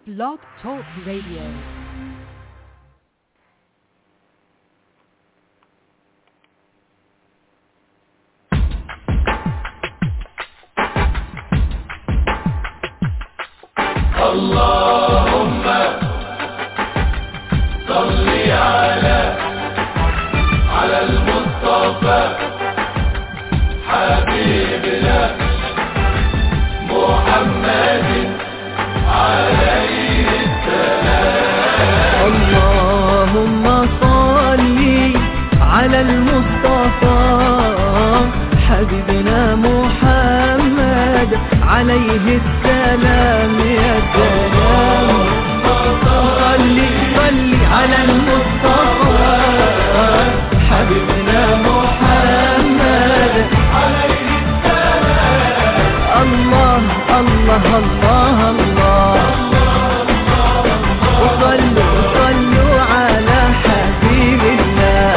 Blog Talk Radio. اللهم صل على على المصطفى حبيبنا محمد عليه اللهم صل على المصطفى حبيبنا محمد عليه السلام يا سلام صل صل على المصطفى حبيبنا محمد عليه السلام الله الله الله الله وصلوا صلوا على حبيب الله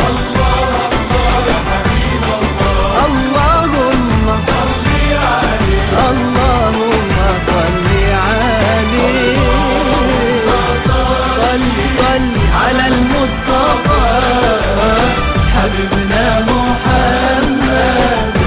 اللهم اللهم صل عليه صل صل على المصطفى حبيبنا محمد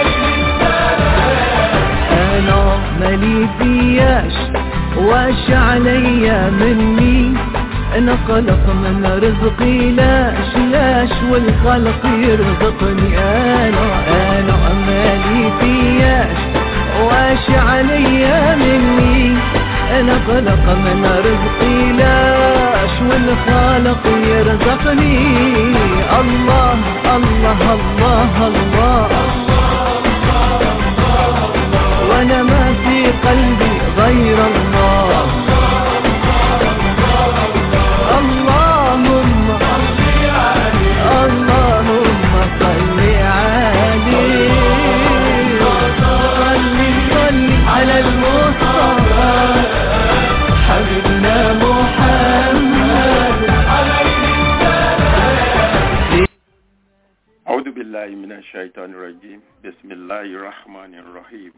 انا مالي فياش واش عليا مني انا خلق من رزقي لاش لاش والخلق يرزقني انا انا مالي فياش واش عليا مني انا خلق من رزقي لاش والخالق يرزقني الله الله الله, الله وانا ما في قلبي غير الله اللهم اللهم صل عليه صل صل على المصطفى حبيبنا محمد أعوذ بالله من الشيطان الرجيم بسم الله الرحمن الرحيم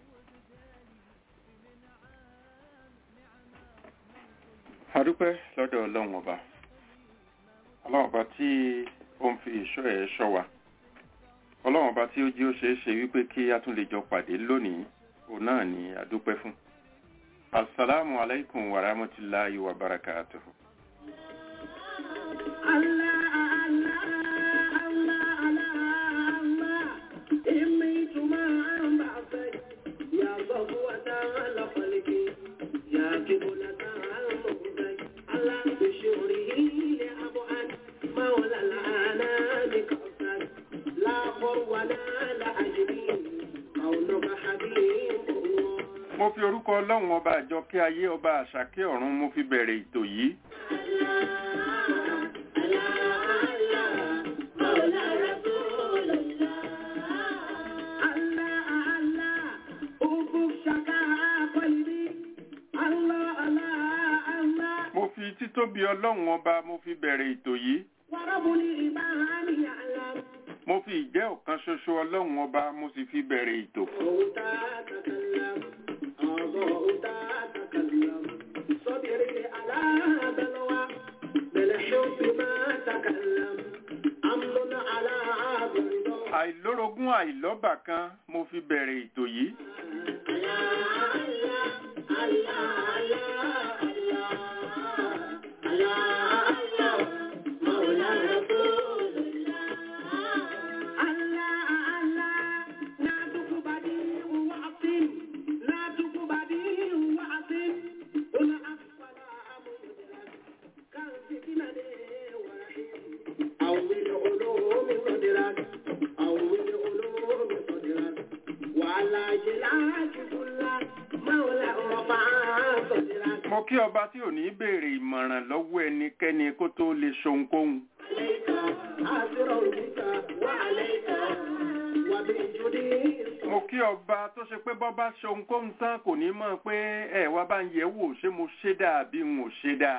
adúpẹ́ lọ́dọ̀ ọlọ́run ọba ọlọ́run ọba tí ó ń fi ìṣọ́ ẹ̀ ṣọ́ wa ọlọ́run ọba tí ó jí ó ṣeé ṣe wípé kí a tún lè jọ pàdé lónìí òun náà ni adúpẹ́ fún asalaamu alaykum wa rahmatulahi wa barakatuhu. mo fi orúkọ ọlọ́run ọba àjọkẹ́ ayé ọba àṣàkẹ́ ọ̀run mo fi bẹ̀rẹ̀ ètò yìí mo fi títóbi ọlọ́run ọba mo fi bẹ̀rẹ̀ ètò yìí mo fi ìjẹ́ ọ̀kan ṣoṣo ọlọ́run ọba mo sì fi bẹ̀rẹ̀ ètò àìlórogún àìlọ́bà kan mo fi bẹ̀rẹ̀ ètò yìí mo kí ọba tí ò ní béèrè ìmọ̀ràn lọ́wọ́ ẹnikẹ́ni kó tó lè ṣohunkóhun mo kí ọba tó ṣe pé bọ́ bá ṣohunkóhun tán kò ní mọ̀ pé ẹ wá bá ń yẹ̀ wò ṣé mo ṣe dáa bí n ò ṣe dáa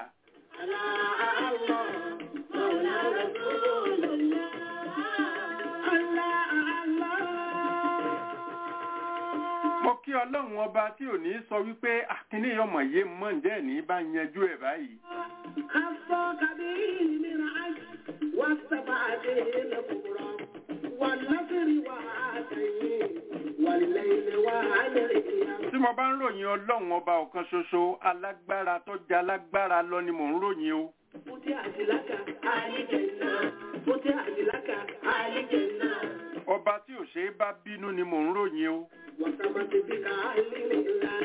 kí ọlọ́run ọba tí ò ní sọ wípé àkíní ọmọ yé mọ́ ǹjẹ́ ní bá yanjú ẹ̀ báyìí خصك به من عجل واستبعده الكبرى والنصر وعاتيه والليل وعليه tí mo bá ń ròyìn ọlọ́run ọba ọ̀kan ṣoṣo alágbára tó jẹ́ alágbára lọ ni mò ń ròyìn o فتحت لك آل جنة فتحت لك آل جنة ọba tí ò ṣe é bá bínú ni mò ń ròyìn o وسمت بك آل الله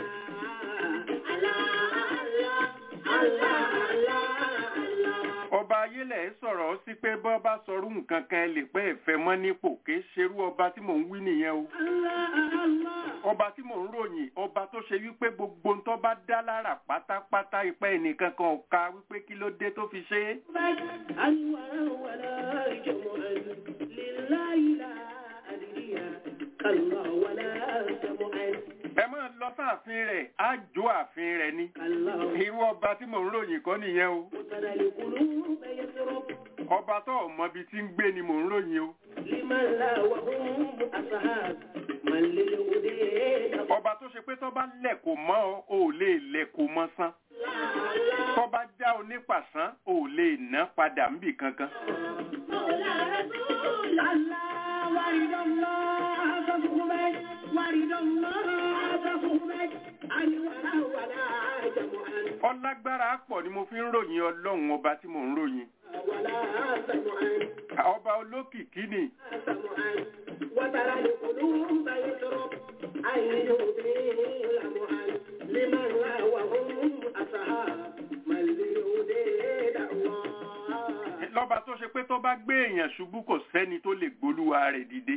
الله الله الله الله الله ọba ayélẹ̀ sọ̀rọ̀ sí pé bọ́ bá sọrú nǹkan kan ẹ lè pẹ́ ẹ̀fẹ́ mọ́ nípò ké ṣerú ọba tí mò ń wí nìyẹn o الله الله ọba tí mò ń ròyìn ọba tó ṣe wípé gbogbo ń tó bá dá lára pátápátá ipá ẹnìkan kan ò ka wípé kí ló dé tó fi ṣe é أنوارا ولا جمعا لله لا أدري كالله ولا جمعا ẹ máa lọ sáàfin rẹ̀ á jó ààfin rẹ̀ ni كالله irú ọba tí mò ń ròyìn kọ́ nìyẹn o وترى القلوب يسرب ọba tó ọmọ ibi tí ń gbé ni mò ń ròyìn o لمن لا وهم أصحاب من للهدى ọba tó ṣe pé tó bá lẹ̀ kò mọ́ ọ ò lè lẹ̀ kò mọ́ sán tó bá já onípàṣán ò lè ná padà níbì kankan مولى رسول الله ورد الله فصحبك ورد الله فصحبك أنوارا ولا جمعا ọlágbára pọ̀ ni mo fi ń ròyìn ọlọ́run ọba tí mò ń ròyìn ولا سمعا ọba olókìkí ni سمعا وترى القلوب يسرب أن يهدي لمعا لمن لا وهم أصحاب من للهدى دعوى lọ́ba tó ṣe pé tó bá gbé èèyàn ṣubú kò sẹ́ni tó lè gbólúwa rẹ̀ dìde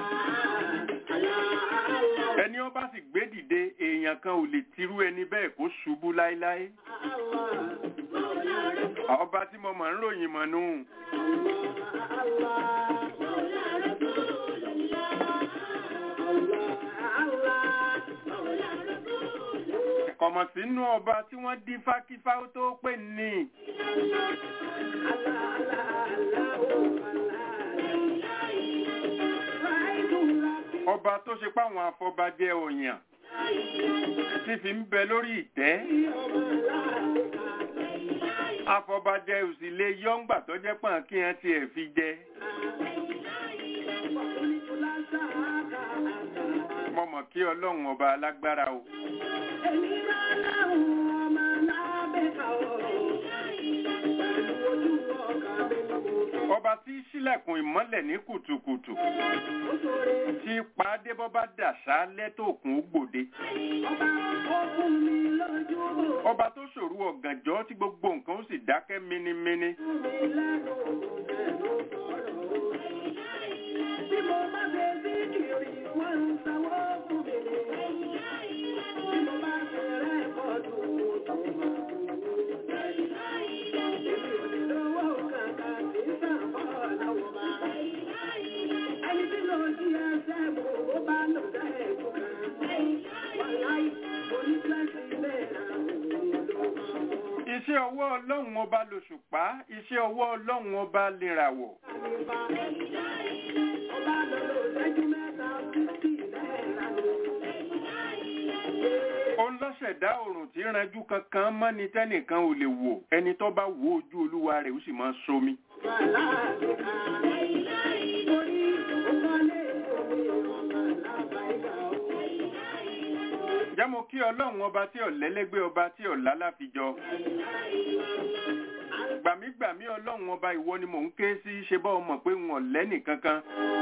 ẹni ó bá sì gbé dìde èèyàn kan ò lè tirú ẹni bẹ́ẹ̀ kó ṣubú láéláé ọba tí mo mọ̀ ń ròyìn mọ̀ nù kọ̀mọ̀ sínú ọba tí wọ́n dín fákífá ó tó pè ní ọba tó ṣe páwọn afọbajẹ òyàn tí fi ń bẹ lórí ìtẹ́ afọbajẹ òsì lè yọ́ngbà tó jẹ́ pọ̀n kí wọ́n tiẹ̀ fi jẹ mo mọ̀ kí ọlọ́run ọba alágbára o ọba tí í ṣílẹ̀kùn ìmọ́lẹ̀ ní kùtùkùtù tí pàdé bọ́ bá dàṣá lẹ́tọ̀ọ̀kùn ó gbòde ọba tó ṣòro ọ̀gànjọ́ tí gbogbo nǹkan ó sì dákẹ́ minimini iṣẹ́ ọwọ́ ọlọ́run ọba lòṣùpá iṣẹ́ ọwọ́ ọlọ́run ọba lèràwọ̀ òun lọ́ṣẹ̀dá òrùn tí ranjú kankan mọ́ni tẹ́nìkan ò lè wò ẹni tó bá wo ojú olúwa rẹ̀ ó sì máa somi jámo kí ọlọ́run ọba tí ọ̀lẹ́lẹ́gbẹ́ ọba tí ọ̀lá láfijọ gbàmígbàmí ọlọ́run ọba ìwọ ni mò ń ké sí ṣe bá ọmọ pé wọn ọ̀lẹ́nì kankan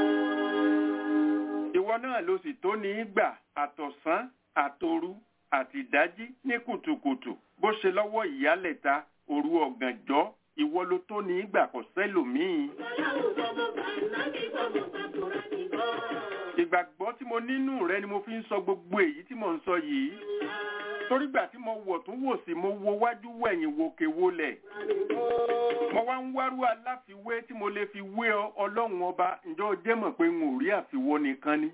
ìwọ náà ló sì tó ní í gbà àtọ̀sán àtòru àtìdájí ní kùtùkùtù bó ṣe lọ́wọ́ ìyálẹ̀ta òru ọ̀gànjọ́ ìwọ ló tó ní í gbà kò sẹ́lòmíì ìgbàgbọ́ tí mo nínú rẹ ni mo fi ń sọ gbogbo èyí tí mò ń sọ yìí torí gbà tí mo wọ̀ tún wò sí mo wo wájú wẹ̀yìn wòkè wolẹ̀ mo wá ń wárú aláfiwé tí mo lè fi wé ọ ọlọ́run ọba ǹjọ́ o jẹ́ mọ̀ pé n ò rí àfiwọ́ nìkan ni.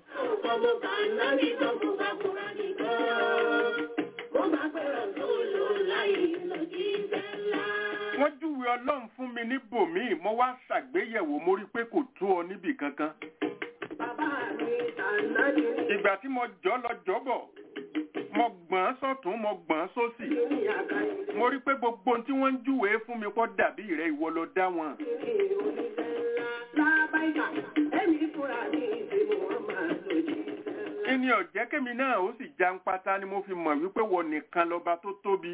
wọ́n júwe ọlọ́run fún mi níbòmíì mo wá ṣàgbéyẹ̀wò mo rí i pé kò tó ọ níbì kankan. Bàbá mi ta ànábì ní ìgbà tí mo jọ́ lọ jọ́bọ̀ mo gbọ̀n sọ́tún mo gbọ̀n sósì ní àkàyè mo rí pé gbogbo ohun tí wọ́n ń júwèé fún mi kọ́ dàbí rẹ̀ ìwọ ló dá wọn. ní oníṣẹ́ ńlá lábáyà ẹ̀mí fúnra ní ìdè Muhammad lòdì sẹ́lá. ìní ọ̀jẹ́ kémi náà ó sì já ń pátá ni mo fi mọ̀ wípé wọ nìkan lọ́ba tó tóbi.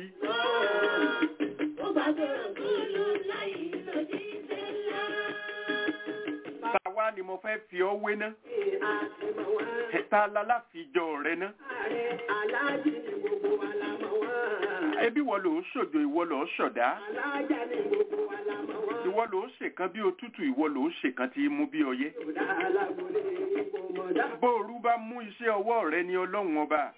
ó bá gbọ́dọ̀ gbọ́dọ̀ láì lòdì sẹ́lá. táwa ni mo fẹ́ fi ọ́ wé ná. Bí a ti mọ̀ wá. ta lálàfíjọ rẹ ná. Ààrẹ aláàjì ni gbogbo wa la mọ̀ wá. ebi wọ ló ṣòjò ìwọ ló ṣọ̀dá. Aláàjà ni gbogbo wa la mọ̀ wá. ìwọ ló ṣèkan bí òtútù ìwọ ló ṣèkan tí í mú bí ọyẹ́. Ìdá alágbólé ipò mọ̀dá. bóoru bá mú iṣẹ́ ọwọ́ rẹ ní ọlọ́run ọba.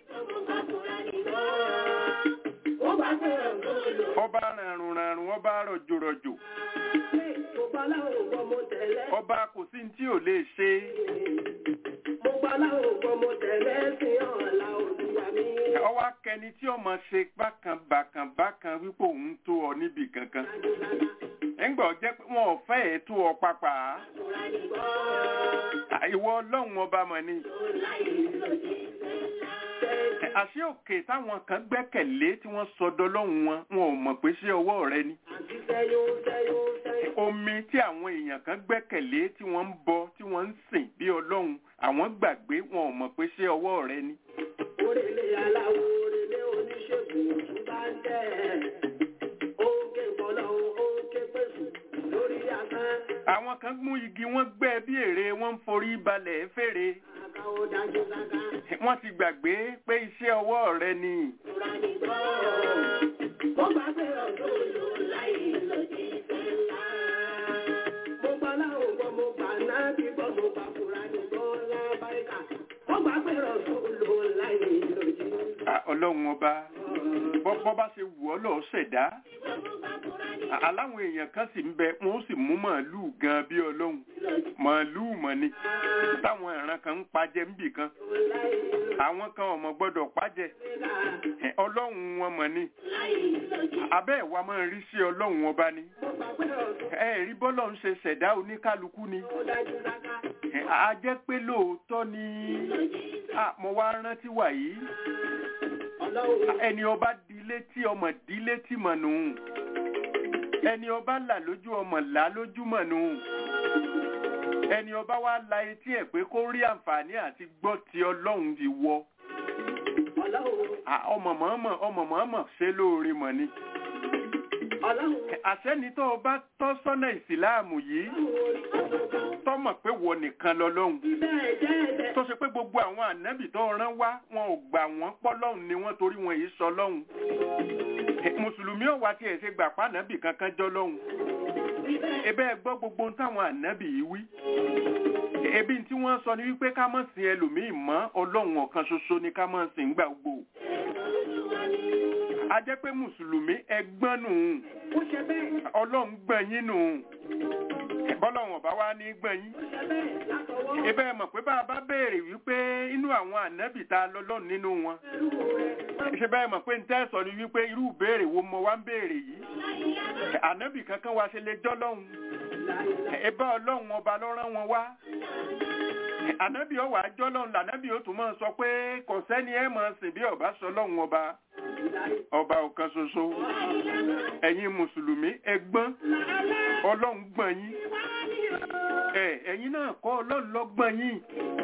Ó bá gbọ́dọ̀ gbọ́dọ̀. ọba ràrùn ràrùn ọba rọ̀jòrọ̀jò. Mo gbọ́ láwọn ògbọ́ mo tẹ̀lé. ọba kò sí ní tí ò lè ṣe. Mo gbọ́ láwọn ògbọ́ mo tẹ̀lé sí ọ̀la olúwa mi. ọwọ́ akẹni tí ọmọ ṣe bákan bákan bákan wípé òun tó ọ níbì kankan. ẹ̀ǹgbọ́n jẹ́ pé wọn ò fẹ́ ẹ̀ tó ọ pápá. ìwọ ọlọ́run ọba mọ̀ ni. àṣé òkè táwọn kan gbẹ́kẹ̀lé tí wọ́n sọdọ lọ́hùn wọn wọn ò mọ̀ pé ṣé ọwọ́ rẹ ni. Àti sẹ́yún sẹ́yún sẹ́yún. omi tí àwọn èèyàn kan gbẹ́kẹ̀lé tí wọ́n ń bọ tí wọ́n ń sìn bí ọlọ́run àwọn gbàgbé wọn ò mọ̀ pé ṣé ọwọ́ rẹ ni. Orèlé aláwo orèlé oníṣègùn òtún bá ń tẹ̀. Ó ń ké bọ́lọ́hún, ó ń ké pèsè lórí asán. àwọn kan mú igi wọn gbẹ́ bí ère wọ́n ń forí balẹ̀ fèrè. Àká ó dájú sáká. wọ́n ti gbàgbé pé iṣẹ́ ọwọ́ rẹ ni. Ìtura ní gbọ́. Mo gbà pé ọ̀dọ́ ló láì lòdì sẹ́lá. Mo gbà láwọn gbọ́, mo gbà náà bí gbọ́, mo gbà fúra ní gbọ́ lábáríkà. Mo gbà pé ọ̀dọ́ ló láì lòdì À, ọlọ́run ọba bọ́ bọ́ bá ṣe wù ọ́ lọ́ọ́ ṣẹ̀dá. À, aláwọn èèyàn kan sì ń bẹ wọn ó sì mú màálùú gan bí ọlọ́run màálùú mọ̀ ni táwọn ìran kan ń pajẹ níbì kan àwọn kan ọmọ gbọ́dọ̀ pajẹ Ẹ, ọlọ́run wọn mọ̀ ni abẹ́ ìwà máa ń rí sí ọlọ́run ọba ni ẹ rí bọ́lọ̀ ń ṣe ṣẹ̀dá oníkálukú ni Ẹ, a jẹ́ pé lóòótọ́ ni à, mo wá rántí wàyí ẹni ọba di létí ọmọ di létí mọ̀ nù ẹni ọba là lójú ọmọ là lójú mọ̀ nù ẹni ọba wa la etí ẹ̀ pé kó rí àǹfààní àti gbọ́ ti ọlọ́run ti wọ À, ọmọ mọ̀ọ́mọ̀ ọmọ mọ̀ọ́mọ̀ ṣe lóore mọ̀ ni àṣẹ́ni tó o bá tọ́ sọ́nà ìsìláàmù yìí tọ́mọ̀ pé wọ nìkan lọ́lọ́hun tó ṣe pé gbogbo àwọn ànábì tó rán wá wọn ò gbà wọ́n pọ́lọ́hun ni wọ́n torí wọn yìí sọ lọ́hun mùsùlùmí ò wá tiẹ̀ ṣe gbà pa ànábì kankan jọ lọ́hun ebe ẹ gbọ́ gbogbo ohun táwọn ànábì yìí wí ebi tí wọ́n sọ ni wípé ká má sìn ẹlòmíì mọ́ ọlọ́run ọ̀kan ṣoṣo ni ká má sìn gbà gbogbo a jẹ́ pé mùsùlùmí ẹgbọ́n nù ọlọ́run gbọ̀n yín nù bọ́lọ́run ọ̀bá wa ní gbọ̀n yín ebe ẹ mọ̀ pé bá a bá béèrè wípé inú àwọn ànábì ta lọ́lọ́run nínú wọn ṣe bẹ́ẹ̀ mọ̀ pé ń tẹ́ sọ ni wípé irú ìbéèrè wo mo wá ń béèrè yìí ànábì kankan wa ṣe lè jọ́lọ́run ẹbá ọlọ́run ọba ló rán wọn wá ànábì ọwà jọ́lọ́run lànábì ó tún máa sọ pé kò sẹ́ni ẹ̀ máa sìn bí ọba sọ lọ́run ọba ọba ọ̀kan ṣoṣo ẹ̀yin mùsùlùmí ẹgbọ́n ọlọ́run gbọ́n yín ẹ ẹ̀yin náà kọ́ ọlọ́run ló gbọ́n yín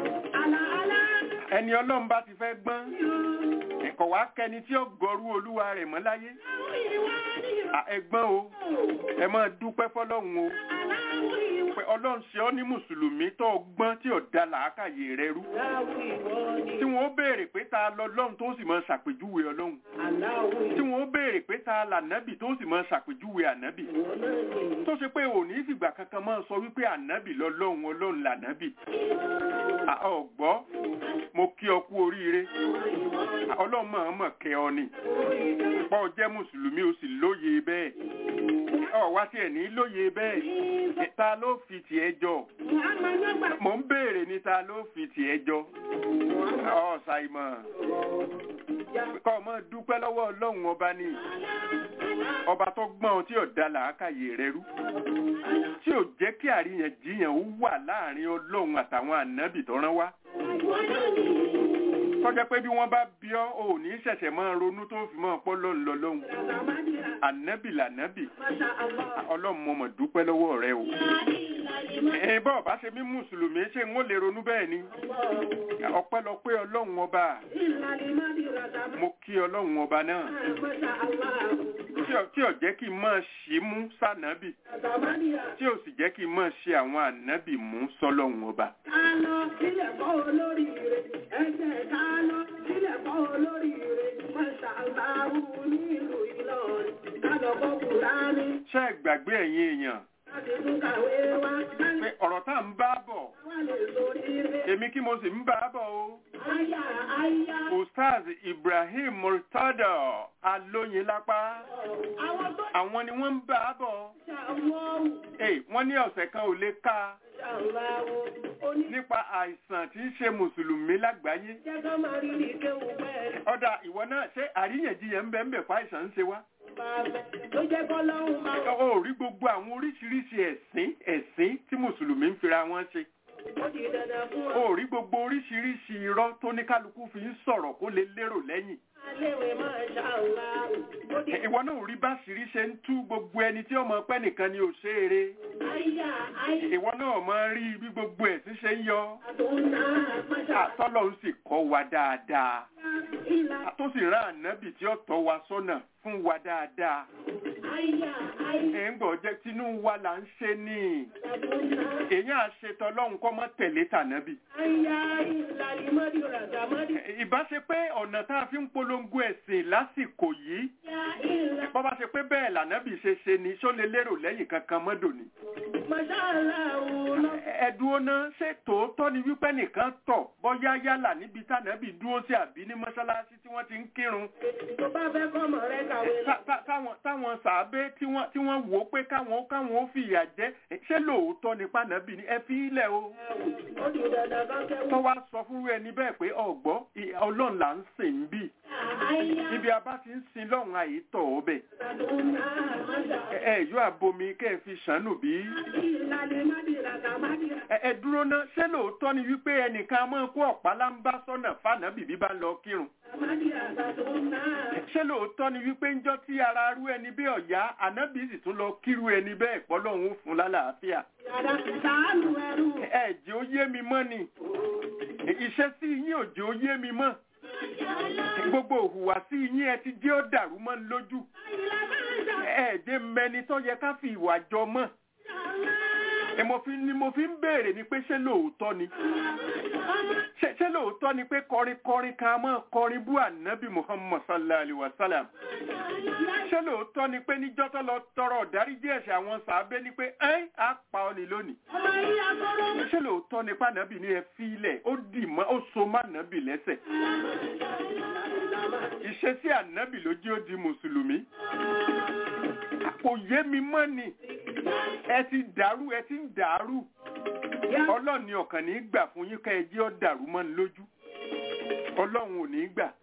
ẹni ọlọ́run bá ti fẹ́ gbọ́n ẹ̀kọ́ wá kẹni tí ó gọrú olúwa rẹ̀ mọ́ láyé À, ẹgbọ́n o ẹ máa dúpẹ́ fọlọ́run o pé ọlọ́run ṣe ọ́ ní mùsùlùmí tó o gbọ́n tí ò da làákàyè rẹ rú tí wọ́n ó béèrè pé ta lọ́lọ́run tó sì máa ṣàpèjúwe ọlọ́run tí wọ́n ó béèrè pé ta lànábì tó sì máa ṣàpèjúwe ànábì tó ṣe pé òní fìgbà kankan máa sọ wípé ànábì lọ́lọ́run ọlọ́run lànábì À, ọ̀gbọ́ mo kí ọ kú oríire À, ọlọ́run máa mọ̀ kẹ́ ọ ni pọ̀ jẹ́ mùsùlùmí o sì lóye bẹ́ẹ̀ ọ̀ wá tiẹ̀ ní lóye bẹ́ẹ̀ ta ló fi tiẹ̀ jọ mò ń béèrè ní ta ló fi tiẹ̀ jọ ọ̀ ṣàìmọ̀ kọ́ ọmọ dúpẹ́ lọ́wọ́ ọlọ́run ọba ni ọba tó gbọ́n tí ò da làákàyè rẹ rú tí ò jẹ́ kí àríyànjiyàn ó wà láàrin ọlọ́run àtàwọn ànábì tó rán wá tọ́jọ́ pé bí wọ́n bá bí ọ́ ò ní ṣẹ̀ṣẹ̀ máa ronú tó fi máa pọ́ lọ́n lọ lọ́hùn ànábì lànábì ọlọ́run mo mọ̀ dúpẹ́ lọ́wọ́ rẹ o ẹ bọ́ọ̀ bá ṣe mí mùsùlùmí ṣé n ó lè ronú bẹ́ẹ̀ ni ọpẹ́lọpẹ́ ọlọ́run ọba mo kí ọlọ́run ọba náà tí ò- tí ò jẹ́ kí n máa ṣì mú sànábì tí ò sì jẹ́ kí n máa ṣe àwọn ànábì mú sọ́lọ́run ọba. ṣé ẹ gbàgbé ẹ̀yin èèyàn pé ọ̀rọ̀ tá à ń bá bọ̀ èmi kí mo sì ń bá bọ̀ o. Ustaz Ibrahim Murtada Alóyinlápá àwọn ni wọ́n ń bá bọ̀. Ẹ wọ́n ní ọ̀sẹ̀ kan ò lè ká nípa àìsàn tí ń ṣe mùsùlùmí lágbàáyé. Ọ̀dà ìwọ náà ṣé àríyànjiyàn ń bẹ ń bẹ fún àìsàn ń ṣe wá? Ló jẹ́ kọ́ lọ́hùn máa wọ̀. Ó rí gbogbo àwọn oríṣiríṣi ẹ̀sìn ẹ̀sìn tí mùsùlùmí ń fira wọn ṣe. Ó di dandan fún ọ. Ó rí gbogbo oríṣiríṣi irọ́ tó ní kálukú fi ń sọ̀rọ̀ kó lè lérò lẹ́yìn. Aléwé máa ṣàlá. Ó di Ìwọ náà ò rí báṣìírí ṣe ń tú gbogbo ẹni tí ọmọ pẹ́ nìkan ni ò ṣe é re. àyà àyà Ìwọ náà máa rí bí gbogbo ẹ̀sìn ṣe ń yọ. àtúnná máṣá. Àtọ́lọ̀ ń sì kọ́ wa dáadáa. Ìlà Tó sì rán ànábì tí ó tọ́ wa sọ́nà fún wa dáadáa. àyà àyà Ẹ̀ ń gbọ́ jẹ́ tinú wa là ń ṣe ní. àtúnná. Èyàn àṣetọ́ lọ́hùn kọ́ mọ́ tẹ̀lé tànábì. Àyà ìlà ìmọ̀dí ràgàmọ́dí. Ìbá ṣe pé ọ̀nà tá a fi ń polongo ẹ̀sìn lásìkò yìí. Àyà ìlà Bọ́ bá ṣe pé bẹ́ẹ̀ lànábì ṣe ṣe ni ṣó lè lérò lẹ́yìn kankan mọ́dò ni. máṣáláà òun lọ. ẹ̀dùn ọ̀nà ṣé tòótọ́ ni wípé nìkan tọ̀ bọ́yá yálà níbi tànàbì dúró sí àbí ní mọ́ṣáláṣí tí wọ́n ti ń kírun Tó bá fẹ́ kọ́mọ rẹ kàwé lọ. Tá- tá- táwọn táwọn sàábé tí wọ́n tí wọ́n wò ó pé káwọn káwọn ó fìyà jẹ ṣé lóòótọ́ ni pànàbì ni ẹ fi ilẹ̀ o Ó di dandan kan tó kẹ́wọ́. wá sọ fúnrú ẹni bẹ́ẹ̀ pé ọ̀gbọ́ ì- ọlọ́run là ń sìn ń bì Àyà ibi abá ti ń sin lọ́run àyítọ̀ ọbẹ̀ àtúnná máṣá. ẹ ẹ yóò abomi kẹ́ ẹ fi ṣàánú bí Ìlà ìmọ̀dí ràgàmọ́dí. ẹ ẹ dúró ná ṣé lóòótọ́ ni wípé ẹnìkan máa kó ọ̀pá láńbá sọ́nà fànàbì bí bá lọ kírun Àmàdí àtúnná. ṣé lóòótọ́ ni wípé ńjọ́ tí ara rú ẹni bí ọ̀yá ànábì sì tún lọ kírú ẹni bẹ́ẹ̀ pọ́lọ́hún ó fún lálàáfíà Yàrá sàánù ẹrú. ẹ jẹ́ ó yé mi mọ́ ni ìṣesí yín ò jẹ́ ó yé mi mọ́ gbogbo òhùwàsí yín ẹ ti jẹ́ ó dàrú mọ́ ń lójú ẹ jẹ́ mẹni tó yẹ ká fi ìwà jọ mọ́ ẹ mo fi ni mo fi ń béèrè ni pé ṣé lóòótọ́ ni ṣé ṣé lóòótọ́ ni pé kọrin kọrin kan máa kọrin bú ànábì muhammad sallallahu alayhi wa sallam ṣé lóòótọ́ ni pé níjọ́ tó lọ tọrọ ọ̀dáríjì ẹ̀ṣẹ̀ àwọn sàábé ni pé ẹ́ á pa ọ́ ni lónìí Ọmọ yìí akọ́rọ́. ṣé lóòótọ́ ni pànábì ni ẹ fi ilẹ̀ ó dì mọ́ ó so má nábì lẹ́sẹ̀ ìṣesí ànábì ló jẹ́ ó di mùsùlùmí kò yé mi mọ́ ni ẹ ti dàrú ẹ ti ń dàrú ọlọ́run ni ọ̀kan ní í gbà fún yín ká ẹ jẹ́ ó dàrú mọ́ ni lójú ọlọ́run ò ní í gbà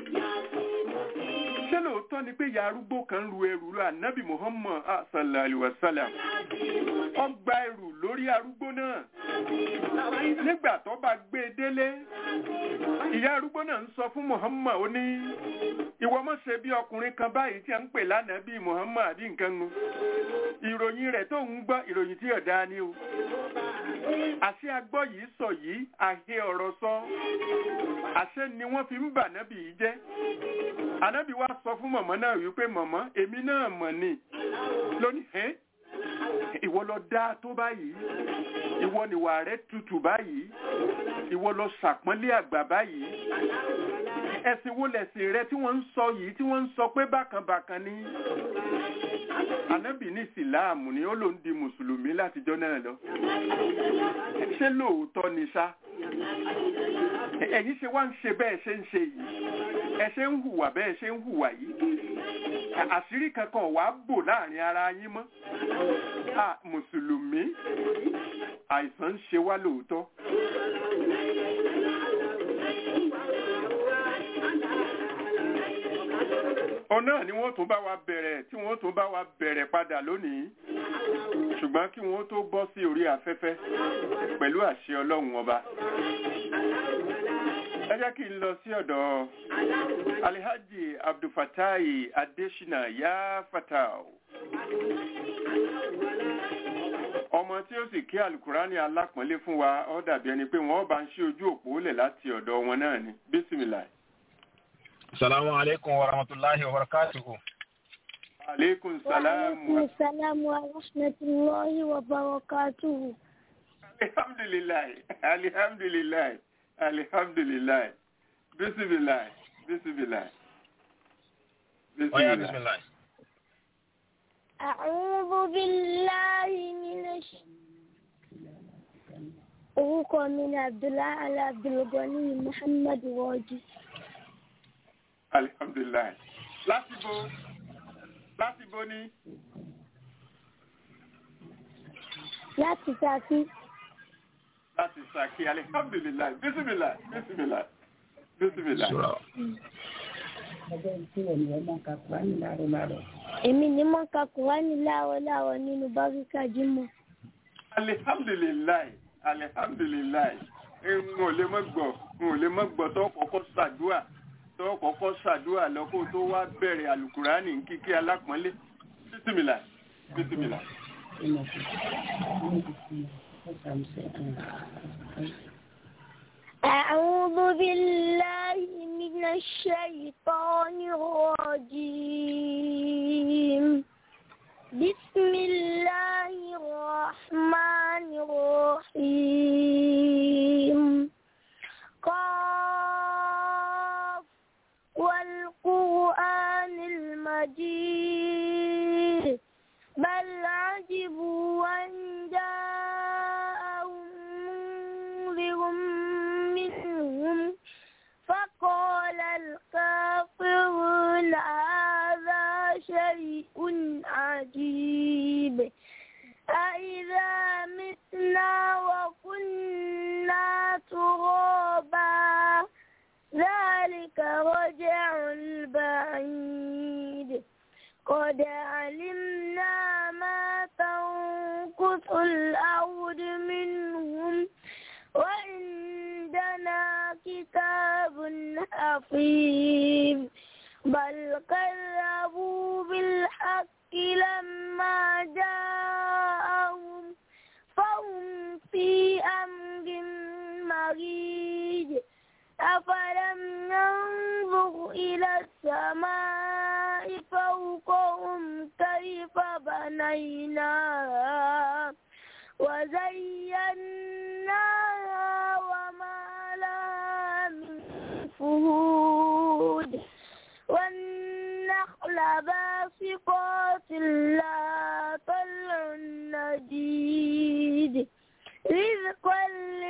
ṣé lóòótọ́ ni pé ìyá arúgbó kan ru ẹrù lọ ànábì muhammad ah, sallallahu alayhi wa sallam ó gba ẹrù lórí arúgbó náà nígbà tó bá gbé e délé ìyá arúgbó náà ń sọ fún muhammad ó ní ìwọ mọ̀ ṣe bí ọkùnrin kan báyìí tí a ń pè lánàá bíi muhammad àbí nǹkan nu ìròyìn rẹ̀ tó ń gbọ́ ìròyìn tí ọ̀dá ni o àṣé agbọ́ yìí sọ yìí àhe ọ̀rọ̀ sọ àṣé ni wọ́n fi ń bà nábì yìí jẹ́ ànábì wa sọ fún mọ̀mọ́ náà wípé mọ̀mọ́ èmi náà mọ̀ ni lónìí ẹ́ ìwọ lọ dá tó báyìí ìwọ nìwà rẹ tutù báyìí ìwọ lọ ṣàpọ́nlé àgbà báyìí ẹ̀sìn wo lẹ̀sìn rẹ tí wọ́n ń sọ yìí tí wọ́n ń sọ pé bákan bákan ni ànábì ní ìsìláàmù ni ó ló ń di mùsùlùmí látijọ́ náà lọ ṣé lóòótọ́ ni ṣá ẹ̀yin ṣe wá ń ṣe bẹ́ẹ̀ ṣe ń ṣe yìí ẹ ṣe ń hùwà bẹ́ẹ̀ ṣe ń hùwà yìí À- àṣírí kankan wàá bò láàrin ara yín mọ́ à mùsùlùmí àìsàn ń ṣe wá lóòótọ́ òun náà ni wọ́n tún bá wa bẹ̀rẹ̀ tí wọ́n tún bá wa bẹ̀rẹ̀ padà lónìí ṣùgbọ́n kí wọ́n tó bọ́ sí orí afẹ́fẹ́ pẹ̀lú àṣẹ ọlọ́run ọba ẹ jẹ́ kí n lọ sí ọ̀dọ̀ alihaji abdulfatai adesina ya fatau ọmọ tí ó sì kí alukurani alápọ̀nlé fún wa ó dàbí ẹni pé wọ́n bá ń ṣí ojú òpó lẹ̀ láti ọ̀dọ̀ wọn náà ni bísímìlà Assalamu alaikum wa rahmatullahi wa barakatuhu. aleykum salaam wa وعليكم السلام ورحمة الله وبركاته alihamdulilayi alihamdulilayi alihamdulilayi bisimilayi bisimilayi Oya bisimilayi. bismillah. أعوذ بالله من الش... orúkọ mi ni abdullahi abdulgani muhammad wọ́ọ̀dì alihamdulilayi láti bo láti bo ní láti Ṣakí láti sàkí alihamdulilayi bisimilayi bisimilayi bisimilayi. Sura. èmi ni mo ń ka kùránì láàárọ̀ láàárọ̀ nínú báríkà jímọ̀ alihamdulilayi alihamdulilayi n ò lè mọ gbọ́ n ò lè mọ gbọ́ tó kọ́kọ́ ṣàdúà tó kọ́kọ́ ṣàdúà lọkọ tó wá bẹ̀rẹ̀ alukurani kíkí alápọ̀nlé bisimila bisimila. أعوذ بالله من الشيطان الرجيم بسم الله الرحمن الرحيم قاف والقرآن المجيد بل عجبوا أن جاءهم منذر منهم فقال الكافرون هذا شيء عجيب أإذا متنا وكنا ترابا ذلك رجع بعيد قد علمنا ما تنقص الأرض منهم وعندنا كتاب حفيظ بل كذبوا بالحق لما جاءهم فهم في أمر مريج أفلم ينظر إلى السماء فوقهم كيف بنيناها وزيناها وما لها من فهود والنخل باسقات لا طلع نجيد رزقا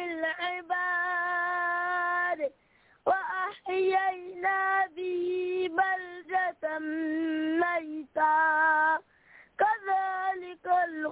للعباد وأحيينا به بلدة ميتا كذلك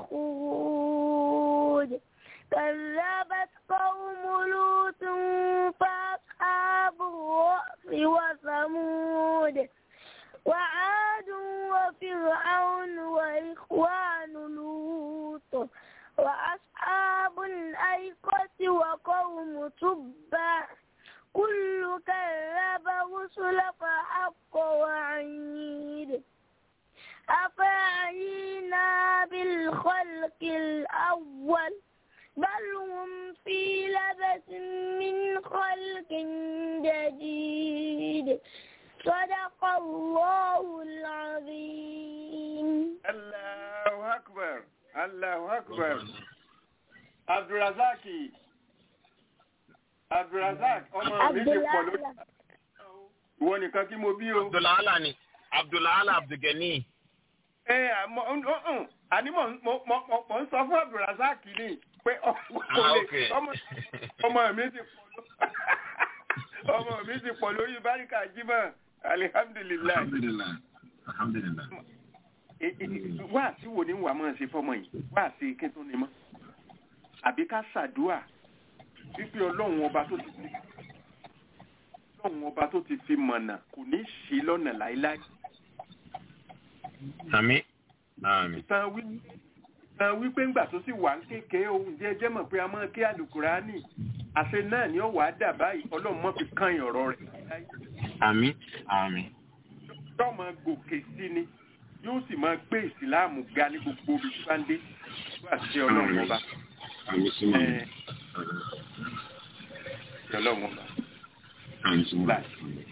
الخروج كذبت قوم لوط فأصحاب الرأس وثمود وعاد وفرعون وإخوان لوط وأصحاب الأيقة وقوم تبع كل كذب رسل فحق وعيد أفعينا بالخلق الأول بل هم في لبس من خلق جديد صدق الله العظيم Allahu akbar Allahu akbar Abdulrazaki Abdulrazak ọmọ mi ti pọ̀ lórí Abdullahi ìwọ nìkan kí mo bí o. Abdulala ni. Abdulala Abdulgani. ẹ àmọ́ ọ̀hún àní mò ń mo- mo- mo- mo ń sọ fún Abdulrazak ni pé ọmọ kò Ah, lè okay. ọmọ ọmọ mi ti pọ̀ ló- ọmọ mi ti pọ̀ lórí báríkà jímọ̀ alihamdulilayi alhamdulilayi alhamdulilayi. wá sí wo ni wàá máa ṣe fọmọ yìí wá sí kí n tó ní mọ́ àbí ká ṣàdúà wípé ọlọ́run ọba tó ti fi ọlọ́run ọba tó ti fi mọ̀nà kò ní ṣì lọ́nà láéláé àmì àmì. tán wí tán wípé ńgbà tó sì wà ń kékeré ohun jẹ́ jẹ́ mọ̀ pé a máa ké àlùkùránì àṣẹ náà ni ó wàá dà báyìí ọlọ́run mọ́ fi kán ọ̀rọ̀ rẹ̀ láéláé àmì àmì. yóò máa gòkè sí ni yóò sì máa gbé ìsìláàmù ga ní gbogbo ibi tí bá ń dé wá sí ọlọ́run ọba àmì símọ́. ẹ̀ sí ọlọ́run ọba. àmì símọ́. láì.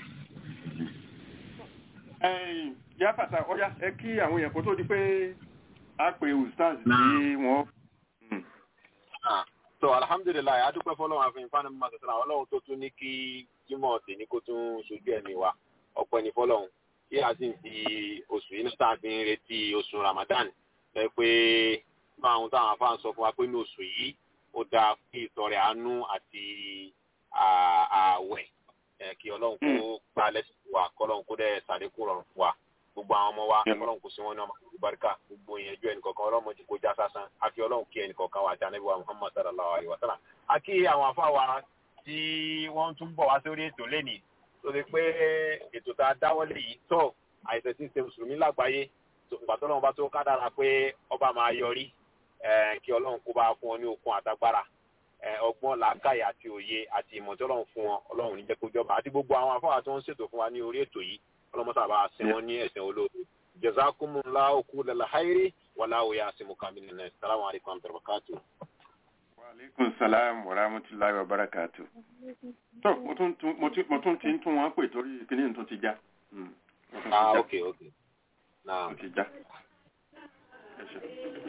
ẹ̀yìn yá fàtà ọ̀yá ẹ kí àwọn èèyàn kó tó di pé a pe ustaz tí wọ́n. Hmm. Ah, so alhamdulilayi adúpẹ́ fọlọ́run àfihàn fáwọn ọmọ àtẹ̀sán àwọn ọlọ́run tó tún ní kí jimoh tè ní kó tún ṣojú ẹ̀mí wa ọ̀pọ̀ ẹni fọlọ́run kí a sì ń fi oṣù yìí náà fi ń retí oṣù ramadan lẹ́ pé máa ń táwọn afáàn sọ fún wa pé ní oṣù yìí ó dáa kí ìtọrẹ àánú àti à- ààwẹ̀ ẹ̀, kí ọlọ́run kó gbà lẹ́sìn fún wa kọ́lọ́run kó dẹ̀ sàdékù rọrùn fún wa gbogbo àwọn ọmọ wa Yeah. ọlọ́run kò sí wọn ní ọmọ àlùbáríkà gbogbo ìyẹnjú ẹnìkọ̀ọ̀kan ọlọ́run ti kó já sásán àfi ọlọ́run kí ẹnìkọ̀ọ̀kan wa àti wa muhammad sallallahu alayhi wa sallam a kí àwọn afá wa tí wọ́n tún bọ̀ wá sórí ètò lẹ́nìí tó ti pé ètò tá a dáwọ́lé yìí tó àìsàn tí ń ṣe mùsùlùmí lágbàáyé tó ìgbà tó lọ́wọ́ bá tó kádàrà pé ọba máa yọrí eh, kí ọlọ́run kó bá fún ọ ní okun àtagbára eh, ọgbọ́n làákàyè àti òye àti ìmọ̀ tí ọlọ́run fún wọn ọlọ́run ní jẹ́ kó jọba àti gbogbo àwọn afáwà tó ń ṣètò fún wa ní orí ètò yìí ọlọ́mọta bá sin wọn ní ẹ̀sìn olóòtú jazakumullahu kullal khairi wallahu ya'simuka minan nas salamu alaykum wa rahmatullahi wa barakatuh wa aleykum salaam wa rahmatulahi wa barakatu. tó mo tún tún- mo tún- mo tún ti ń tún wọn pè torí kíní tún ti já. Hmm. Mo tún ti ah já. okay okay naam Ó ti já. Ẹ ṣé.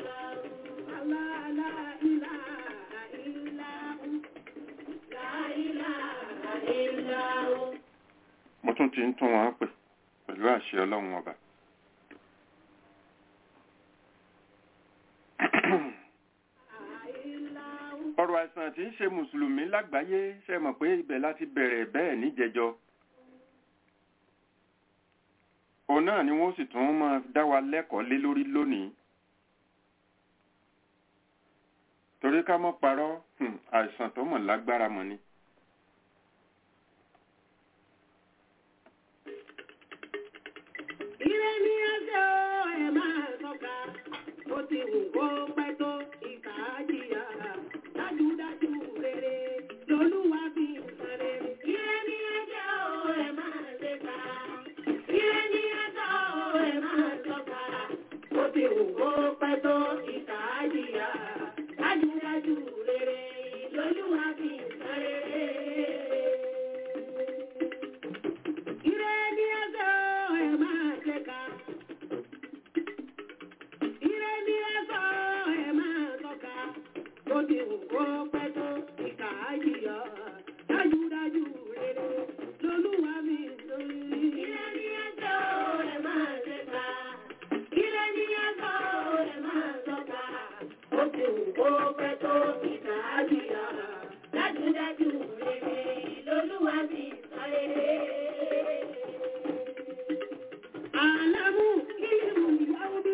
mo tún ti ń tún wọn pè pẹ̀lú àṣẹ ọlọ́run ọba. ọ̀rọ̀ àìsàn tí ń ṣe mùsùlùmí lágbàáyé ṣe mọ̀ pé ibẹ̀ láti bẹ̀rẹ̀ bẹ́ẹ̀ níjẹjọ. òun náà ni wọ́n sì tún máa dá wa lẹ́kọ̀ọ́ lé lórí lónìí. torí ká mọ́ parọ́ hmm, àìsàn tó mọ̀ lágbára mọ̀ ni. Ire ni ẹsẹ̀ o, ẹ máa tọ́ka. Ó ti wù kó pẹ́ tó ìkà á jìyà. Dájúdájú rere lolúwa fi ń san rere. Ire ni ẹsẹ̀ o, ẹ máa tẹ́ka. Ire ni ẹsẹ̀ o, ẹ máa tọ́ka. Ó ti wù kó pẹ́ tó ìkà á jìyà. Dájúdájú rere lolúwa fi ń san rere. Ire ni ẹsẹ̀ o, ẹ máa tẹ́ka. Ire ni ẹsẹ̀ o, ẹ máa tọ́ka. Bó ti wù kó pẹ́ tó ìkà á jìyà. Dájúdájú rere lolúwa mi lórí. Ire ni ẹsẹ̀ o, ẹ máa tẹ́ka. Ire ni ẹsẹ̀ o, ẹ máa tọ́ka. Bó ti wù kó pẹ́ tó ìkà á jìyà. Dájúdájú rere lolúwa mi sáré. Àlámú ìlú Yahudi.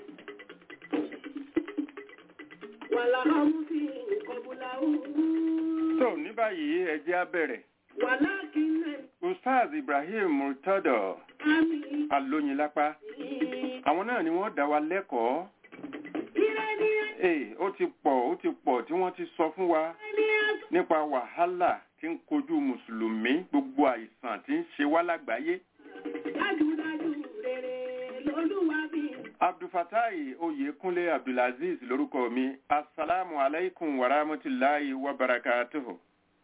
Wàláhàmú sí ìkọbùlà òun. tó ní báyìí ẹ jẹ́ á bẹ̀rẹ̀. Wàlákìnnẹ̀ ustaz ibrahim murtado àmì alóyinlápá àwọn náà ni wọ́n dá wa lẹ́kọ̀ọ́ ìrẹ́ ní ee ó ti pọ̀ ó ti pọ̀ tí wọ́n ti sọ fún wa ẹni ẹ̀sùn. nípa wàhálà tí ń kojú mùsùlùmí gbogbo àìsàn tí ń ṣe wá lágbàáyé Dájúdájú rere lolúwa bí. abdulfatai oyekunle abdulaziz lórúkọ mi asalaamu alaykum wa rahmatulahi wa barakatuhu.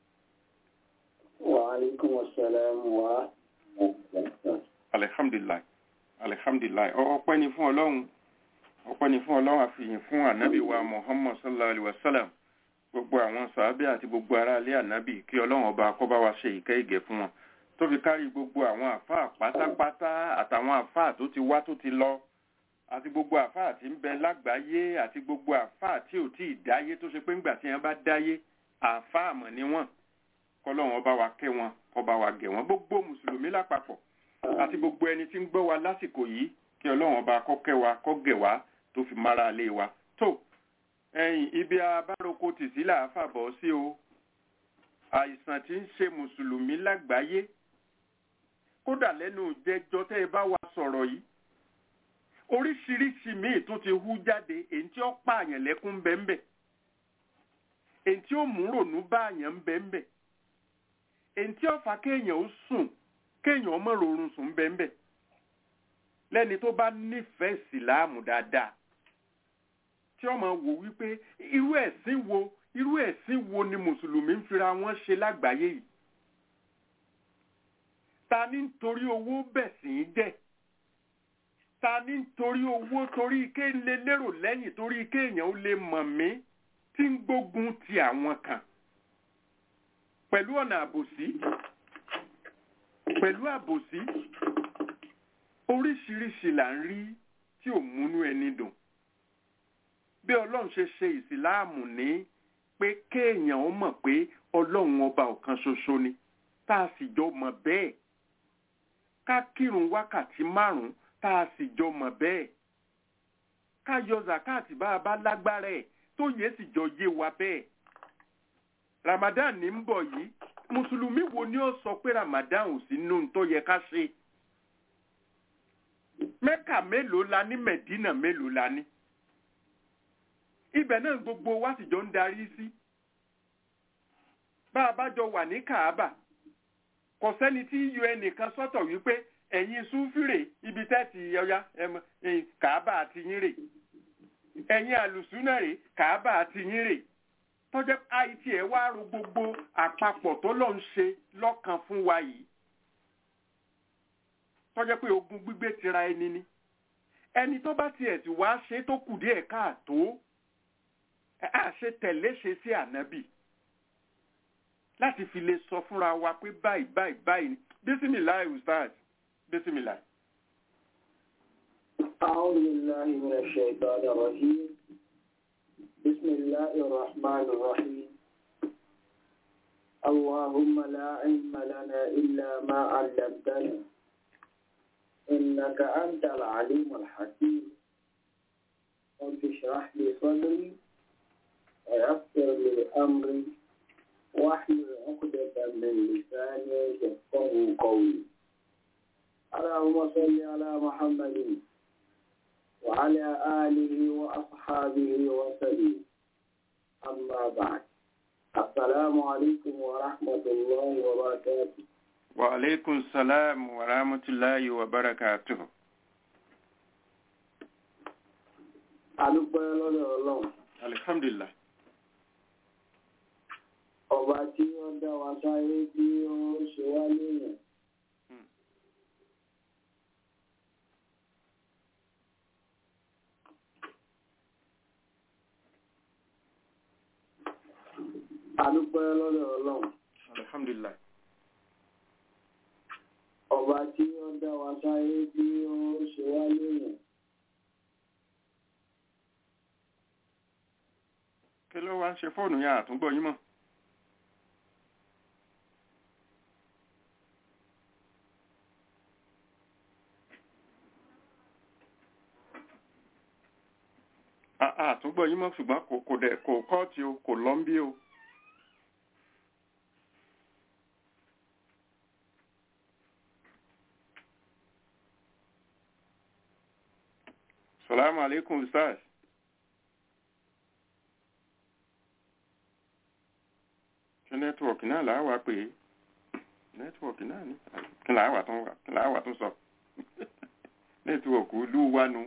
وعليكم السلام ورحمة الله alihamdulilayi alihamdulilayi Ọ- ọpẹ́ ni fún Ọlọ́run ọpẹ́ ni fún Ọlọ́run àfihàn fún anabi wa muhammad sallallahu alaihi wa sallam gbogbo àwọn sàábẹ àti gbogbo ará ilé anabi kí Ọlọ́run ọba kọba wa ṣe ìkẹ́ ìgẹ̀ fún wọn tó fi kárí gbogbo àwọn àfáà pátápátá àtàwọn àfáà tó ti wá tó ti lọ àti gbogbo àfáà tí ń bẹ lágbàáyé àti gbogbo àfáà tí ò tí ì dáyé tó ṣe pé ńgbà tí wọn bá dáyé àfáà mọ̀ ni wọn kọlọ́run ọba wa kẹ́ wọn kọba wa gẹ̀ wọn gbogbo mùsùlùmí lápapọ̀ àti gbogbo ẹni tí ń gbọ́ wa lásìkò yìí kí ọlọ́run ọba kọ́kẹ́ wa kọ́gẹ̀ wa tó fi mára lé wa tó ẹ̀yìn ibi abároko tì sí là á fàbọ̀ sí o àìsàn tí ń ṣe mùsùlùmí lágbàáyé kódà lẹ́nu jẹjọ tẹ́ ẹ bá wa sọ̀rọ̀ yìí oríṣiríṣi míì tún ti hú jáde èyí tí ó pààyàn lẹ́kún bẹ́ńbẹ́ èyí tí ó mú rònú báàyàn bẹ́ńbẹ́ èyí tí ó fa kéèyàn ó sùn kéèyàn ọmọ rọrùn sùn bẹ́ńbẹ́ lẹ́ni tó bá nífẹ̀ẹ́ ìsìláàmù dáadáa tí ọmọ wò wípé irú ẹ̀sìn wo irú ẹ̀sìn wo ni mùsùlùmí ń fira wọn ṣe lágbàáyé yìí ta ní nítorí owó bẹ̀sìn jẹ́ ta ní nítorí owó torí ike lè lérò lẹ́yìn torí ike èèyàn ó lè mọ̀ mí tí ń gbógun ti àwọn kan pẹ̀lú ọ̀nà àbòsí pẹ̀lú àbòsí oríṣiríṣi là ń rí tí ò múnú ẹni dùn bí ọlọ́run ṣe ṣe ìsìláàmù ní pé kéèyàn ó mọ̀ pé ọlọ́run ọba ọ̀kan ṣoṣo ni tá a sì jọ mọ̀ bẹ́ẹ̀ ká kírun wákàtí márùn-ún tá a sì jọ mọ̀ bẹ́ẹ̀ ká yọ zakati bá a bá lágbára ẹ̀ tó yẹ sì jọ yé wa bẹ́ẹ̀ ramadan ní ń bọ̀ yìí mùsùlùmí wo ni ó sọ pé ramadan ò sí nínú tó yẹ ká ṣe mẹ́kà mélòó la ní mẹ̀dínà mélòó la ní ibẹ̀ náà gbogbo wa sì jọ ń darí sí bá a bá jọ wà ní kàábà kò sẹ́ni tí yọ ẹnìkan sọ́tọ̀ wípé ẹ̀yin súnfìrè ibi tẹ́tì ọya kàábà àti yín rè ẹ̀yin àlùsúnà rè kàábà àti yín rè tọ́jẹ́ àìtí ẹ̀ wá ro gbogbo àpapọ̀ tó lọ́ ń ṣe lọ́kàn fún wa yìí tọ́jẹ́ pé ogun gbígbé tira ẹni ni ẹni tó bá tiẹ̀ tí wàá ṣe tó kù díẹ̀ káàtó àṣe tẹ̀lé ṣe sí ànábì láti fi lè sọ fúnra wa pé báyìí báyìí báyìí ni bísímìláì ustaz bísímìláì. أعوذ بالله من الشيطان الرجيم بسم الله الرحمن الرحيم اللهم لا علم لنا إلا ما علمتنا إنك أنت العليم الحكيم رب اشرح لي صدري ويسر لي أمري واحلل عقدة من لساني يفقه قولي اللهم صل على محمد وعلى آله وأصحابه وسلم أما بعد السلام عليكم ورحمة الله وبركاته وعليكم السلام ورحمة الله وبركاته adúpẹ́ lọ́dọ̀ ọlọ́run alhamdulillah ọba tí ó dá wa sáyé tí ó ṣe wá léèyàn adúpẹ́ lọ́dọ̀ ọlọ́run alhamdulillah ọba tí ó dá wa sáyé tí ó ṣe wá léèyàn kí ló wá ń ṣe fóònù yẹn àtúngbọ̀ yín mọ̀ À- àtúngbọ̀ yín mọ̀ ṣùgbọ́n kò kò dẹ̀ kò kọ́ọ̀tì o kò lọ́ ń bí o salamu alaikum ustaz ṣe nẹ́tíwọ̀kì náà làá wá pé nẹ́tíwọ̀kì náà ní kí làá wà tún wà kí làá wà tún sọ nẹ́tíwọ̀kì ìlú wa nu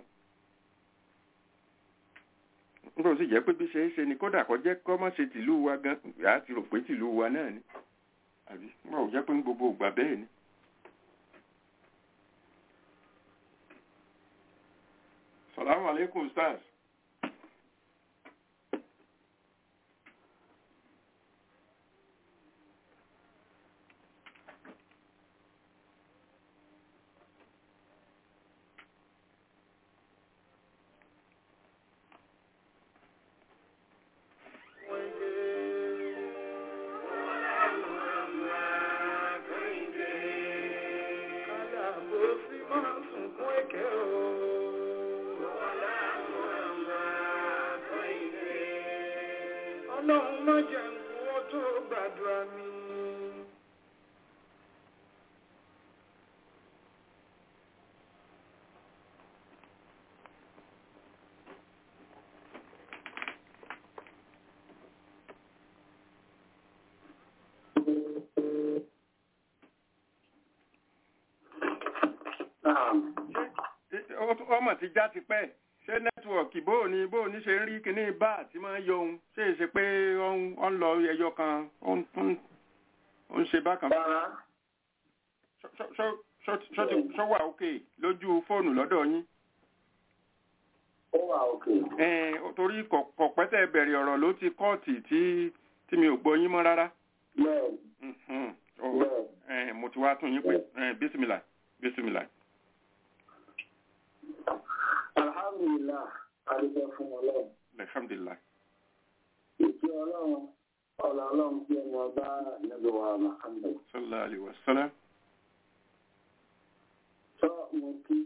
nígbà tó sì jẹ́ pé bí ṣe é ṣe ni kódà kó jẹ́ kó má ṣe tìlú wa gan yàá ti rò pé tìlú wa náà ni àbí nígbà tó jẹ́ pé ní gbogbo ìgbà bẹ́ẹ̀ ni. salamu alaikum stars. ọlọ́run má jẹ́ nkú ó tó gbàdúrà mi. ọmọ ti já ti pẹ́ ṣé nẹ́tíwọ̀kì bó ni bó ni ṣe ń rí kíní bá àti máa ń yọ ohun ṣé è ṣe pé ó ń ó ń lọ ẹyọ kan ó ń ó ń- ó ń ṣe bákan. Ṣó- ṣó- ṣó- ṣó- ṣó ti- ṣó wà òkè lójú fóònù lọ́dọ̀ yín. ó wà òkè. Ẹ̀ẹ́n, ó- torí kọ̀- kọ̀pẹ́tẹ̀ bẹ̀rẹ̀ ọ̀rọ̀ ló ti kọ́ọ̀tì tí tí mi ò gbọ́ yín mọ́ rárá. bẹ́ẹ̀ Mhm. Ó- bẹ́ẹ̀ ẹ̀ẹ́n, mo ti wá tún yín pé ẹ̀ẹ́n, bísímìlà bísímìlà. alhamdulilah adúgbò fún ọlọ́run alhamdulilayi. ìkí ọlọ́run ọ̀là ọlọ́run tí ẹnu ọba níbi wa muhammed. sallallahu alayhi wa sallam. sọ mo kí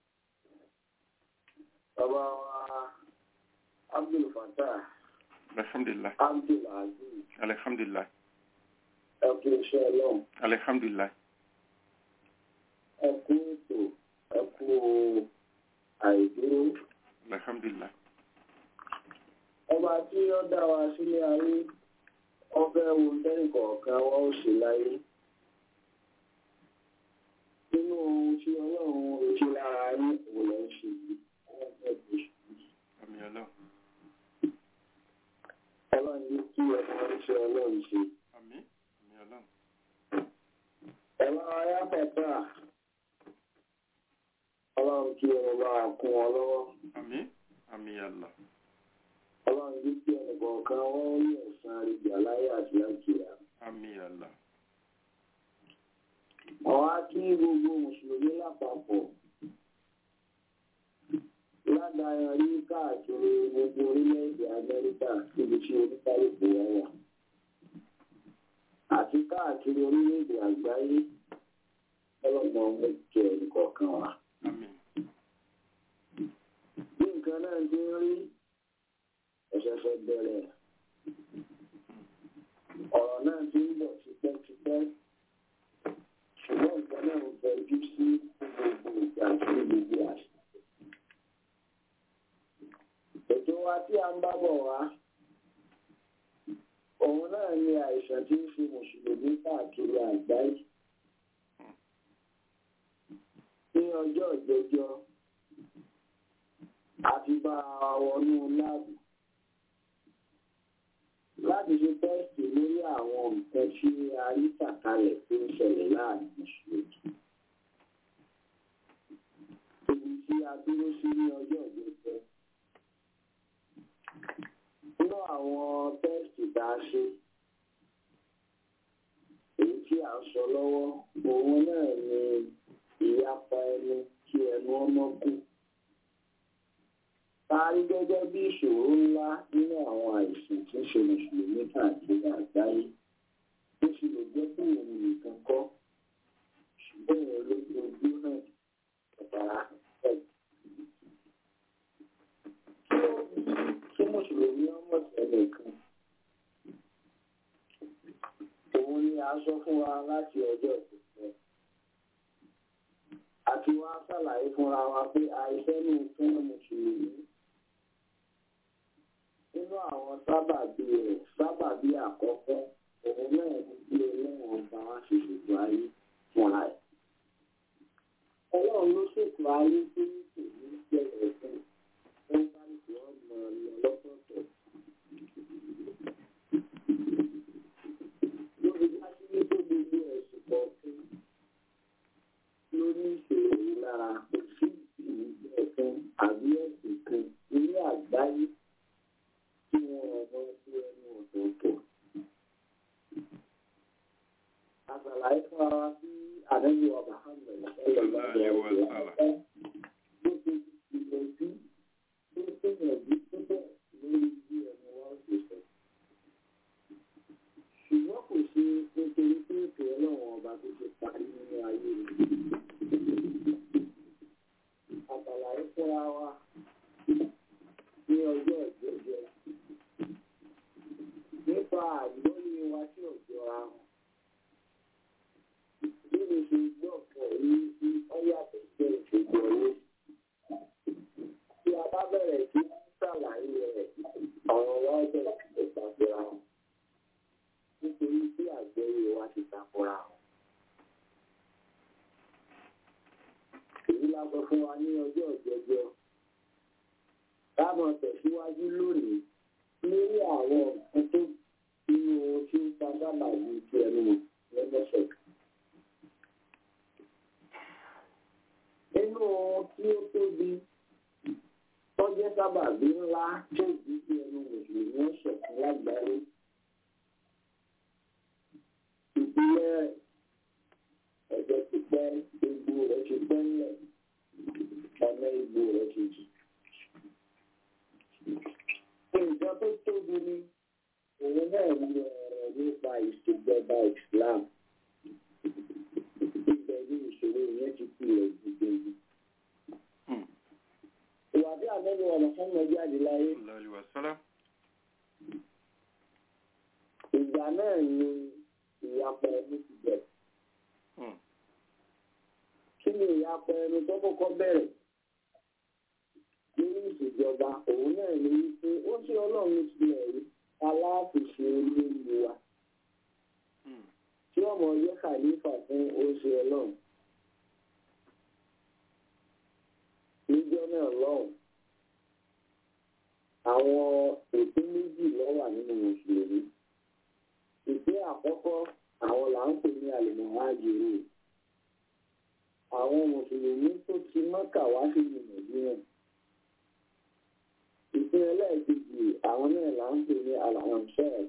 bàbá wa abdul fatah alhamdulilayi. abdul aziz alhamdulilayi. ẹkú iṣẹ́ ọlọ́run alhamdulilayi. ẹkú ètò ẹkú àìdúró. alhamdulilayi. ọba tí ó dá wa sílé ayé ọfẹ́ wo tẹ́nìkọ̀ọ̀kan wọ́n ó ṣe láyé nínú ohun tí ọlọ́run retí lára yín òun lẹ́ ń ṣe yìí wọ́n fẹ́ kó ṣe yìí. àmì ọlọ́run. ọlọ́run yìí kí ọmọ iṣẹ́ ọlọ́run ṣe. àmì àmì ọlọ́run. ẹ̀rọ ayápẹ̀tà ọlọ́run kí ọmọ bá wa kún ọ lọ́wọ́ àmì àmì Allah. ọlọ́run yìí kí ẹnìkọ̀ọ̀kan wọ́n rí ẹ̀san àríjà láyé àti lákìá. àmì Allah. àwọn á kí gbogbo mùsùlùmí lápapọ̀ ládàáyàn rí káàkiri gbogbo orílẹ̀-èdè amẹ́ríkà níbi tí oníkálùkù wọn wà àti káàkiri orílẹ̀-èdè àgbáyé ọlọ́mọ mẹ́jọ nìkọ̀ọ̀kan wa. àmì bí nǹkan náà ti ń rí ẹ̀ṣẹ̀ṣẹ̀ bẹ̀rẹ̀ ọ̀rọ̀ náà ti ń bọ̀ tipẹ́tipẹ́ ṣùgbọ́n nǹkan náà ń fẹjú sí gbogbo ìgbà àti gbogbo àṣà. ètò wa tí a ń bá bọ̀ wá òun náà ni àìsàn tí ń fi mùsùlùmí káàkiri àgbáyé. ní ọjọ́ ìjẹjọ́ àti bá a wọnú láàbù láti ṣe tẹ́sítì lórí àwọn nǹkan tí a rí tàkalẹ̀ tó ń ṣẹlẹ̀ láàrin mùsùlùmí. Ibi tí a dúró sí ní ọjọ́ ìjẹjọ́. Nínú àwọn tẹ́sítì tá a ṣe, èyí tí à ń sọ lọ́wọ́, òun náà ni ìyapa ẹnu kí ẹnu ọmọ kù. Parí gẹ́gẹ́ bí ìṣòro ńlá nínú àwọn àìsàn tí ń ṣe mùsùlùmí káàkiri àgbáyé. Ó sì lè jẹ́ pé òun nìkan kọ́. Ṣùgbọ́n ìwọ̀n lójú ojú náà ọ̀tara ẹ̀. Kí ó bí kí mùsùlùmí ọmọ tẹ̀lé kan? Òun ni a sọ fún wa láti ọjọ́ ìpínlẹ̀. Àti wá ṣàlàyé fúnra wa pé àìsẹ́ ní fún mùsùlùmí nínú àwọn sábàbí rẹ̀ sábàbí àkọ́kọ́ òun náà ní bí ọlọ́run ọba wa ṣe ṣètò ayé fúnra ẹ̀. ọlọ́run ló ṣètò ayé tó ní tòun bẹ̀rẹ̀ fún wọn bá ní kí wọ́n mọ ọ lọ́tọ̀ọ̀tọ̀. lórí dájú wípé gbogbo ẹ̀sùn kọ̀ọ̀kan ló ní ìṣòro yìí lára kò sí ìlú ẹ̀kan àbí ẹ̀sìn kan ní àgbáyé tí wọn ọmọ sí ẹnu ọ̀tọ̀ọ̀tọ̀. Àṣàlàyé fún ara sí àdéhùn ọba Hamlet Sallallahu alaihi wa sallam. Bó ṣe ìgbìyànjú tó gbìyànjú púpọ̀ lórí bí ẹnu wa ó ṣe sọ. Ṣùgbọ́n kò ṣe nítorí pé ètò ọlọ́run ọba tó ṣe parí nínú ayé rẹ̀. Àṣàlàyé fúnra wa ní ọjọ́ ìjẹ́jẹ́ bẹ̀rẹ̀ sí ṣàlàyé rẹ̀ ọ̀rọ̀ wa bẹ̀rẹ̀ sí takora wọn nítorí tí àgbẹ̀yẹ wa ti takora wọn. èyí la sọ fún wa ní ọjọ́ ìjẹjọ́ táwọn tẹ̀síwájú lónìí lórí àwọn nǹkan tó nínú ohun tí ń ta sábà yìí ti ẹnu lọ́gbọ́sọ̀. nínú ohun tí ó tóbi tọ́jẹ́ sábàbí ńlá tó ìdí tí ẹnu mùsùlùmí ọ̀sẹ̀ fún lágbàáyé. ìpínlẹ̀ ẹ̀jẹ̀ ti pẹ́ egbò rẹ̀ ti pẹ́ ńlẹ̀ ọ̀nà egbò rẹ̀ ti jì. nǹkan tó tóbi ni òun náà ń lọ ọ̀rọ̀ nípa ìṣèjọba Islam. ibẹ̀ ni ìṣòro yẹn ti pilẹ̀ gbogbo ìwà tí àmẹ́lú ọ̀nà fún ọjọ́ jáde láyé ìgbà náà ni ìyapọ̀ ẹni ti bẹ̀rẹ̀. kí ni ìyapọ̀ ẹni tó kọ́kọ́ bẹ̀rẹ̀ nínú ìṣèjọba òun náà ni wípé ó ṣe ọlọ́run tilẹ̀ rí aláàfíṣe olóńgbò wa tí ọmọ ọjọ́ kàlífà fún oṣù ọlọ́run. níjọ́ náà lọ́hùn àwọn ìpín méjì ló wà nínú mùsùlùmí ìpín àkọ́kọ́ àwọn là ń pè ní àlùmọ̀hájìrì àwọn mùsùlùmí tó ti mọ́kà wá sí nàìjíríà ìpín ẹlẹ́ẹ̀kejì àwọn náà là ń pè ní alhamsel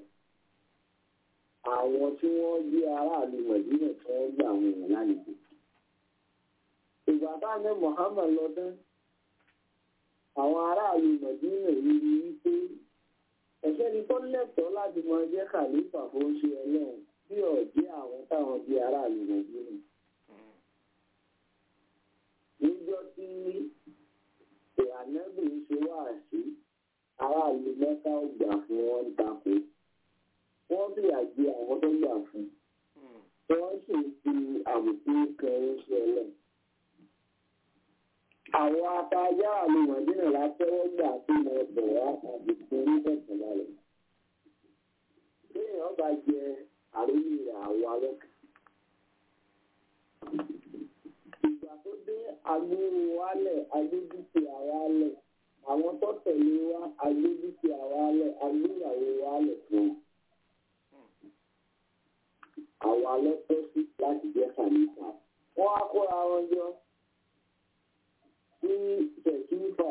àwọn tí wọ́n jẹ́ aráàlú mọ̀dínà tí wọ́n gbà àwọn èèyàn lálejò ìgbà táwọn ní Muhammad lọ́dún àwọn aráàlú mọ̀dínà yìí rí wípé ẹ̀ṣẹ́ ni tó lẹ́tọ̀ọ́ láti mọ jẹ́ kàlífà fún ṣe ẹlẹ́rìn bí ọ̀jẹ́ àwọn táwọn di aráàlú mọ̀dínà. níjọ́ tí ìhànẹ́bì ń ṣe wá sí aráàlú mẹ́ta ọgbà fún wọn tako wọ́n bí àjẹ àwọn tó gbà fún wọ́n sì fi àbùkù kan ń ṣe ẹlẹ́rìn àwọn atajá àlùmọ̀dínà látẹ́wọ́ gbà tó mọ ọ̀bọ̀ wá àti fún oníkẹ̀kẹ̀ lálẹ́. Téèyàn bá jẹ àríyìn rẹ̀ àwọ̀ alọ́kà. Ìgbà tó dé agbóró wálẹ̀ agbójútì àwálẹ̀. Àwọn tó tẹ̀lé wá agbójútì àwálẹ̀ agbóyàwó wálẹ̀ fún un. Àwọn alẹ́ tó sí láti jẹ́ kànífà. Wọ́n á kóra wọn jọ ní tẹ̀kífà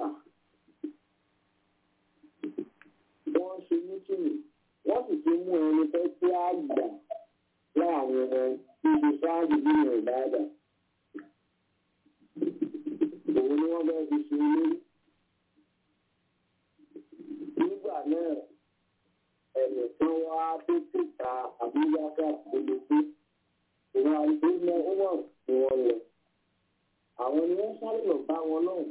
wọ́n ṣe mítìnì wọ́n sì ti mú ẹni tó tí á gbà láàrin wọn níbi sáàbì nínú ìbáàdà. Òun ni wọ́n bẹ́ẹ̀ fi ṣe olórí. Nígbà náà, ẹ̀mí kan wá tètè ta àbúyáká gbogbo pé òun àìsí mọ́ ó wà ní wọ́n lọ àwọn ni wọ́n sáré lọ bá wọn lọ́hùn.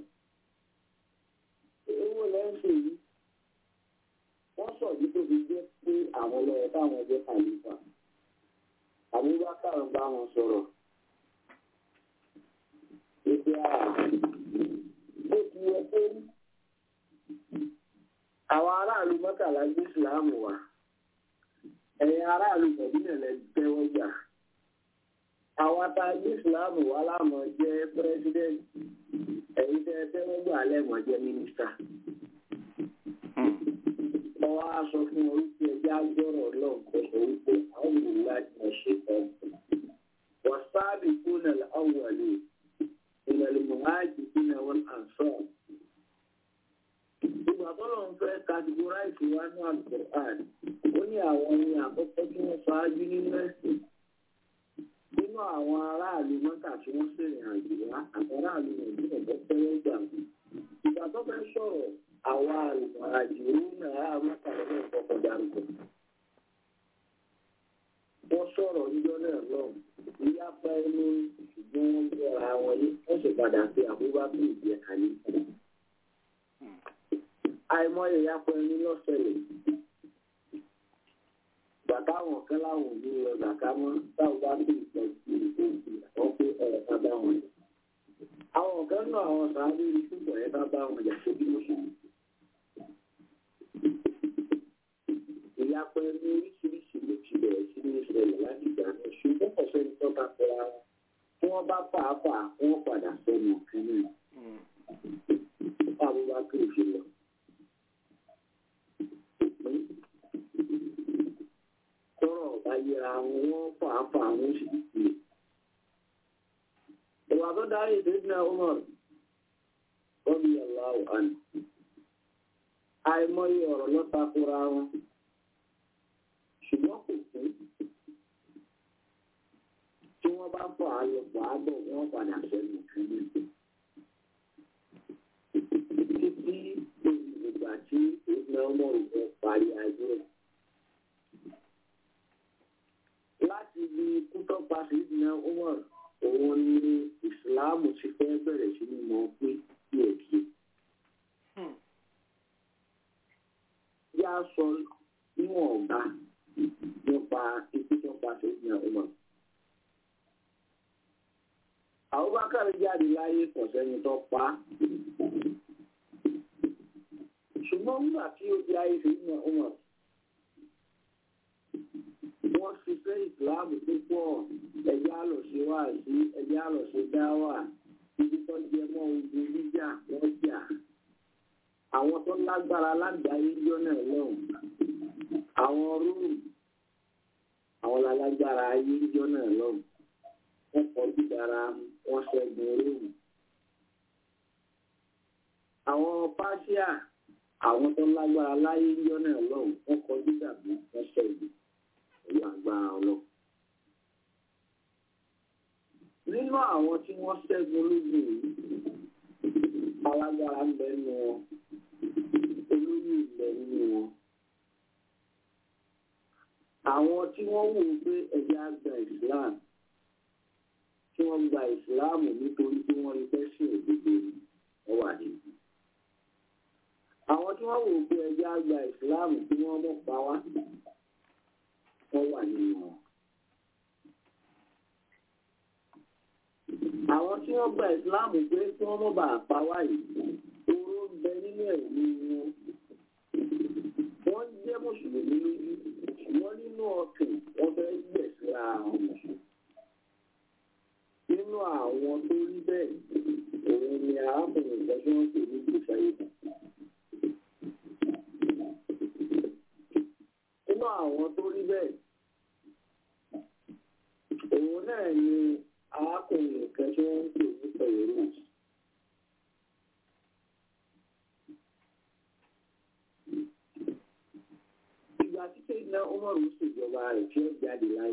owó lẹ́sìn yìí wọ́n sọ̀dí tó fi jẹ́ pé àwọn lọ́yẹ̀ táwọn jẹ́ kàlífà. àbúbákà ń bá wọn sọ̀rọ̀. ètò àrà bó ti yẹ pé àwọn aráàlú mọ́kànlá gbé ìsìláàmù wá ẹ̀yin aráàlú mọ̀dínà lẹ tẹ́wọ́ gbà àwọn atagbé ìsìláàmù wà láàmọ̀ jẹ́ pírẹ́sidẹ́ǹtì ẹ̀yin tẹ́ tẹ́wọ́ gbà lẹ́mọ̀ jẹ́ mínísítà. wọ́n wá sọ fún wọn wípé ẹjẹ́ agbọ́rọ̀ náà kò sọ wípé àwọn ènìyàn láti mọ̀ ṣe tán. wọ́n sáàbì kúnà láwùwalè ìrẹ̀lẹ̀ mọ̀háàjì kúnà wọn àǹsọ̀. ìgbà tọ́lọ̀ ń fẹ́ kàtìgóráìsì wá ní àlùkòrán ó ní àwọn ní àkọ́kọ́ tí wọ́n ṣáájú nínú ẹ̀sìn nínú àwọn aráàlú mọ́tà tí wọ́n ṣèrìn àjò wá àwọn aráàlú nàìjíríà tó tẹ́wọ́ gbà wọ́n. ìgbà tó fẹ́ sọ̀rọ̀ àwọn àjò náà mọ́tà lọ́wọ́ ìkọ̀kọ̀ dárúkọ. wọ́n sọ̀rọ̀ níjọ́ náà lọ ìyapa ẹnu ṣùgbọ́n wọ́n gbọ́ra wọn yìí wọ́n sì padà sí àbúbákú ìdí ẹ̀ka yìí. àìmọye ìyapa ẹnu lọ́sẹ̀lẹ̀ bàtà àwọn kan láwọn òbí lọ bàtà mọ táwọn bá bí ìtọ́ sí ìtòsí àwọn pé ọ̀rọ̀ ká bá wọn jà. àwọn kan náà àwọn sàárè rí ṣùgbọ́n ẹ bá bá wọn jà ṣe bí wọ́n ṣe. fàáfà wọ́n padà sẹ́nu kan náà báwo bá kí o ṣe lọ. tọrọ ọba yẹra wọn wọ́n fàáfà wọn sì kú. ìwà tó darí ìdíjìnà Umar rọ́bì aláwọ̀ àná. àìmọye ọ̀rọ̀ lọ́takora wọn ṣùgbọ́n kò kú tí wọ́n bá fọ àlọ́pọ̀ àbọ̀ wọ́n padà sẹ́nu kan náà. títí ìgbà tí ìgbà ọmọ ìfẹ́ parí ayé rẹ̀. láti ibi kútọ́pa sí ìdíná Umar òun ni ìsìláàmù ti fẹ́ bẹ̀rẹ̀ sí ní mọ̀ pé díẹ̀ díẹ̀. yá sọ níwọ̀n ọ̀gá nípa ikú tó pa sí ìdíná Umar. Abubakar jáde láyé kò sẹ́ni tó pa á. ṣùgbọ́n nígbà tí ó di ayé sí ìdíná Umar wọ́n fi fẹ́ ìsìláàmù púpọ̀ ẹ̀jẹ̀ àlọ́ṣe wà sí ẹ̀jẹ̀ àlọ́ṣe dá wà ibi tó jẹ mọ́ ogun jíjà wọ́n jà àwọn tó lágbára lágbàáyé jọ náà lọ́hùn àwọn róòmù àwọn lálágbára ayé jọ náà lọ́hùn wọ́n kọjú dára wọ́n ṣẹ́gun róòmù àwọn pàṣíà àwọn tó lágbára láyé jọ náà lọ́hùn wọ́n kọjú dàbí wọ́n ṣẹ́gun pẹ̀lú agbára ọlọ́run. Nínú àwọn tí wọ́n ṣẹ́gun lójú yìí, alágbára ń bẹ nínú wọn, olóyè ń bẹ nínú wọn. Àwọn tí wọ́n wò ó pé ẹ̀jẹ̀ á gba Islam, tí wọ́n gba Islam nítorí tí wọ́n rí fẹ́ sí òdodo wọ́n wà nínú. Àwọn tí wọ́n wò ó pé ẹ̀jẹ̀ á gba Islam tí wọ́n mọ̀ pa wá wọ́n wà nínú wọn. Àwọn tí wọ́n gba ìsìláàmù pé kí wọ́n mọ̀ bá pa wá yìí, oró ń bẹ nínú ẹ̀mí wọn. Wọ́n jẹ́ mùsùlùmí lójú, ṣùgbọ́n nínú ọkàn wọ́n fẹ́ gbẹ̀sí àwọn mùsùlùmí. Nínú àwọn tó rí bẹ́ẹ̀, òun ni arákùnrin ìgbà tí wọ́n pè ní Bùsáyé. Nínú àwọn tó rí bẹ́ẹ̀, òun náà ni arákùnrin kan tí wọ́n ń pè ní pẹ̀lú ìgbà tí kéèyàn ọmọrùn ṣèjọba rẹ̀ tí ó jáde láyé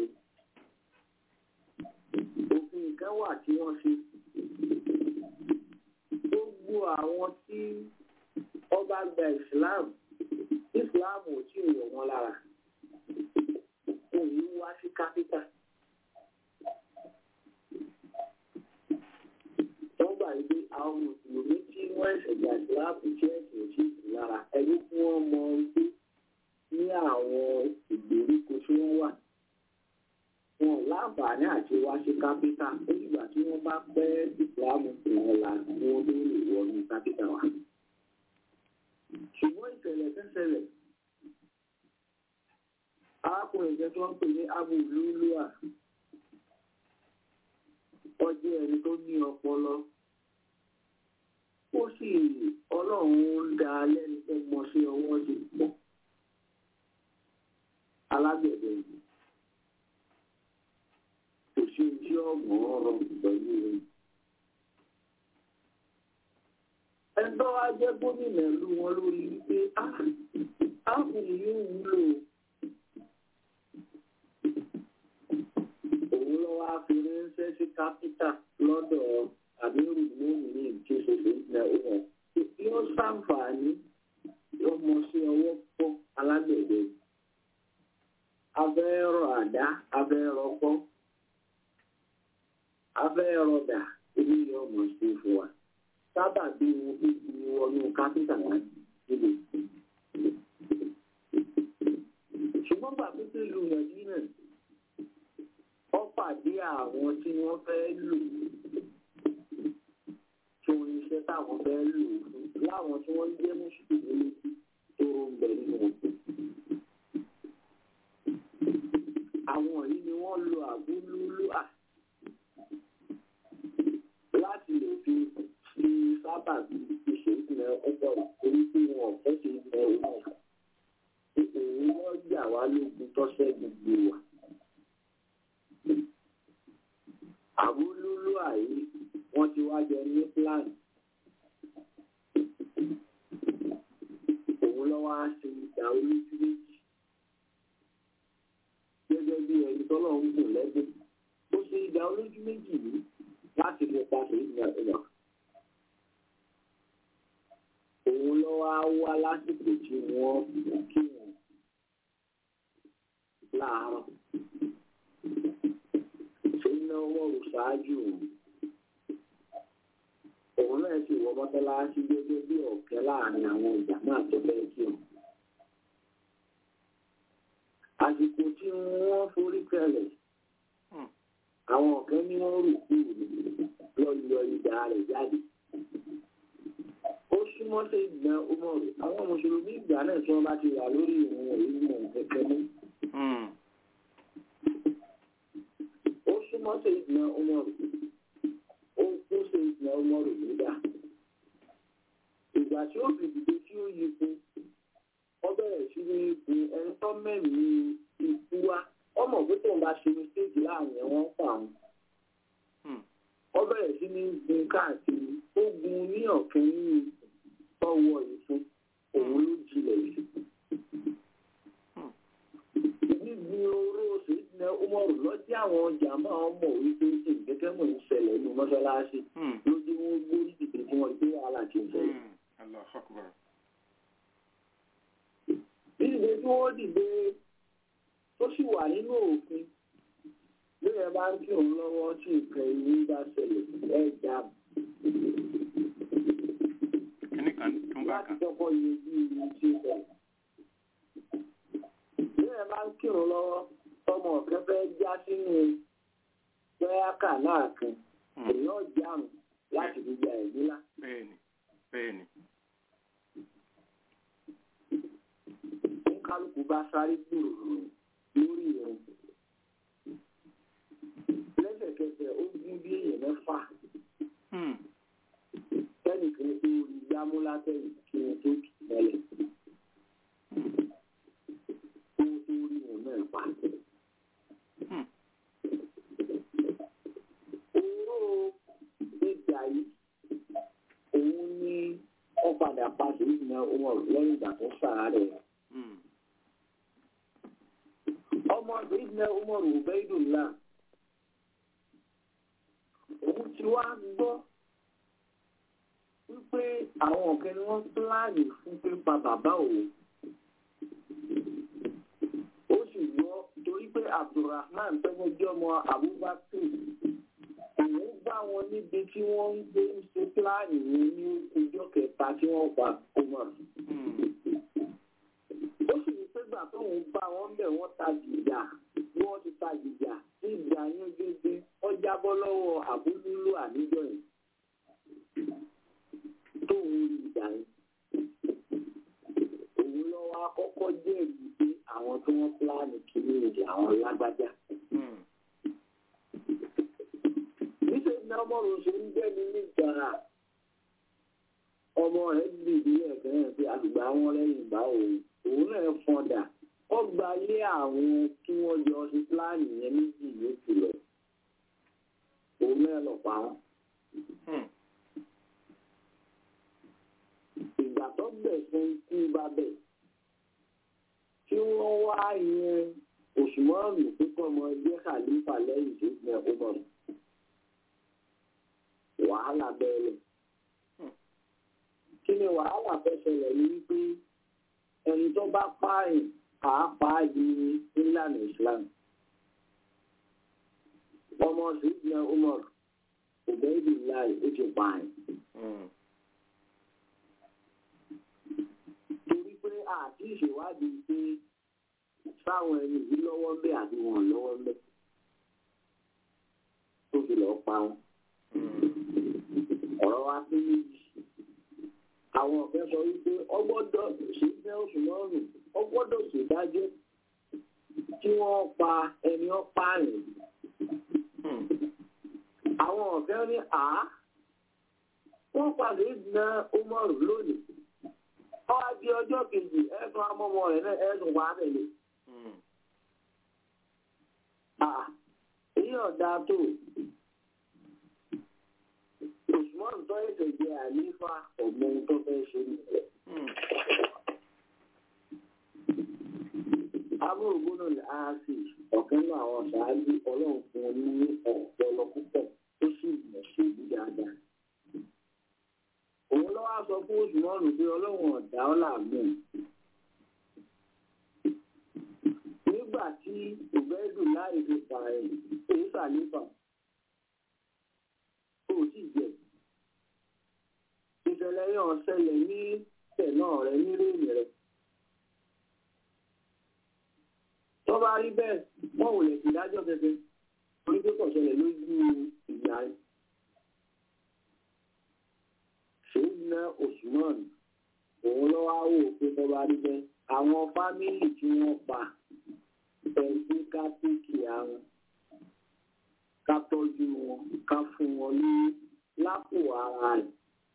òfin kan wà tí wọ́n ṣe gbogbo àwọn tí ọba gba Islam Islam ò tí ì wọ̀ wọ́n lára òun wá sí kápítà. wọ́n gbà yí pé àwọn mùsùlùmí tí wọ́n ẹ̀sẹ̀ gbà síláàpù jẹ́ ẹ̀sìn òsì lára ẹni tí wọ́n mọ wípé ní àwọn ìgbèríko tí wọ́n wà wọn láǹfààní àti wá sí kápítà ó dìgbà tí wọ́n bá pẹ́ ìsìláàmù tí wọ́n la kí wọ́n tó lè wọnú kápítà wa. ṣùgbọ́n ìṣẹ̀lẹ̀ tẹ́sẹ̀lẹ̀ arákùnrin jẹ́ tí wọ́n pè ní abu lulua ọjọ́ ẹni tó ní ọpọlọ ó sì ọlọ́run ń da lẹ́nu tó mọ sí ọwọ́ ti pọ̀ alágbẹ̀dẹ yìí kò sí ojú ọ̀gbọ̀n ọ̀rọ̀ pẹ̀lú rẹ̀. ẹgbẹ́ wa jẹ́ gómìnà ìlú wọn lórí wípé áàpù yìí wúlò òun lọ́wọ́ àfiránṣẹ́ sí kápítà lọ́dọ̀ àbírù lóhùn ní ìjọsọ̀fẹ́ ìgbà ọ̀hún. yóò ṣàǹfààní lọ́mọ sí ọwọ́ pọ̀ alágbẹ̀dẹ. abẹ́rọ̀ àdá abẹ́rọ̀ pọ́ abẹ́rọ̀ dà ilé yóò mọ̀ sí fún wa. sábà bí wọn fi ti wọnú kápítà wọn níbi. ṣùgbọ́n bàbá tó lu nàìjíríà ó pàdé àwọn tí wọ́n fẹ́ lò tó iṣẹ́ táwọn fẹ́ lò fún láwọn tí wọ́n jẹ́ mùsùlùmí tó ń bẹ nínú òkú. àwọn yìí ni wọ́n lo àbúlúlú à sọ̀rọ̀ torí pé wọn ò fẹ́ ṣe ìgbẹ́ òun náà òun wọ́n gbà wá lógun tọ́sẹ̀ gbogbo wa. àbúlúlú àyè wọ́n ti wá jẹ ní plan. òun lọ́wọ́ á ṣe ìjà olójú méjì. gẹ́gẹ́ bí ẹni tọ́lọ̀ ń gùn lẹ́gbẹ̀ẹ́. ó ṣe ìjà olójú méjì yìí láti lè pàṣẹ ìgbà ìgbà. òun lọ́wọ́ á wá lásìkò tí wọ́n kí wọn láàárọ̀. Ṣéyìn náà wọ́n rò ṣáájú òun. Òun náà sì wọ mọ́tọ́láṣí gẹ́gẹ́ bí ọ̀kẹ́ láàrin àwọn ìjà náà tó bẹ́ẹ̀ kí wọn. Àsìkò tí wọ́n forí kẹlẹ̀, àwọn ọ̀kẹ́ ní wọ́n rò kú lọ yọ ìdá rẹ̀ jáde. Ó súnmọ́ sí ìgbà ọmọ rẹ̀. Àwọn mùsùlùmí ìgbà náà tí wọ́n bá ti wà lórí ìrìn èyí mọ̀ kẹ́kẹ́ mú. ó súnmọ́ sí ìdìnà ọmọrù ó kún sí ìdìnà ọmọrù nígbà ìgbà tí ó fi dìde tí ó yí fún ọ bẹ̀rẹ̀ sí ní gun ẹni tó mẹ́mí ikú wá ọmọ pé tóun bá ṣe mistake láàrin ẹ̀wọ̀n pa àwọn ọ bẹ̀rẹ̀ sí ní gun káàkiri ó gun ní ọ̀kẹ́ ní tọ́wọ́ ìfún òun ló jilẹ̀ yìí gbígbin oró oṣù ìdílé umaru lọ́jọ́ àwọn ọjà máa ń mọ̀ wípé ṣe ìgbẹ́kẹ̀ mọ̀ ń ṣẹlẹ̀ nínú mọ́ṣáláṣí lójú wọn gbórí dìde tí wọ́n gbé wàhálà tí ń ṣẹlẹ̀. dídìde tí wọ́n dìde tó sì wà nínú òfin lóye bá ń kí òun lọ́wọ́ tí nǹkan ìwé bá ṣẹlẹ̀ ẹ̀ já láti kọ́kọ́ yẹ bí ìwé tí ó ṣẹlẹ̀ bẹ́ẹ̀ máa ń kírun lọ́wọ́ ọmọ ọ̀kẹ́ fẹ́ já sínú pẹ́ẹ́kà náà kan èèyàn jáàmù láti fi gba ẹ̀mí lá. bẹ́ẹ̀ni bẹ́ẹ̀ni. ń kálukú bá sáré gbòòrò lórí ìrìn. lẹ́sẹ̀kẹsẹ̀ ó gún bí èèyàn mẹ́fà. kẹ́nìkan tó rí gbámúlátẹ̀yìn kí wọ́n tó kì í mọ́lẹ̀. náà pa. Owó ìgbà yìí, òun ní ó padà padà ìgbìmọ̀ ọmọ lẹ́yìn ìgbà tó sàárẹ̀. Ọmọ ìgbìmọ̀ ọmọ Rùbẹ́dùnlá, òun ti wá gbọ́ wípé àwọn ọ̀kẹ́ ni wọ́n pílánì fún pípa bàbá òun. torí pé abdulrahman tẹ́gbọ́n jẹ́ ọmọ abubakar òun bá wọn níbi tí wọ́n ń gbé ń ṣe pílánì ní ní ọjọ́ kẹta tí wọ́n pa ọmọ. ó sì ní pé gbà tóun bá wọn bẹ̀ wọ́n ta jìjà bí wọ́n ti ta jìjà tí ìjà yẹn gẹ́gẹ́ wọ́n jábọ́ lọ́wọ́ àbúlúlú àníjọ́ yẹn tóun rí ìjà yẹn. òun lọ́wọ́ akọ́kọ́ jẹ́rìí pé àwọn tí wọ́n pílánì kìíní ìdí àwọn lágbájá. níṣẹ́ ní ọmọ rẹ̀ ṣe ń gbẹ́ni nígbàrà ọmọ rẹ̀ gbìdí ẹ̀kẹ́ yẹn pé àgbà wọn lẹ́yìn ìgbà òun òun náà fọ́ndà ó gba ilé àwọn tí wọ́n jọ ṣe pílánì yẹn méjì yòókù lọ òun náà lọ pa wọn. ìgbà tó bẹ̀ fún kú bá bẹ̀ tí wọ́n wá yẹn òṣùmọ́ọ̀nù púpọ̀ mọ́ ẹgbẹ́ kàlífà lẹ́yìn tó gbẹ ọmọ rẹ̀ wàhálà bẹ̀rẹ̀ kí ni wàhálà fẹ́ ṣẹlẹ̀ ní wípé ẹni tó bá pààyàn pàápàá di nílànà Islam ọmọ ṣùgbọ́n Umar òbẹ́ẹ̀dì láì ó ti pààyàn. torí pé àti ìṣèwádìí pé sáwọn ẹni yìí lọ́wọ́ ń bẹ àbí wọn lọ́wọ́ ń bẹ tó fi lọ́ọ́ pa wọn. ọ̀rọ̀ wa pé méjì àwọn ọ̀fẹ́ sọ wípé ọgbọ́dọ̀ ṣe fẹ́ oṣù lọ́rùn ọgbọ́dọ̀ ṣèdájọ́ tí wọ́n pa ẹni ọ̀pá rẹ̀. àwọn ọ̀fẹ́ ní à wọ́n pàdé ìdìnnà Umaru lónìí kejì ẹ̀sùn amọ́mọ rẹ̀ náà ẹ̀sùn wà tẹ̀lé. èyí ọ̀dà tó Usman tó ẹ̀sẹ̀ jẹ́ àlífà ọ̀gbọ́n tó fẹ́ ṣe nílẹ̀. amúrògbónà ààfì ọ̀kan náà àwọn ṣáájú ọlọ́run fún un ní ọ̀pọ̀lọ púpọ̀ tó sì mọ̀ sí ìlú dáadáa. òun lọ́wọ́ á sọ fún Usman pé ọlọ́run ọ̀dà ọ́ làmú. nígbà tí òbẹ́dù láì fi pààyàn èyí sàlífà kò tí jẹ ìṣẹ̀lẹ̀ yẹn ṣẹlẹ̀ ní tẹ̀nà rẹ nírèèmí rẹ. tó bá rí bẹ́ẹ̀ wọ́n ò lè fi dájọ́ gẹ́gẹ́ orí tó kọ̀ ṣẹlẹ̀ lójú ìgbà rẹ̀. ṣèyí ná Usman òun lọ́wọ́ á wò pé tó bá rí bẹ́ẹ̀ àwọn fámìlì tí wọ́n pa ẹgbẹ́ ká pèkì àwọn ká tọ́jú wọn ká fún wọn ní lápò ara rẹ̀.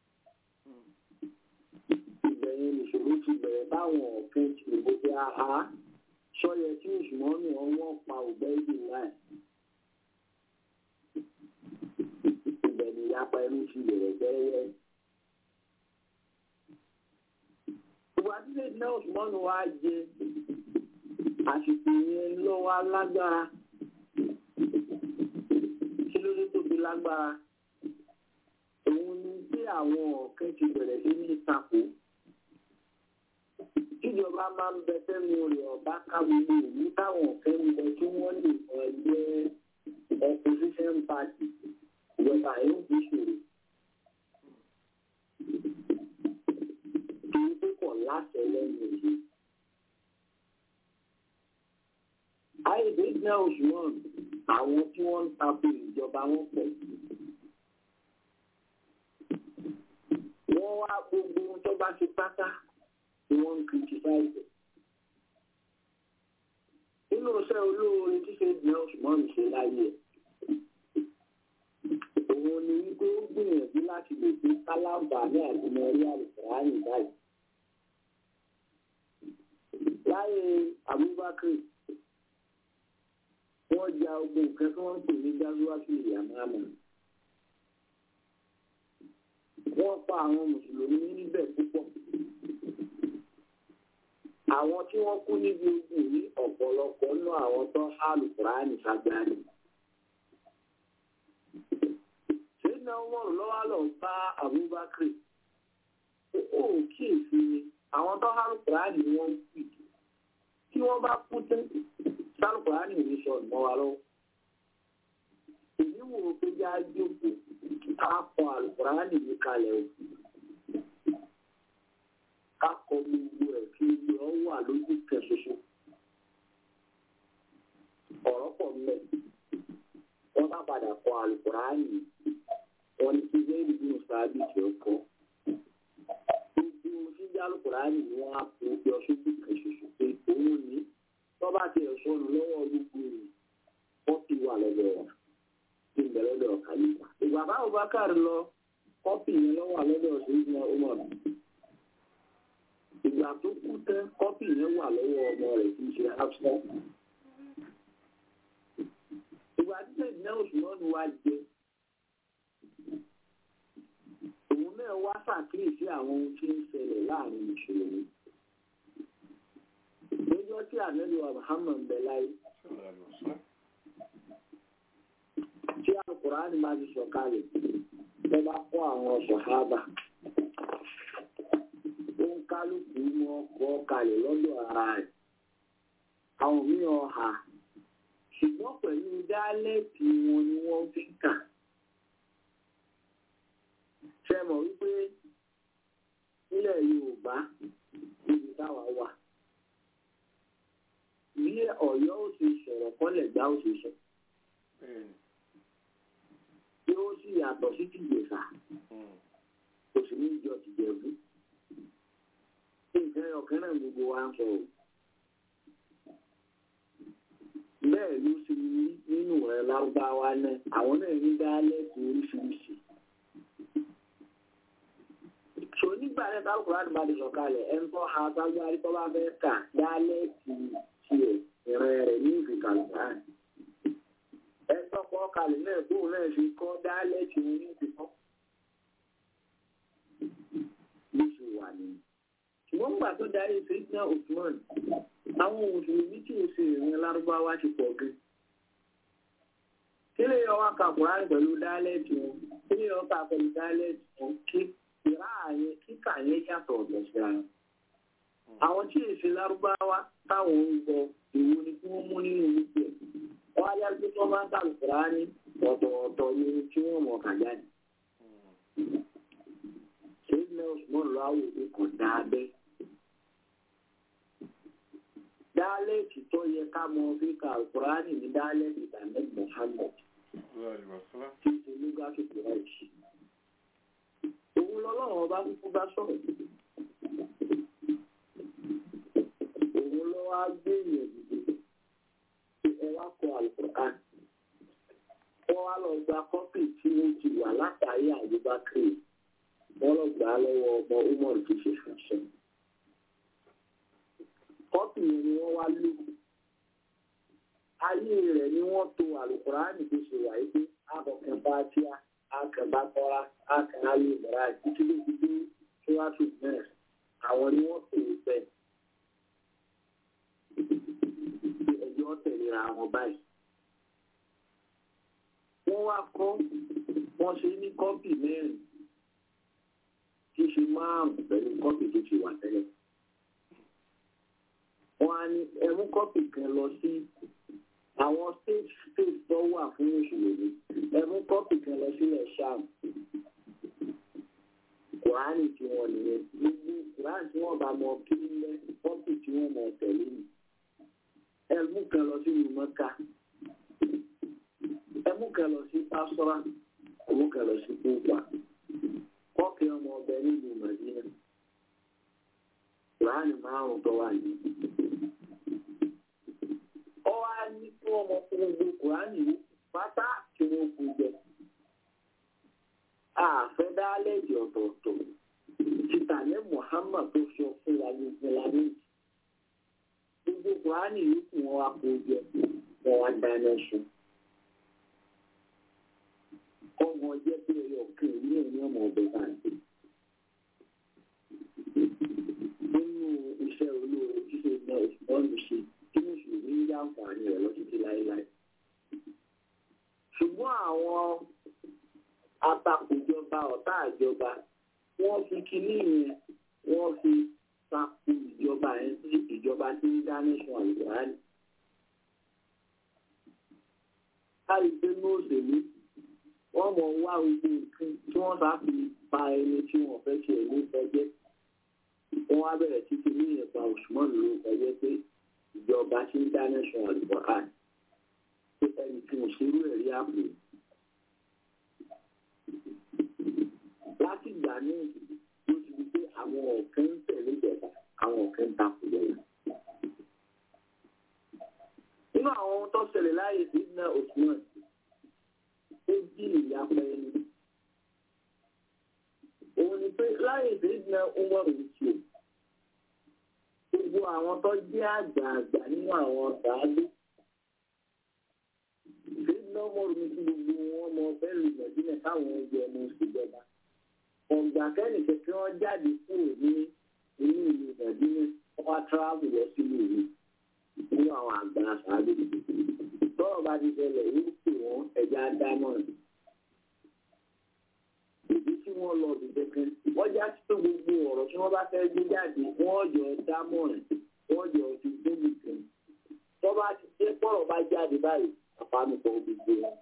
ìbẹ̀yẹn nìṣòro ti bẹ̀rẹ̀ báwọn ọ̀fẹ́ ti lè gbé aha sọ́yẹ tí òṣùmọ́nù ọwọ́ pa ògbẹ́ ìdí láì. ibẹ̀ ni ìyapa ẹnu ti bẹ̀rẹ̀ bẹ́ẹ̀. ìwà títẹ̀ náà òṣùmọ́nù wa jẹ àsìkò yẹn lọ́wọ́ lágbára kí ló dé tó fi lágbára òun ni bí àwọn ọ̀kẹ́ ti bẹ̀rẹ̀ sí ní ìtakò tíjọba máa ń bẹ fẹ́mi rẹ̀ ọ̀bá ká gbogbo ìlú táwọn ọ̀kẹ́ ń bẹ tí wọ́n lè mọ ẹgbẹ́ opposition party ìjọba yóò fi ṣòro torí pé kọ̀ láṣẹ lẹ́nu èyí. àìdè jẹ́ òṣùwọ̀n àwọn tí wọ́n ń tako ìjọba wọn pọ̀. wọ́n wá gbogbo ohun tó bá ti pátá ni wọ́n ń kìrìtìsáìsì. nínú iṣẹ́ olóore tí ṣe jẹ́ òṣùwọ̀n ṣe láyé ẹ̀. òun ni wípé ó gbìyànjú láti lè fi kálábà ní àtìmọ́rí àlùfáàní báyìí. láyé Abubakar wọ́n ja ogun nǹkan tí wọ́n ń pè ní gazuwaki yamama. wọ́n pa àwọn mùsùlùmí níbẹ̀ púpọ̀. àwọn tí wọ́n kú níbi ogun yìí ọ̀pọ̀lọpọ̀ nú àwọn tó hàlù kùránì sagbani. ṣéyìnà wọn lọ́wọ́ lọ bá Abubakar ó kíyèsí ni àwọn tó hàlù kùránì ni wọ́n ń pè tí wọ́n bá kú tán sálùkùránì ní sọ ìmọ̀ wa lọ́wọ́. èyí wò ó pé já jókòó ká kọ àlùkùránì ní kalẹ̀ o. ká kọ gbogbo ẹ̀ kí ibi ọ wà lójú kan ṣoṣo. ọ̀rọ̀ pọ̀ mẹ́. wọ́n bá padà kọ àlùkùránì wọ́n ní kí bẹ́ẹ̀ni bí mo sáábì tí ó kọ́. gbogbo síjà àlùkùránì ni wọ́n á kó yọ sójú kan ṣoṣo pé òun ní tọ́ba ti ẹ̀sọ́nù lọ́wọ́ gbogbo rẹ̀ wọ́n ti wà lọ́dọ̀ wa ti ń bẹ̀ lọ́dọ̀ kàlífà. ìgbà báwo bá káàrí lọ kọ́pì yẹn lọ́wọ́ lọ́dọ̀ ṣèyí ọmọ rẹ̀. ìgbà tó kú tẹ́ kọ́pì yẹn wà lọ́wọ́ ọmọ rẹ̀ tí í ṣe hafsa. ìgbà tí sẹ́yìn náà oṣù náà ni wàá jẹ. òun náà wá ṣàkíyèsí àwọn ohun tí ń ṣẹlẹ̀ láàrin ìṣòro lọ́jọ́ tí ànábì wa Muhammad bẹ láyé tí alukùránì máa ti sọ̀kalẹ̀ lọ bá kó àwọn sọ̀hábà ó ń kálukú mọ́ kọ́ kalẹ̀ lọ́dọ̀ ara rẹ̀ àwọn mìíràn ha ṣùgbọ́n pẹ̀lú dálẹ́ẹ̀tì wọn ni wọ́n fi kà ṣe mọ̀ wípé nílẹ̀ Yorùbá níbi táwa wà bí Ọ̀yọ́ ó ṣe sọ̀rọ̀ kọ́lẹ̀ gbá ó ṣe sọ. Tí ó sì yàtọ̀ sí tìjẹ̀sà, kò sì ní ìjọ tìjẹ̀bú. Nǹkan ọ̀kan náà gbogbo wa ń sọ o. Bẹ́ẹ̀ ló ṣe ní nínú rẹ̀ lárúbáwá náà, àwọn náà ní dálẹ́kùn oríṣiríṣi. Sọ nígbà ní kálukúránì bá ti sọ̀kalẹ̀ ẹ̀ ń tọ́ ha ságbárí tó bá fẹ́ kà dálẹ́ ti tiẹ̀ ìrìn rẹ̀ ní ìfi kálukúránì. ẹ̀ ń tọ́kọ̀ kalẹ̀ náà bóun náà fi kọ́ dálẹ́ ti wọn ní ìfi kọ́. bó ṣe wà nìyí. ṣùgbọ́n gbà tó darí sèkínà Usman àwọn mùsùlùmí tí ò ṣe ìrìn lárúbáwá ti pọ̀ gan. kí lè yọ wá ka kùránì pẹ̀lú dálẹ́ ti wọn kí lè yọ ká pẹ̀lú dálẹ́ ti wọn kí ìrá yẹn kíkà yẹn yàtọ̀ ọ̀dọ̀ sí ara. àwọn tí èsì lárúbáwá táwọn ń gbọ́ èwo ni kí wọ́n mú nínú gbogbo ẹ̀. wọ́n á yára pé tí wọ́n bá ń kàlùkùrá ní ọ̀tọ̀ọ̀tọ̀ ni tí wọ́n mọ̀ kà jáde. ṣéyìn Usman lọ àwò pé kò dáa bẹ́ẹ̀. dálẹ́ẹ̀tì tó yẹ ká mọ bí kàlùkùrá ní ní dálẹ́ẹ̀tì ìdàmẹ́ Muhammad tí ó ṣe lóga tó kùrá ìṣe òun lọ́lọ́run ọba kúkú bá sọ̀rọ̀ òun ló wá gbé èèyàn dìde ẹ wá kọ àlùkùrán wọ́n wá lọ gba kọ́pì tí ó ti wà látàrí àyíbákiri wọ́n lọ gbà á lọ́wọ́ ọmọ umar tó ṣe fàṣẹ kọ́pì yẹn ni wọ́n wá lò ayé rẹ̀ ni wọ́n to àlùkùrán tó ṣe wà yìí pé àbọ̀kẹ́ bá tíá aka bá kọ́ra aka ayé ìmọ̀ra títí ló fi dé síwájú náà àwọn ni wọ́n pè é bẹ́ẹ̀. ẹjọ́ tẹ̀léra wọn báyìí. wọ́n wá kọ́ wọ́n ṣe ní kọ́pì mẹ́rin tí ṣe márùn-ún pẹ̀lú kọ́pì tó ti wà tẹ́lẹ̀. wọ́n á ní ẹmú kọ́pì kan lọ sí àwọn state state tó wà fún mùsùlùmí ẹmú kọ́pì kan lọ sílẹ̀ sham kùránì tí wọ́n nìyẹn gbogbo kùránì tí wọ́n bá mọ kí ń lẹ kọ́pì tí wọ́n mọ tẹ̀lé ni ẹmú kan lọ sí ìmọ̀ká ẹmú kan lọ sí pásọ́rà ẹmú kan lọ sí kúpa kọ́pì ọmọ ọbẹ̀ nílùú màdínà kùránì márùn-ún tó wà yìí ọwọ́ á ní kí wọ́n mọ fún gbogbo kùránì yìí pátá tí wọ́n kú jẹ. àfẹ́ dálẹ́jì ọ̀tọ̀ọ̀tọ̀ títà ní Muhammad tó sọ fún wa ní ìpínlẹ̀ gbogbo kùránì yìí kù wọ́n wá kó jẹ wọ́n wá dáná sun. ọmọ jẹ́ pé ẹyọ kan ní ẹ̀mí ọmọ ọbẹ̀ báyìí. nínú iṣẹ́ olóore ṣíṣe náà ìfọ́nù ṣe tí mùsùlùmí ń yá àǹfààní rẹ̀ lọ títí láéláé. ṣùgbọ́n àwọn atakòjọba ọ̀tá ìjọba wọ́n fi kinní yẹn wọ́n fi takò ìjọba yẹn sí ìjọba tí ń dá nation àlùbáàlì. káyì pé ní òṣèlú wọ́n mọ̀ wá gbogbo nǹkan tí wọ́n bá fi pa ẹni tí wọ́n fẹ́ ṣe ẹ̀mí fẹ́jẹ́. wọ́n á bẹ̀rẹ̀ títí ní ìyẹ̀pá òṣùmọ́ ló fẹ́jẹ́ pé ìjọba tí ń dá nation àlùbáàlì. pé ẹni tí mo ṣerú ẹ̀rí àpò láti ìgbà náà ló ti di pé àwọn ọ̀kan ń tẹ̀lé ìjọba àwọn ọ̀kan ń takò lẹ́yìn. nínú àwọn ohun tó ṣẹlẹ̀ láàyè sí iná Usman ó jí ìyapa ẹni. òun ni pé láàyè sí iná Umar ṣe gbogbo àwọn tó jẹ́ àgbààgbà nínú àwọn sàádé. ìdílé Umar ní kí gbogbo wọn mọ bẹ́ẹ̀ lù mọ̀dínà káwọn ẹgbẹ́ ọmọ òṣèjọba ọ̀gbà kẹ́nìkẹ́ tí wọ́n jáde kúrò ní inú ìlú ìbàdínà wọ́n tíráàbù lọ sínú ìlú nínú àwọn àgbà àṣàbí. tọ́rọ̀ bá ti ṣẹlẹ̀ yóò pè wọ́n ẹja dámọ̀ rẹ̀. ìdí tí wọ́n lọ dìde kan wọ́n já sí pé gbogbo ọ̀rọ̀ tí wọ́n bá fẹ́ gbé jáde wọ́n jọ dámọ̀ rẹ̀ wọ́n jọ ti gbóbi kan. tọ́ bá ti dé pọ̀rọ̀ bá jáde báyìí àpamọ́pọ̀ gbogbo wọn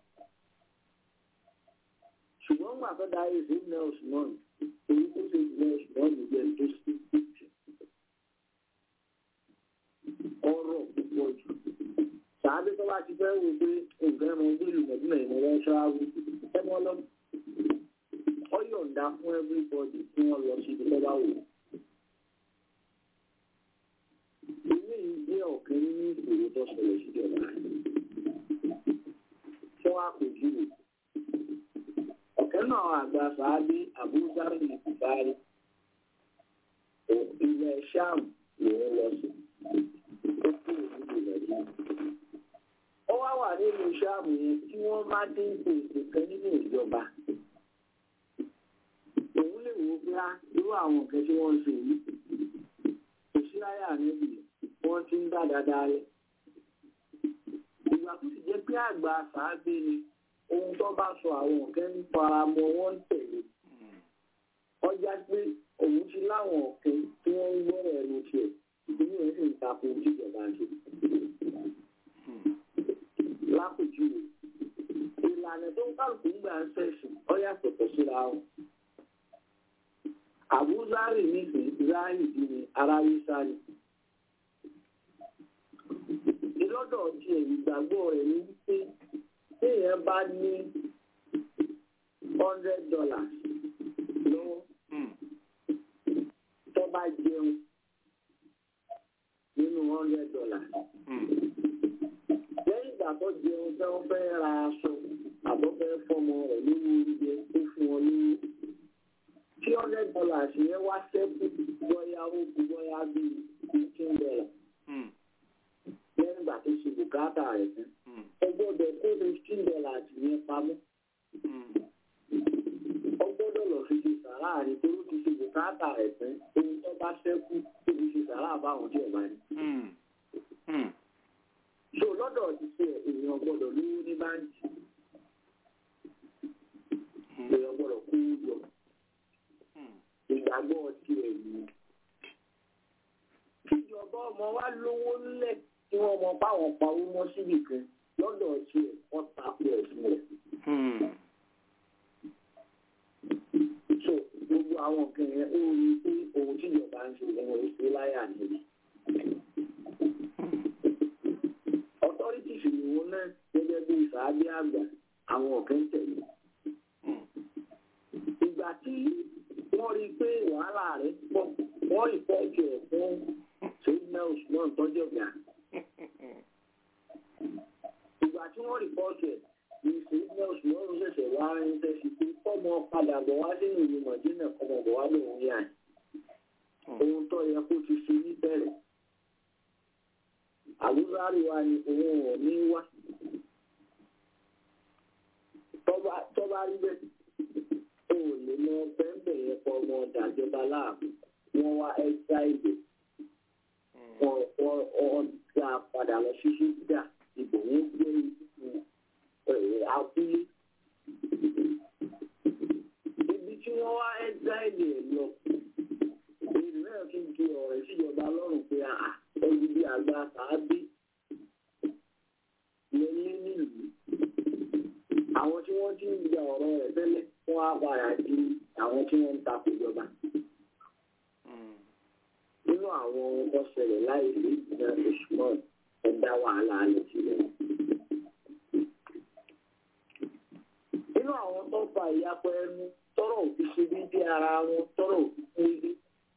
ṣùgbọ́n gbà tó darí sí nurse náà èyí tó ṣe nurse náà ní jẹ́ tó ṣe pípì ọ̀rọ̀ púpọ̀ jù sàádé tó bá ti fẹ́ wò pé nǹkan ẹ̀mọ ojú ìlú mọ̀dúnmọ̀ ìmọ̀ wọn ṣááwó ẹmọ lọ ọ yọ̀ǹda fún everybody tí wọ́n lọ sí ibi tó bá wò. ilé yìí jẹ́ ọ̀kan nínú ìṣòro tó ṣẹlẹ̀ síjọba tí wọ́n á pè jù wò ọ̀kẹ́ náà àgbà sàádé àbúzárì ìbárí ilẹ̀ ṣáàmù lòun lọ sí ó kú òní ìrẹ̀lẹ̀ ó wá wà nínú ṣáàmù yẹn tí wọ́n bá dé ipò ètò kan nínú ìjọba òun lè wò ó pé á irú àwọn nǹkan tí wọ́n ń ṣe yìí kò sí láyà níbi wọ́n ti ń dá dáadáa rẹ̀ ìgbà tó sì jẹ́ pé àgbà sàábé ni ohun tó bá sọ àwọn nǹkan ń fara mọ́ wọ́n ń tẹ̀lé ọjà pé òun ti láwọn ọ̀kẹ́ tí wọ́n ń gbọ́rọ̀ ẹnu tiẹ̀ ìpínlẹ̀ rẹ̀ sì ń takò ojújọba ṣe. lápèjúwe ìlànà tó ń kálukú gbà ń ṣẹ̀sìn ọ yàtọ̀ tó síra wọn. àbúzárì nísìnyí záàrì bí ni aráyé sáré. ìlọ́dọ̀ tiẹ̀ ìgbàgbọ́ rẹ̀ ní wípé téèyàn bá ní hundred dollars lọ́wọ́ tó bá jẹun nínú hundred dollars. lẹ́yìn ìgbà tó jẹun tí wọ́n fẹ́ ra aṣọ àbọ̀ fẹ́ fọmọ rẹ̀ lówó oúnjẹ tó fún wọn lówó. tí hundred dollars yẹn wá sẹ́kù bóyá ó kú bóyá bíi fifteen dollars. lẹ́yìn ìgbà tó ṣe bùkátà rẹ̀ tán. ẹ gbọ́dọ̀ kó fifteen dollars yẹn pamọ́ ó gbọ́dọ̀ lọ fi ṣe sàrà rẹ̀ tó ló ti ṣe bùkátà rẹ̀ tán ohun tó bá ṣẹ́kù tó fi ṣe sàrà báwọn tí ọba ní. so lọ́dọ̀ ti ṣe èèyàn gbọ́dọ̀ lówó ní báńkì èèyàn gbọ́dọ̀ kó o jọ ìgbàgbọ́ ti ẹ̀ yìí. kíjọba ọmọ wa lówó ńlẹ̀ tí wọ́n mọ báwọn pawó mọ́ síbì kan lọ́dọ̀ ti ẹ̀ wọ́n tako ẹ̀sìn rẹ̀. so gbogbo àwọn nǹkan yẹn ó rí i pé ohun tíjọba ń ṣe ìwọ̀n ìṣe láyà níbi. authorities ni wọn náà gẹ́gẹ́ bí ìsàábí àgbà àwọn ọ̀kẹ́ ń tẹ̀lé. ìgbà tí wọ́n rí i pé wàhálà rẹ̀ pọ̀ wọ́n ìfọ́jú ẹ̀ fún ṣèyíná usman tọ́jú ọ̀gá. ìgbà tí wọ́n rìpọ́ọ̀tù ẹ̀ ní ṣèyíná usman ṣẹ̀ṣẹ̀ wá ń tẹ̀sí pé kọ́mọ padà bọ̀ wá sínú ìlú mọ̀jínà kọ́mọ bọ̀ wá lòun yá ẹ̀. ohun tó yẹ kó ti ṣe níbẹ̀rẹ̀. àbúrárì wa ni òun ò ní wá. tọ́ba rí bẹ́ẹ̀ o ò lè mọ bẹ́ẹ̀ yẹn pọ̀ ọmọ ọ̀dàjọba láàbù wọ́n wá ẹ́sà ìdè wọ́n dá padà lọ sí ṣíṣídà ìbò wọn gbé abúlé ibi tí wọ́n wá ẹ́sà ìdè lọ èyí náà fi ju ọ̀rẹ́ síjọba lọ́rùn pé ẹbí bí àgbà tàbí lẹ́lẹ́ nílùú àwọn tí wọ́n ti ń gba ọ̀rọ̀ rẹ̀ tẹ́lẹ̀ wọ́n á padà di àwọn tí wọ́n ń takò ìjọba nínú àwọn ohun tó ṣẹlẹ̀ láì rí ìdíná usman ẹ̀dá wàhálà alẹ́ sílẹ̀. nínú àwọn tó fa ìyapọ̀ ẹnu tọrọ òfin ṣe dídí ara wọn tọrọ òfin kú ilé.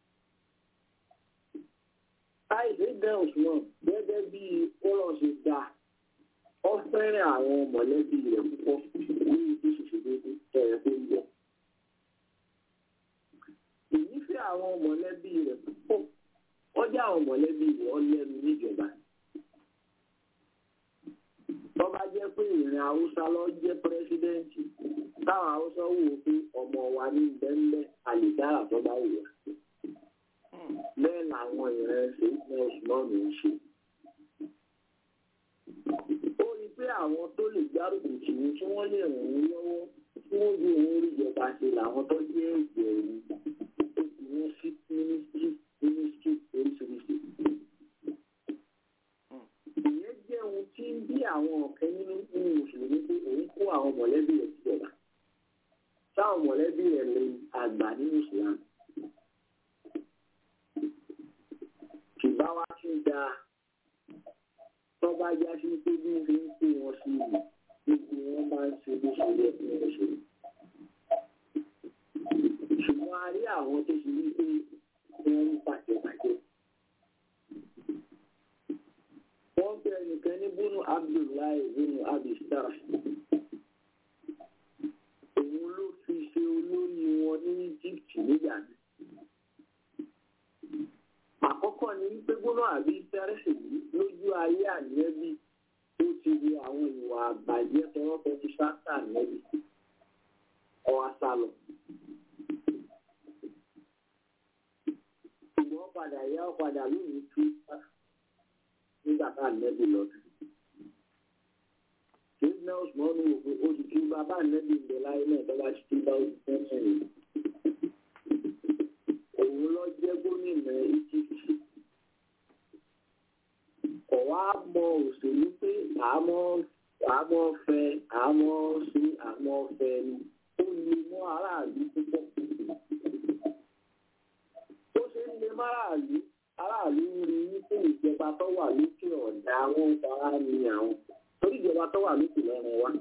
láìsí ìdíná usman gẹ́gẹ́ bí ọ̀rọ̀ ṣe dá ọ fẹ́ràn àwọn mọ̀lẹ́bí rẹ̀ púpọ̀ ní ibi ṣèṣèdédé tẹ̀rẹ̀ tó ń bọ̀. ìnífẹ̀ẹ́ àwọn mọ̀lẹ́bí rẹ̀ púpọ̀ wọ́n jẹ́ àwọn mọ̀lẹ́bí rẹ̀ ọ́ lẹ́nu níjọba. tó bá jẹ́ pé ìrìn haúsá lọ jẹ́ pírẹ́sídẹ́ǹtì táwọn haúsá wò ó pé ọmọ wa ní bẹ́ńbẹ́ àlìdára tó bá wù wá. bẹ́ẹ̀ làwọn ìrìn ẹsẹ̀ ìpín ọ̀sùnmọ́ọ̀nù ń ṣe. ó rí i pé àwọn tó lè gbárùkù tì ní tí wọ́n lè ràn án lọ́wọ́ tí wọ́n ju òun rí ìjọba ṣe làwọn tó jẹ́ ìgbẹ̀rù ó fi wọ́n sí mínísítírì mínísítì oríṣiríṣi. ìyẹn jẹ́ ohun tí ń bí àwọn ọ̀kẹ́ nínú nínú mùsùlùmí pé òun kó àwọn mọ̀lẹ́bí rẹ̀ síjọba. táwọn mọ̀lẹ́bí rẹ̀ lè àgbà nínú ìsìlámù. kìbá wa ti da tọ́ba já sí pé bí wọ́n fi ń pè wọ́n sí ìlú gbogbo wọn máa ń ṣe bó ṣe yẹ kí wọ́n ṣe. ṣùgbọ́n a rí àwọn tó ṣe wípé wọ́n ń bàjẹ́bàjẹ́. wọ́n bẹ nìkan ní búnú abdullahi búnú abistar. òun ló fi ṣe olórí wọn ní egypt nígbà náà. ni wípé gbóná àbí sẹ́rẹ́sì yìí lójú ayé ànẹ́bí tó ti rí àwọn ìwà àbàjẹ́ tọwọ́tọ́ ti sáta ànẹ́bí ọwọ́ sálọ. ṣùgbọ́n padà yá ọ padà lónìí tú nígbà tá ànẹ́bí lọ́dún. Ṣéńdínà Osmọ́nù wò pé oṣù tí bàbá ànẹ́bí ń bẹ láyé náà tó bá ti tún bá oṣù tẹ́sán yìí. Òun lọ jẹ́ gómìnà Egypt ọ̀wá mọ òṣèlú pé àmọ́ àmọ́ fẹ́ àmọ́ sí àmọ́ fẹ́ ni ó lè mọ́ aráàlú púpọ̀. ó ṣe ń lè máràlú aráàlú ń rí wípé ìjọba tó wà lókè ọ̀dà àwọn fara ni àwọn torí ìjọba tó wà lókè lọ́rùn wa.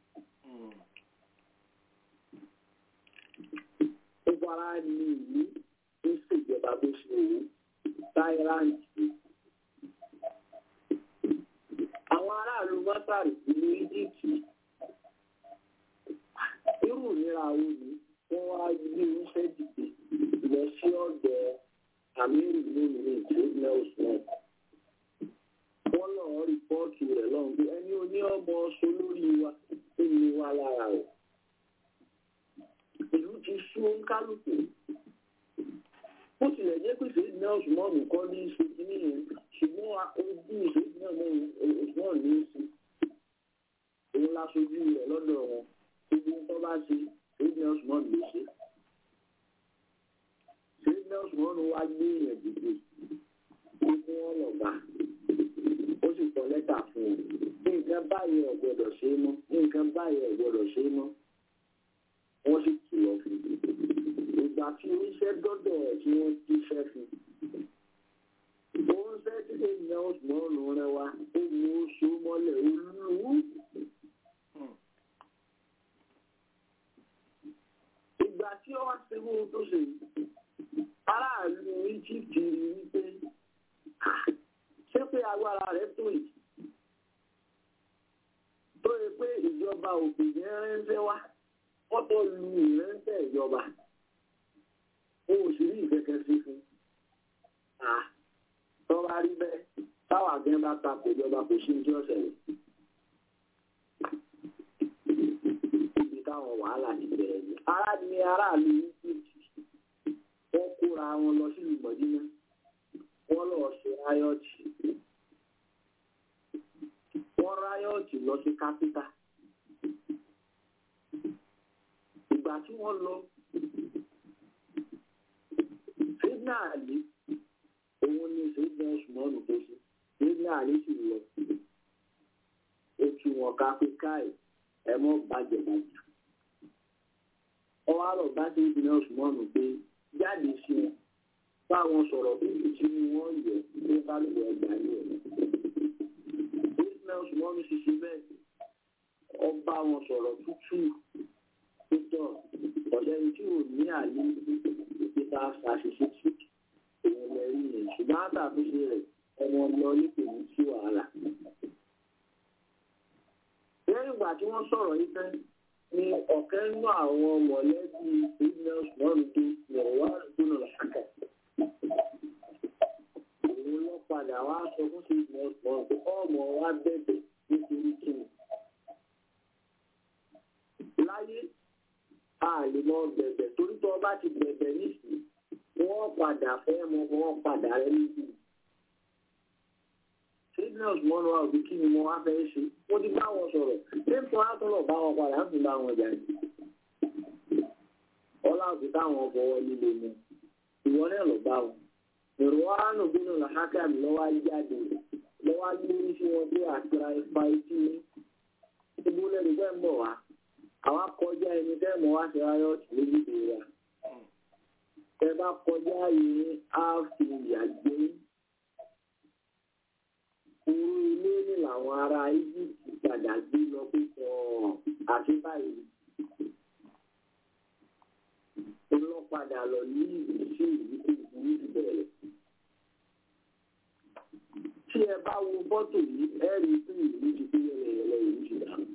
ó fara ní ìlú ń ṣèjọba bó ṣe wù ú táyìláǹtì àwọn aráàlú mọ́tàrí ìlú íjíbítì irú ìnira wo ni wọ́n wá gbé oúnjẹ dìde lọ sí ọ̀dọ̀ amíru lónìí ìtòlẹ́ òsùn wọ́n lọ rìpọ́ọ̀tù rẹ̀ lọ́hùn pé ẹni oní ọmọ ọsọ lórí wa ó ní wa lára rẹ̀ ìlú ti sú kálukú bó tilẹ̀ jẹ́ pé ṣèyí náà ṣùgbọ́n nǹkan ní í ṣe kínní yẹn ṣùgbọ́n ojú ìṣèyí náà mọ òṣùwọ̀n ní í ṣe òun láṣojú rẹ̀ lọ́dọ̀ wọn gbogbo nǹkan bá ṣe ṣèyí náà ṣùgbọ́n ní í ṣe. ṣèyí náà ṣùgbọ́n wá gbé èèyàn dìde pé kí wọ́n lọ bá ó sì kọ lẹ́tà fún un nǹkan báyìí ò gbọ́dọ̀ ṣe é mọ́ nǹkan báyìí ò gbọ́dọ̀ ṣe é mọ́ wọ́n sì kìlọ̀ fún un ìgbà tí oníṣẹ́ dọ́dọ̀ ẹ̀ tí wọ́n ti fẹ́ fún un ó ń fẹ́ tí lè yan ọ̀sùnmọ́ọ̀nù rẹ wa ó mú oṣù mọ́lẹ̀ olúwo. ìgbà tí ó wá sí ohun tó ṣe aráàlú Egypt rí wípé ṣé pé agbára rẹ̀ tó yìí tó yẹ pé ìjọba òkè yẹn rẹ́ńfẹ́ wá wọ́n tó lu ìrẹ́ńfẹ́ ìjọba ó sì rí ìkẹ́kẹ́ sí fún tó bá rí bẹ́ẹ̀ táwọn àgbẹ̀ bá takò ìjọba kò sí ojú ọ̀sẹ̀ rẹ̀ ibi táwọn wàhálà ti bẹ̀rẹ̀ ni ará ni aráàlú Egypt wọ́n kóra wọn lọ sílùú Mọ̀dínà wọ́n lọ ṣe ráyọ̀tì wọ́n ráyọ̀tì lọ sí kápítà ìgbà tí wọ́n lọ Sidna Ali òun ni Sidna Usmanu tó ṣe Sidna Ali sì lọ ó tú wọn ká pé káì ẹ mọ́ bàjẹ́ bàjẹ́ ọwọ́ àrò bá Sidna Usmanu pé jáde sí wọn báwọn sọ̀rọ̀ bíbí tí wọ́n yẹ ní kálukú ẹgbà ní ẹ̀ Sidna Usmanu sì ṣe bẹ́ẹ̀ ọba wọn sọ̀rọ̀ tútù títọ̀ ọ̀sẹ̀ tí ò ní àlè nípa àṣìṣe tí òun lè rí yẹn ṣùgbọ́n àtàkùnṣe rẹ̀ ọmọ lọ nípò ní sí wàhálà. lẹ́yìn ìgbà tí wọ́n sọ̀rọ̀ yìí tán ni ọ̀kẹ́ nínú àwọn mọ̀lẹ́bí ìgbìmọ̀ lọ́rùn tó yọ̀wá gbóná làákà. òun lọ padà wá sọ fún sí ìgbìmọ̀ lọ́rùn pé ọmọ wa bẹ̀bẹ̀ nítorí kíni. láyé a lè mọ bẹ̀bẹ̀ torí tó bá ti bẹ̀bẹ̀ nísìnyí wọ́n padà fẹ́ mọ wọ́n padà rẹ níbi. signals mọ́nú wa òbí kí ni mo wá fẹ́ ṣe mo ti bá wọn sọ̀rọ̀ lẹ́tọ́ àtọ́lọ̀ bá wọn padà ń fi bá wọn jà ní. ọlá òbí táwọn fọwọ́ líle mu ìwọ náà lọ bá wọn. èrò wa nù bínú làhákà mi lọ́wọ́ jáde lọ́wọ́ lórí sí wọn pé àtìrà ipa etí ìbúlẹ̀ nígbà ń bọ̀ wá àwọn akọjá ẹni tẹ́ mọ̀ wá sí ayọ́tì lójúde wa tẹ bá kọjá yìí á fi ìyà gbé orú ilé ní làwọn ará Egypt padà gbé lọ pé sọ àti báyìí olọ́padà lọ ní ìlú sí ìlú tó burú jù bẹ̀rẹ̀ tí ẹ bá wo fọ́tò yìí ẹ rí i pé ìlú ti pé yẹlẹyẹlẹ ìlú ti dànù.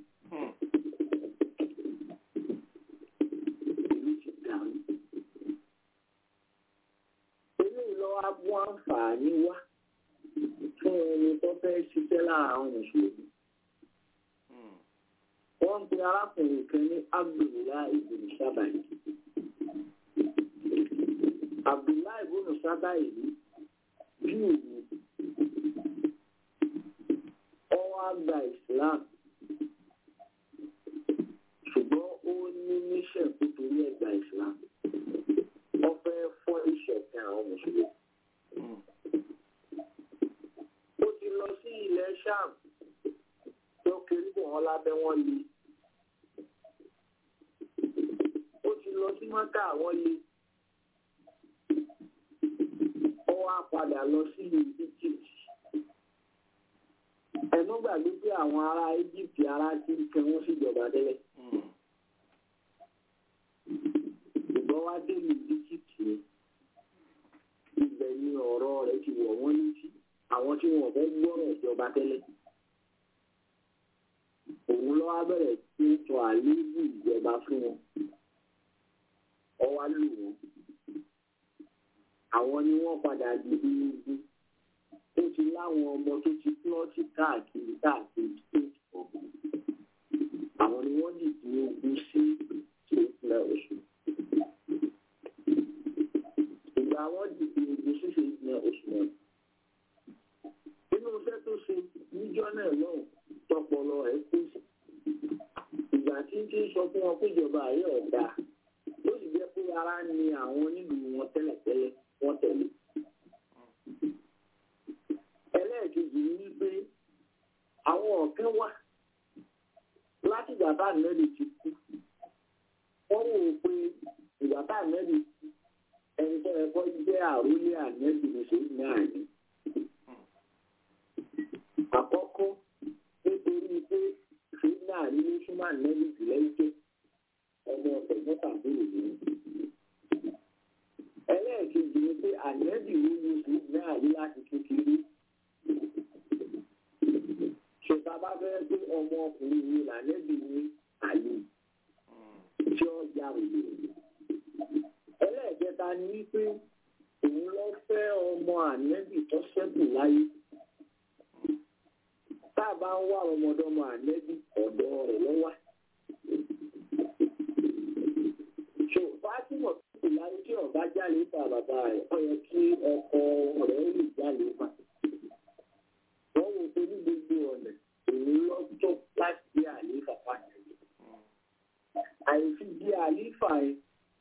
ìlú ti dànù eléyìí lọ́wọ́ wọn àǹfààní wá fún ẹni tó fẹ́ ṣiṣẹ́ lára àwọn mùsùlùmí. wọ́n ń pe arákùnrin kan ní abdullahi ibn sábàyí. abdullahi ibn sábàyí júù ni ọwọ́ àgbà islam ṣùgbọ́n ó ní níṣẹ́ tó torí ẹ̀gbà islam wọ́n fẹ́ fọ́ ìṣẹ̀kan àwọn mùsùlùmí. ó ti lọ sí ilẹ̀ sham tó kiri bọ̀ wọ́n lábẹ́ wọn le. ó ti lọ sí mọ́tà wọ́n le. ó wá padà lọ sí egypt. ẹ̀mọ́ gbàgbé pé àwọn ará egypt ará tí ń kẹ́ wọ́n síjọba tẹ́lẹ̀. ṣùgbọ́n wá dé ní egypt ni ibẹ̀ ni ọ̀rọ̀ rẹ̀ ti wọ̀ wọ́n létí àwọn tí wọn fẹ́ gbọ́rọ̀ ìjọba tẹ́lẹ̀. òun ló wá bẹ̀rẹ̀ sí í sọ àléébù ìjọba fún wọn. ọwá lù wọ́n. àwọn ni wọ́n padà di ibi ó ti láwọn ọmọ tó ti plọ́ọ̀tì káàkiri káàkiri state ọ̀gbìn. àwọn ni wọ́n dìde ogun sí ìpínlẹ̀ ọ̀ṣun. ìgbà wọn dìde ogun sí ìpínlẹ̀ ọ̀ṣun náà nínú iṣẹ́ tó ṣe níjọ́ náà lọ́hùn tọpọlọ ẹ̀ kú sí. ìgbà tí ń tí ń sọ fún wọn pé ìjọba ayé ọ̀dà ló sì jẹ́ pé ara ni àwọn nílùú wọn tẹ́lẹ̀tẹ́lẹ̀ wọ́n tẹ̀lé. ẹlẹ́ẹ̀kejì ni wípé àwọn ọ̀kẹ́ wà láti ìgbà tá àmẹ́rì ti kú. wọ́n wò ó pé ìgbà tá àmẹ́rì kú ẹni tó ẹ̀kọ́ jẹ́ àrólé àmẹ́rì ní sèyí náà ní àkọ́kọ́ nítorí pé ṣùgbọ́n àríwé súnmọ́ ànẹ́bí jùlọ ike ọmọ ẹ̀gbọ́n tàbí òní. ẹlẹ́ẹ̀kejì ni pé ànẹ́bí ló ní ṣùgbọ́n àrí láti kékeré. ṣèta bá fẹ́ pé ọmọ ọkùnrin yìí lànẹ́bí ní àyè tí ó ya òye. ẹlẹ́ẹ̀kẹta ni wípé òun lọ fẹ́ ọmọ ànẹ́bí tó ṣẹ́kù láyé tá a bá ń wá ọmọdọ́mọ ànẹ́bí ọ̀dọ́ rẹ̀ lọ́wọ́. ṣò fátímọ̀ tó kù láyé tí ọ̀gá jáde ta bàbá rẹ̀ ó yẹ kí ọkọ rẹ̀ ó lè jáde fà. wọ́n wò pé ní gbogbo ọ̀nà èyí lọ́jọ́ láti gbé àlééfà pàtàkì. àìsí gbé àlééfà yẹn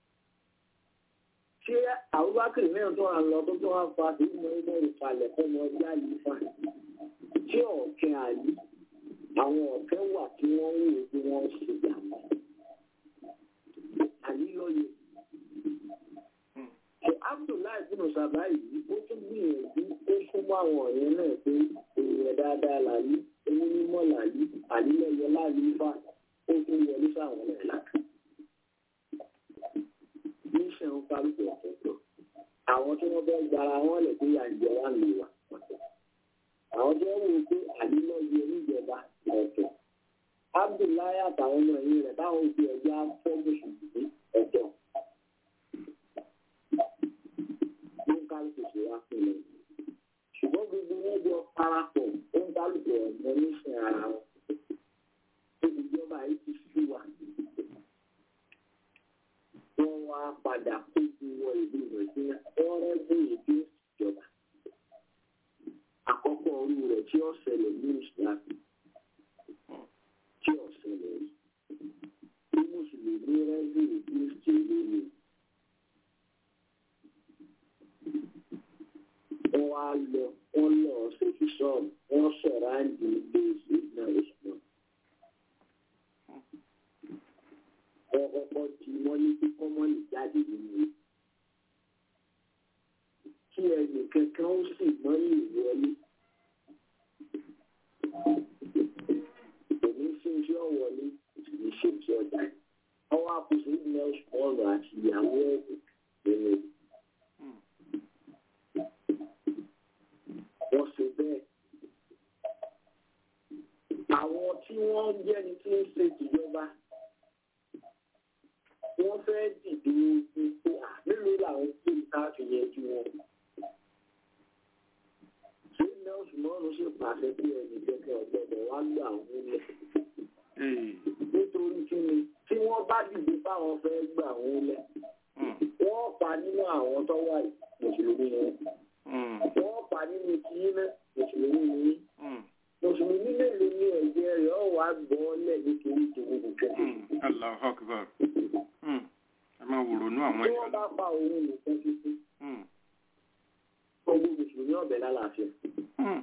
ṣé àbúbákìrì mẹ́rin tó wà lọ tó tó wà fa sí ìmọ̀ ẹgbẹ́ ìfàlẹ̀ fọmọ ọjà àlééfà tí ọ̀kẹ́ àyè àwọn ọ̀kẹ́ wà tí wọ́n ń wò bí wọ́n ṣe jàmbá. Àyílọ́yè. Ṣé Abdullahi bínú sábà yìí ó tún gbìyànjú ó súnmọ́ àwọn ọ̀rẹ́ náà pé èèyàn dáadáa làyí, owó mímọ́ làyí, àlílẹ́yẹ láàyè fà ó tún wọlé sáwọn náà lákà. Níṣẹ́ ń parí ọ̀tọ̀ọ̀tọ̀. Àwọn tí wọ́n fẹ́ gbara wọn lè gbé yànjẹ́ wà lè wà àwọn tó ń wò pé àdínlọ́yẹ níjọba ọ̀tọ̀ abdullahi àtàwọn ọmọ ẹ̀yìn rẹ̀ táwọn òbí ẹ̀já fọ́gbọ̀sùn sí ọ̀tọ̀ ló ń kálukú sí wá fún mi ṣùgbọ́n gbogbo wọn jọ parapọ̀ ó ń kálukú ọ̀mọ níṣẹ́ ara wọn tó ìjọba yìí ti sí wa wọ́n wá padà kó ju wọ ìlú rẹ̀ sí ọ̀rẹ́bù ìdí ìjọba àkọ́kọ́ orí rẹ̀ tí ó ṣẹlẹ̀ ní ìsìlámù tí ó ṣẹlẹ̀ rí bí mùsùlùmí rẹ́sì kristi lónìí. wọ́n wá lọ wọ́n lọ ṣèkì sọ́ọ̀mù wọ́n sọ̀rọ̀ àǹdí ilé ìsìnkú ìsìnkú. wọ́n kọ́kọ́ ti mọ́lé tí kọ́mọ́lì jáde nínú kí ẹnì kankan ó sì mọ́ ní ìwọlé. Èmi ṣe iṣẹ́ ọ̀wọ́lé, èmi ṣe iṣẹ́ ọjà. Ọwọ́ àkóso ìdílé ọ̀rọ̀ àti ìyàwó ẹ̀kọ́ nínú. Wọ́n ṣe bẹ́ẹ̀. Àwọn tí wọ́n jẹ́ni tí ń ṣe ìjọba, wọ́n fẹ́ dìde ipò mélòó làwọn tí ń ká fi yẹjú wọn Usmanu sì pàṣẹ pé ẹnì kẹkẹ ọ̀gbọ́dọ̀ wá gbà wọ́n lẹ̀. Ee. nítorí kí ni tí wọ́n bá dìde fáwọn fẹ́ gbà wọ́n lẹ̀ Mm. wọ́n pa nínú àwọn tó wà yìí, mùsùlùmí ni wọ́n. Mm. wọ́n pa nínú tiyín náà mùsùlùmí ni yín. Mm. mùsùlùmí mélòó ni ẹ̀jẹ̀ rẹ̀ ọ̀ wá gbọ́ lẹ̀ nítorí tòun nìkan. Mm. Allahu Akbar. Mm. Ẹ máa wòrònú àwọn tí ẹ̀yà wọ́n bá pa òun nìkan títí Mm. gbogbo mùsùlùmí ọ̀bẹ lálàáfíà Mm.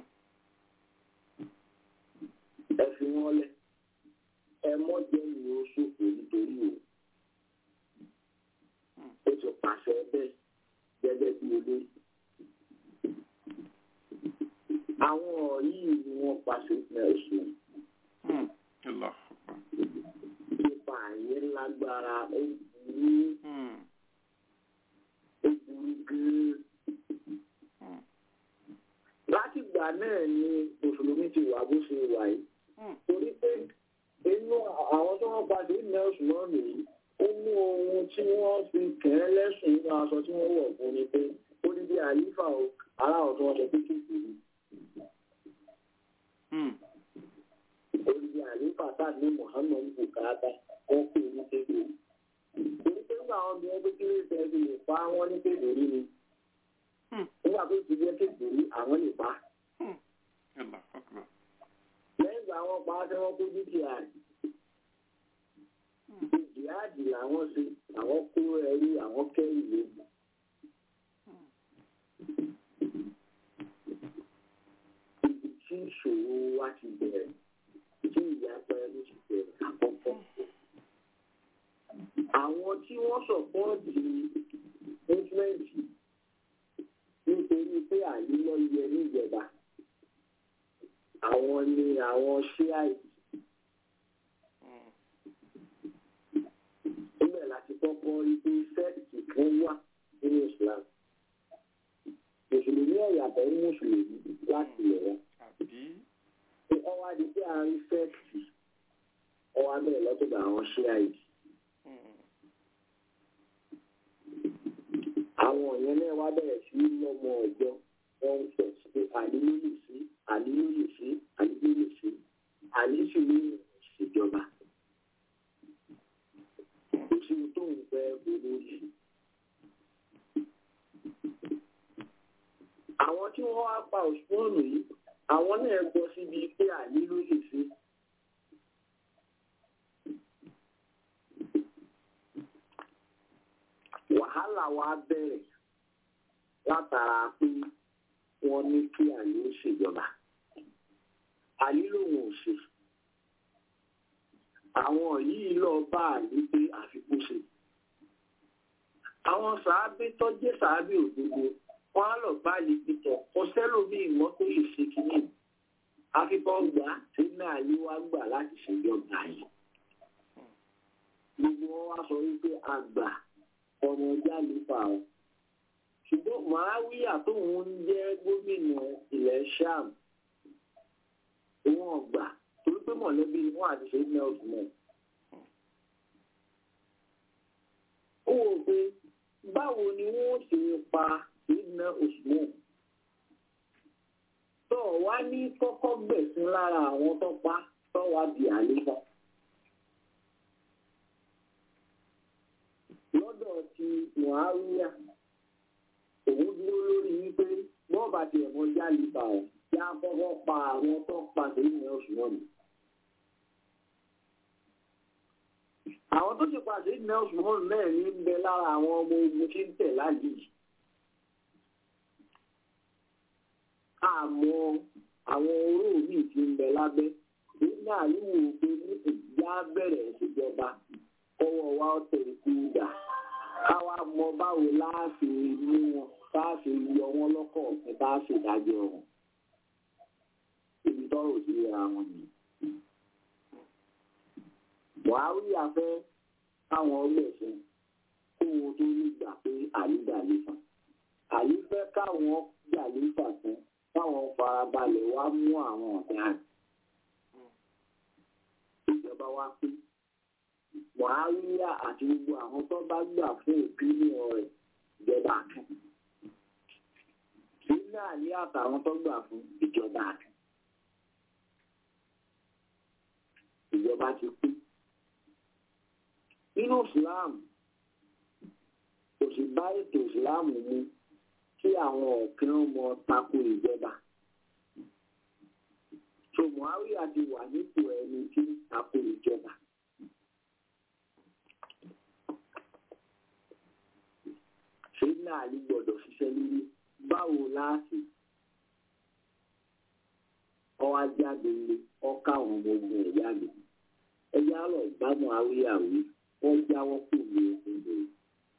ẹ fi wọ́n lẹ̀ ẹ mọ́ jẹ́ ní o ṣòfò nítorí o ó ti pàṣẹ bẹ́ẹ̀ gẹ́gẹ́ bí olórí. àwọn yìí ni wọ́n pàṣẹ fún ẹ̀sùn Mm. Allahu Akbar. nípa àyè lágbára ó burú Mm. ó burú gan-an. Mm. látìgbà náà ni mùsùlùmí ti wà bó ṣe wà yìí. Mm. torí pé inú àwọn tó wọ́n padà ní ọ̀sùn náà nìyí ó mú ohun tí wọ́n fi kẹ́ lẹ́sùn nínú aṣọ tí wọ́n wọ̀ fún ni pé ó ní bí àlífà o aláwọ̀ tó wọ́n sọ pé kékeré Mm. ó ní bí àlífà tá ní Muhammad bukata wọ́n pè ní kékeré torí pé nígbà àwọn obìnrin pé kí ló fẹ́ fi lè pa wọ́n ní kékeré ni Mm. nígbà tó ti jẹ́ kékeré àwọn lè pa Mm. Allahu Akbar. lẹ́yìn ìgbà wọn pa á tí wọ́n kó dúkìá rẹ̀ jihadi làwọn ṣe àwọn kó ẹrú àwọn kẹrù lóògùn. ibi tí ìṣòro wa ti bẹ̀rẹ̀ tí ìyapa ẹnu ti bẹ̀rẹ̀ àkọ́kọ́. àwọn tí wọ́n sọ̀pọ́ọ̀tì mọ́tímẹ́ǹtì nítorí pé àyílọ́ yẹ níjọba àwọn ni àwọn ṣíàìtì Mm. níbẹ̀ láti kọ́kọ́ rí pé sẹ́ẹ̀tì kan wà nínú Islam. Mùsùlùmí ọ̀yàtọ̀ ní Mùsùlùmí láti lè wọ́n. Àbí. Pé ọwá di pé a rí sẹ́ẹ̀tì ọwá bẹ̀rẹ̀ lọ́tọ̀dọ̀ àwọn ṣíàìdì. Mm. Àwọn yẹn náà wá bẹ̀rẹ̀ sí lọ́mọ ọ̀jọ́ wọ́n ń sọ pé àlí ló lè sí, àlí ló lè sí, àlí ló lè sí, àlí sì ló lè ṣèjọba. Kò sí ohun tó ń fẹ́ olórí. àwọn tí wọ́n wá pa òṣùwọ̀nù yìí àwọn náà gbọ́ síbi pé àní ló lè ṣe. wàhálà wa bẹ̀rẹ̀ látara pé wọ́n ní kí àní ó ṣèjọba. àní lòun ò ṣe. àwọn yìí lọ bá àní pé àfikún ṣe. àwọn sàábé tó jẹ́ sàábé òdodo wọ́n á lọ bá ìpìtọ̀ kò sẹ́lòmí ìmọ̀ tó lè ṣe kínní akíkọ́ gbà tí náà yí wá gbà láti ṣèjọba yìí. gbogbo wọn wá sọ wípé àgbà ọmọ ọjà nípa ọ. ṣùgbọ́n màáwíyà tóun ń jẹ́ gómìnà ilẹ̀ sham òun ọgbà torí pé mọ̀lẹ́bí wọn àti ṣe ní ọ̀sùn náà. ó wò pé báwo ni wọ́n ṣe pa ìdínà Usman tó wá ní kọ́kọ́ gbẹ̀sìn lára àwọn tó pa tó wá di àléfà. lọ́dọ̀ ti Muawiya òun dúró lórí wípé wọ́n bá tiẹ̀ mọ jálìbà ọ̀ kí á kọ́kọ́ pa àwọn tó pa ìdínà Usman. àwọn tó ti pa ìdínà Usman náà ní ń bẹ lára àwọn ọmọ ogun tí ń tẹ̀ láàyè yìí. àmọ́ àwọn oró mi ti ń bẹ lábẹ́ nígbà yíwò pé ní ìjà bẹ̀rẹ̀ ìṣèjọba kọ́wọ́ wa ọ̀tẹ̀ ikú dà káwa mọ báwo láàfin mú wọn láàfin yọ wọn lọ́kọ̀ọ̀kan bá ṣèdájọ́ wọn ibi tọ́rọ̀ sí ra wọn ni. buhari afẹ́ káwọn ọlẹ́sìn kó wọn tó ní gbà pé àlídà lè fà àlí fẹ́ káwọn gbà lè fà fún táwọn farabalẹ̀ wá mú àwọn ọ̀daràn. ìjọba wa pé wàhálà àti gbogbo àwọn tó bá gbà fún ìpínlẹ̀ rẹ̀ ìjọba kan. Sílẹ̀ àlẹ́ àtàwọn tó gbà fún ìjọba àti ìjọba ti pín. Nínú Ìsìláàmù, kò sì bá ètò Ìsìláàmù mu kí àwọn ọ̀kẹ́ ọmọ tako ìjọba. So Muawiya ti wà nípò ẹni tí ń tako ìjọba. Sílẹ̀ àlẹ́ gbọ́dọ̀ ṣiṣẹ́ lórí báwo láti ọwọ́ ajáde ilé ọkà àwọn ọmọ ogun ẹ̀ jáde ẹjẹ́ àlọ́ ìbámu awíyàwí wọ́n jáwọ́ kù ní ogun rẹ̀.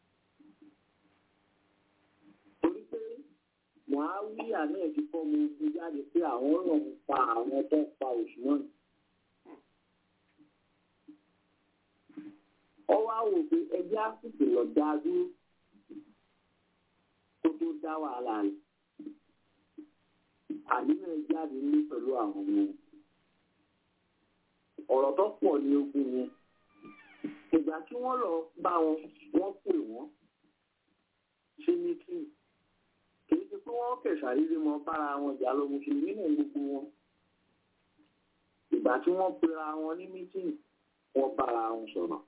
torí pé Muawiya náà ti kọ́ ọmọ ogun jáde pé àwọn ọ̀rọ̀ ń pa àwọn tó pa Usman. ọwọ́ àwò pé ẹjẹ́ àsìkò lọ dá dúró kó tó dá wàhálà rẹ̀ àníyàn jáde ní pẹ̀lú àwọn ọmọ ọ̀rọ̀ tó pọ̀ ní ogun yẹn ìgbà tí wọ́n lọ bá wọn wọ́n pè wọ́n ṣe mítìn kì í ṣe pé wọ́n kẹ̀sà rírí mọ́ bára wọn jà lọ mùsùlùmí náà gbogbo wọn ìgbà tí wọ́n pera wọn ní mítìn wọ́n bára wọn sọ̀rọ̀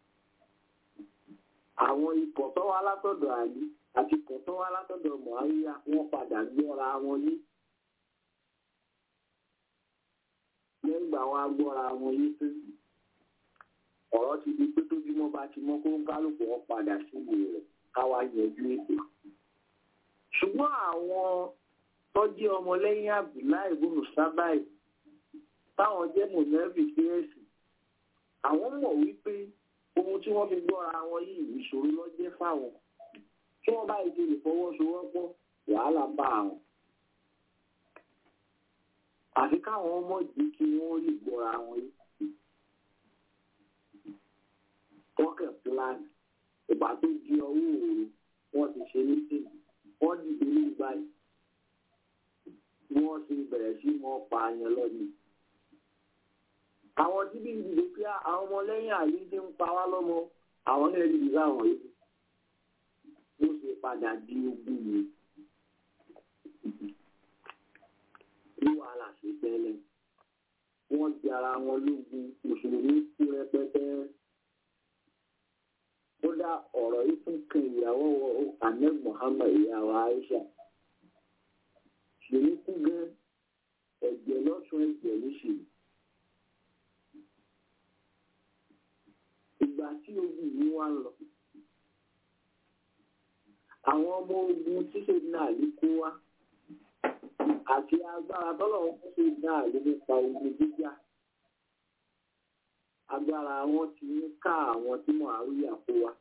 àwọn ikọ̀ tó wá látọ̀dọ̀ àlí àti ikọ̀ tó wá látọ̀dọ̀ mọ̀háríyá wọ́n padà gbọ́ra wọn yé lẹ́yìn ìgbà wọn agbọ́ra wọn yé pé ọ̀rọ̀ ti di pé tójúmọ́ bá ti mọ́ kó ń kálukú wọn padà síbi rẹ̀ káwá yanjú ètò. ṣùgbọ́n àwọn tọ́jú ọmọlẹ́yìn Abdullahi ibùnú sábàì táwọn jẹ́ mọ̀nẹ́bì fíẹ́sì àwọn mọ̀ wípé ohun tí wọ́n fi gbọ́ra wọn yìí ìṣòro lọ́jẹ́ fáwọn tí wọ́n bá ìdí ìfọwọ́sowọ́pọ̀ wàhálà bá àwọn àfi káwọn ọmọ yìí kí wọ́n lè gbọ́ra wọn yìí. Tọ́kẹ̀ pílánì ìgbà tó di ọwọ́ òru wọ́n ti ṣe ní sí wọ́n dìde ní báyìí. Bí wọ́n ti bẹ̀rẹ̀ sí mọ́ pa àyàn lọ́nà. Àwọn tí bí ìdìbò pé àwọn ọmọlẹ́yìn àyè ti ń pa wá lọ́mọ àwọn náà rí ìdílé àwọn yìí. Ó ṣe padà di ogun yìí. ní wàhálà sí tẹ́lẹ̀. Wọ́n di ara wọn lógun mùsùlùmí kú rẹpẹtẹ. Kódà ọ̀rọ̀ yìí tún kan ìyàwó Ahmed Muhammad ìyàwó Aisha. Ṣèlú kú gan ẹ̀jẹ̀ lọ́sùn ẹ̀jẹ̀ lóṣù. Ìgbà tí ogun yìí wá lọ. Àwọn ọmọ ogun ṣíṣe náà ló kó wá àti agbára tọ́lọ̀ ń ṣe náà ló nípa ogun jíjà agbára wọn ti ń ká àwọn tí mọ̀ àríyá kó wa.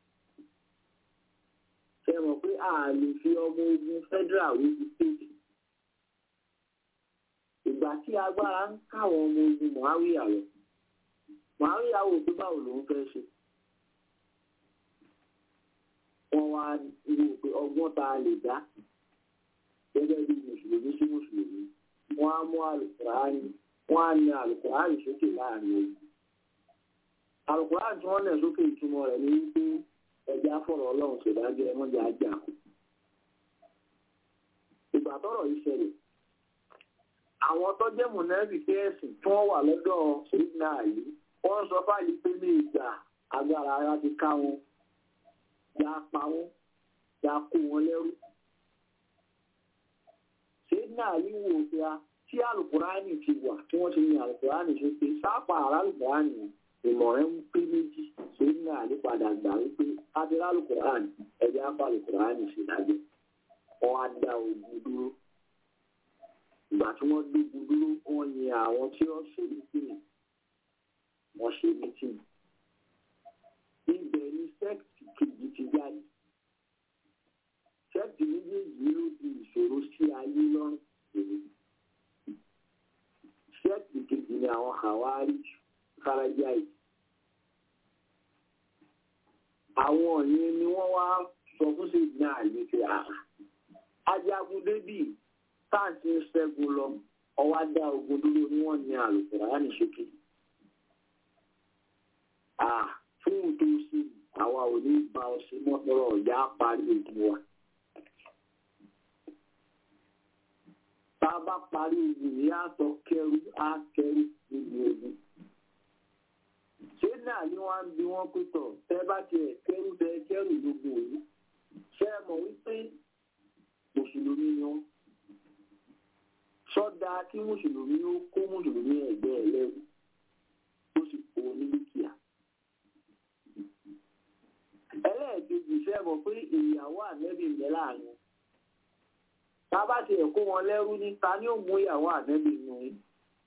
ṣe mọ̀ pé a lè fi ọmọ ogun federal wí ti state. ìgbà tí agbára ń káwọn ọmọ ogun mọ̀háríyà lọ mọ̀háríyà wò pé báwo lòun fẹ́ ṣe. wọ́n wá wò pé ọgbọ́n tá a lè dá gẹ́gẹ́ bí mùsùlùmí sí mùsùlùmí wọ́n á mú àlùkùránì wọ́n á ní àlùkùránì sókè láàrin ogun. àlùkùránì tí wọ́n lẹ̀ sókè ìtumọ̀ rẹ̀ ní wípé ẹja fọ̀rọ̀ ọlọ́run ṣèdájọ́ ẹmọ́jà ajá kù. ìgbà tọ́rọ̀ yìí ṣẹlẹ̀ àwọn tó jẹ́ mùnẹ́bì kẹ́ẹ̀sì tí wọ́n wà lọ́dọ̀ ṣèdínà yìí wọ́n sọ fáyì pé ní ìgbà agbára ara ti ká wọn ya pa wọn ya kó wọn lẹ́rú ṣèdínà yìí wò pé a tí alukurani ti wà tí wọ́n ti ní alukurani ṣe pé sápà ara alukurani ìmọ̀ràn ń pé méjì ṣèdínà yìí padà gbà wípé adìrẹ alukurani ẹ̀jẹ̀ apá alukurani ṣe dájọ́ wọ́n á dá ogun dúró ìgbà tí wọ́n gbégun dúró wọ́n yin àwọn tí wọ́n ṣe mítìnì wọ́n ṣe mítìnì ibẹ̀ ni sẹ́ẹ̀tì kejì ti jáde sẹ́ẹ̀tì méjèèjì ló di ìṣòro sí ayé lọ́rùn èrè sẹ́ẹ̀tì kejì ni àwọn àwárí farajáì àwọn yẹn ni wọ́n wá sọ fún sí ìdí náà ní pé ajagun débì táǹtì ń ṣẹ́gun lọ ọwá dá ogun dúró ní wọ́n ní àlùkùránì sókè. fún tó sí àwa ò ní bá ọ sí mọ́tọ́rọ̀ ọ̀yá parí ogun wa. a bá parí ogun yìí á sọ kẹrù á kẹrù gbogbo ogun ṣé náà ni wọ́n ń bi wọ́n pé tọ̀ tẹ́ bá tiẹ̀ kẹrù tẹ kẹrù gbogbo yìí ṣé ẹ mọ̀ wípé mùsùlùmí ni wọ́n sọ́dà kí mùsùlùmí ó kó mùsùlùmí ẹ̀gbẹ́ ẹ̀ lẹ́rù ó sì kó ní dúkìá. ẹlẹ́ẹ̀kejì fẹ́ mọ̀ pé ìyàwó ànẹ́bí ń bẹ láàrin tá a bá ti ẹ̀kọ́ wọn lẹ́rú ní ta ni ó mú ìyàwó ànẹ́bí nù yín.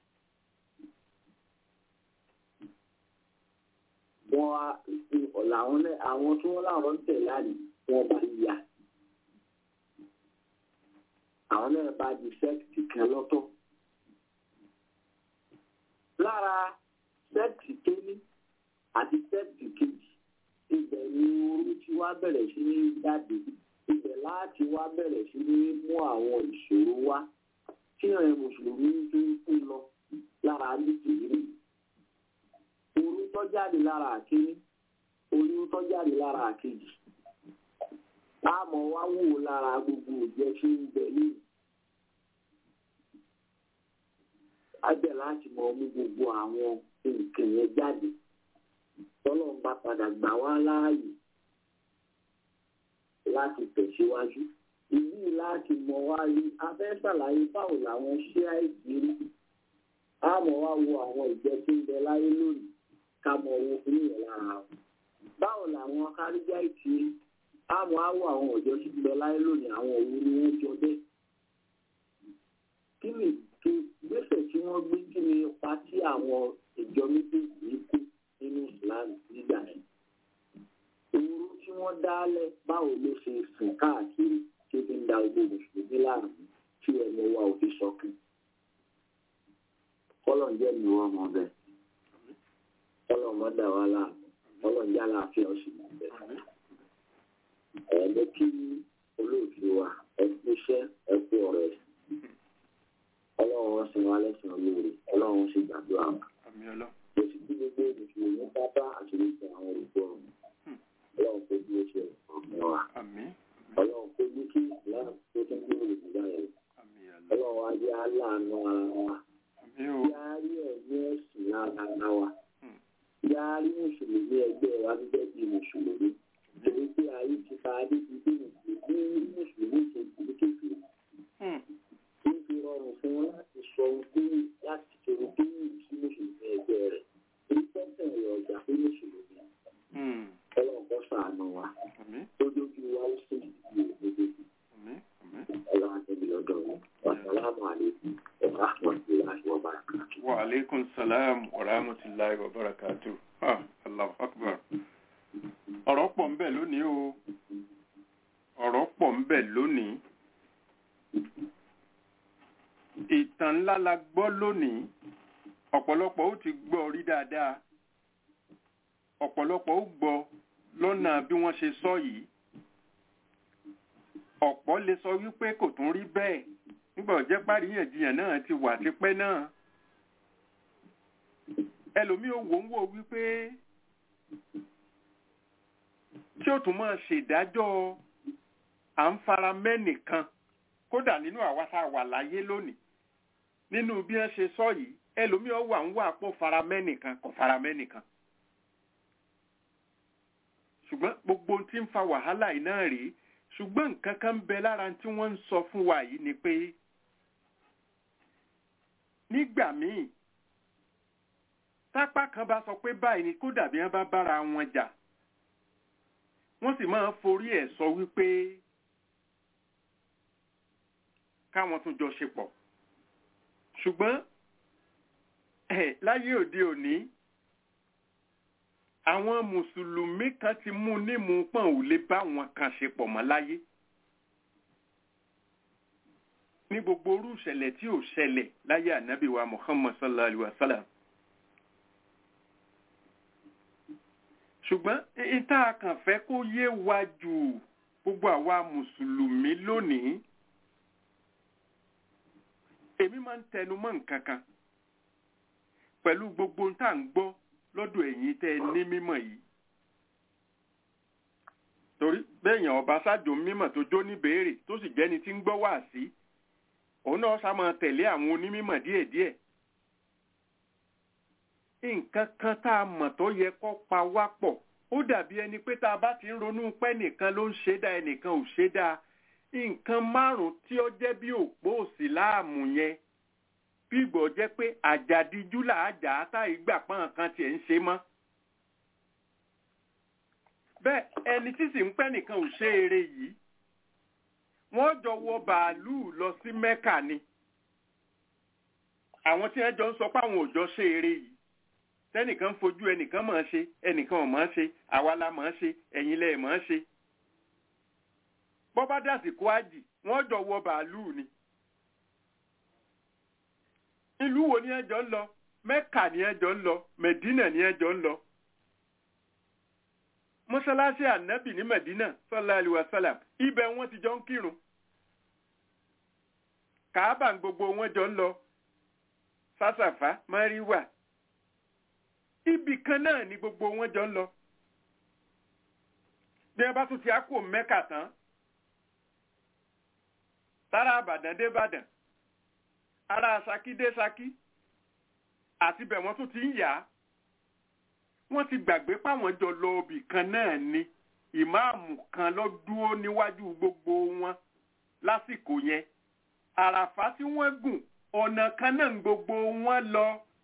wọ́n á làwọn àwọn tí wọ́n láwọn ń tẹ̀ láàyè wọ́n bá yà àwọn náà bá di sẹ́ẹ̀tì kan lọ́tọ̀. lára sẹ́ẹ̀tì kéní àti sẹ́ẹ̀tì kejì ibẹ̀ ni orí tí wá bẹ̀rẹ̀ sí ní jáde ibẹ̀ láti wá bẹ̀rẹ̀ sí ní mú àwọn ìṣòro wá tí àwọn mùsùlùmí tó ń kú lọ lára nítorí orí tó jáde lára àkéní orí tó jáde lára àkejì táàmù wá wò lára gbogbo òjẹ́ tí ń bẹ ní ajẹ́ láti mọ mú gbogbo àwọn nǹkan yẹn jáde tọ́lọ̀ ń bá padà gbà wá láàyè láti tẹ̀síwájú ìlú láti mọ wá rí abẹ́ ṣàlàyé báwo làwọn ṣé àìsí rí táàmù wá wo àwọn ìjẹ́ tí ń bẹ láyé lónìí ká mọ owó fún ìyẹn lára wọn báwo làwọn káríjà ìtì rí àmọ́ àwọ̀ àwọn ọ̀jọ́ sí lọ láyé lónìí àwọn òun ni wọ́n jọ bẹ́ẹ̀. kí ni kí gbèsè tí wọ́n gbé kí ni ipa tí àwọn ìjọ méjèèjì yìí kú nínú ìsìláàmù nígbà yẹn. òru tí wọ́n dálẹ̀ báwo ló ṣe sùn káàkiri tí ó fi ń da ogbó mùsùlùmí láàmú tí ẹnu wa ò fi sọkún. kọ́lọ̀ ń jẹ́ mi wọ́n mọ bẹ́ẹ̀. kọ́lọ̀ mọ́ dà wá láàmú kọ́lọ̀ ń jẹ́ àlàáfíà ó sì mọ̀ bẹ́ẹ̀ ẹ̀ẹ́dẹ́ kí olóòtú wa ẹ kú iṣẹ́ ẹ kú ọ̀rọ̀ ẹ̀ ọlọ́run wọn sin wa lẹ́sìn olóore ọlọ́run sì gbàdúrà wa àmì ọlọ́ ó sì kí gbogbo mùsùlùmí pátá àti gbogbo àwọn olùkọ́ ọlọ́run kó bí ó ṣe ọ̀gbìn wa àmì ọlọ́run kó bí kí ìsìláàmù tó tún gbé olùdíjà yẹn àmì ọlọ́ ọlọ́run wa jẹ́ aláàánú ara wa àmì o yáárí ẹ̀mí ẹ̀sìn lára wa yáárí mùsùlùmí ẹgbẹ́ wa gẹ́gẹ́ bí mùsùlùmí torí pé ayé ti ta adé ti dé mùsùlùmí mùsùlùmí ṣe ìdílé kékeré Hmm. ó fi rọrùn fún wọn láti sọ ohun tó yìí láti ṣòro tó yìí sí mùsùlùmí ẹgbẹ́ rẹ̀ èyí tẹ́sán rẹ̀ ọjà pé mùsùlùmí Hmm. ọlọ́run kọ́ sàánú wa àmì tó dójú wa ó sì ìdílé òdodo àmì àmì ọlọ́run àtẹ̀bí lọ́dọ̀ wọn wàsálàmù àlékún ọ̀rọ̀ àpọ̀jù wa barakatuh. wa alaikum salam wa rahmatullahi wa barakatuh ah allahu akbar ọ̀rọ̀ pọ̀ ń bẹ lónìí o ọ̀rọ̀ pọ̀ ń bẹ lónìí ìtàn ńlá la gbọ́ lónìí ọ̀pọ̀lọpọ̀ ó ti gbọ́ rí dáadáa ọ̀pọ̀lọpọ̀ ó gbọ́ lọ́nà bí wọ́n ṣe sọ yìí ọ̀pọ̀ lè sọ wípé kò tún rí bẹ́ẹ̀ nígbà ọ̀jẹ́ páríyànjiyàn náà ti wà tipẹ́ náà ẹlòmíì ò wò ń wò wípé tí ó tún máa ṣèdájọ́ à ń fara mẹ́nìkan kódà nínú àwa tá a wà láyé lónìí nínú bí wọ́n ṣe sọ yìí ẹlòmíì ò wà ń wà pọ̀ fara mẹ́nìkan kò fara mẹ́nìkan ṣùgbọ́n gbogbo ohun tí ń fa wàhálà yìí náà rèé ṣùgbọ́n nǹkan kan ń bẹ lára tí wọ́n ń sọ fún wa yìí ni pé nígbà míì tápá kan bá sọ pé báyìí ni kó dàbí wọn bá bára wọn jà wọ́n sì máa ń forí ẹ̀ sọ wípé káwọn tún jọ ṣe pọ̀ ṣùgbọ́n ẹ̀ láyé òde òní àwọn mùsùlùmí kan ti mú nímú pọ̀n ò lè bá wọn kan ṣe pọ̀ mọ́ láyé ní gbogbo orú ìṣẹ̀lẹ̀ tí ò ṣẹlẹ̀ láyé ànábì wa muhammad sallallahu alaihi wa sallam ṣùgbọ́n ìta kàn fẹ́ kó yé wa jù gbogbo àwa mùsùlùmí lónìí èmi máa ń tẹnu mọ́ nǹkan kan pẹ̀lú gbogbo tá à ń gbọ́ lọ́dọ̀ ẹ̀yin tẹ́ ẹ ní mímọ̀ yìí torí bẹ́ẹ̀yàn ọba ṣáàjò mímọ̀ tó jó ní béèrè tó sì jẹ́ni tí ń gbọ́ wá sí òun òun náà sá máa tẹ̀lé àwọn onímọ̀ díẹ̀díẹ̀ nǹkan kan tá a mọ̀ tó yẹ kó pa wá pọ̀ ó dàbí ẹni pé tá a bá ti ń ronú pé ẹnìkan ló ń ṣe dá ẹnìkan ò ṣe dá nǹkan márùn-ún tí ó jẹ́ bí òpó òsì láàmù yẹn bí ìgbọ̀ jẹ́ pé àjàdíjú làájà tá ìgbà pọ́n kan tiẹ̀ ń ṣe mọ́ bẹ́ẹ̀ ẹni tí sì ń pẹ́ nìkan ò ṣe eré yìí wọ́n jọ wọ bàálù lọ sí mẹ́kà ni àwọn tí wọ́n jọ ń sọ pé àwọn ò jọ ṣe eré yìí tẹ́nìkan fojú ẹnìkan mọ̀ ọ́n ṣe ẹnìkan ò mọ̀ ọ́n ṣe àwa la mọ̀ ọ́n ṣe ẹ̀yin lẹ̀ mọ̀ ọ́n ṣe bọ́bá dàsìkò àjì wọ́n jọ wọ bàálù ni ìlú wo ni ẹjọ́ ń lọ mẹ́kà ni ẹjọ́ ń lọ mẹ̀dínà ni ẹjọ́ ń lọ mọ́ṣáláṣí ànábì ní mẹ̀dínà sọ́lá àlùwàsálàm ibẹ̀ wọ́n ti jọ ń kírun kàábà gbogbo wọn jọ ń lọ sásàfà máríwà ibì kan náà ni gbogbo wọn jọ ń lọ bí wọn bá tún ti á kó mẹ́kà tán tára àbàdàn dé bàdàn ara saki dé saki àti bẹ̀ wọ́n tún ti ń yà á wọ́n ti gbàgbé páwọn jọ lọ ibì kan náà ni ìmáàmù kan ló dúró níwájú gbogbo wọn lásìkò yẹn àràfá tí wọ́n gùn ọ̀nà kan náà ń gbogbo wọn lọ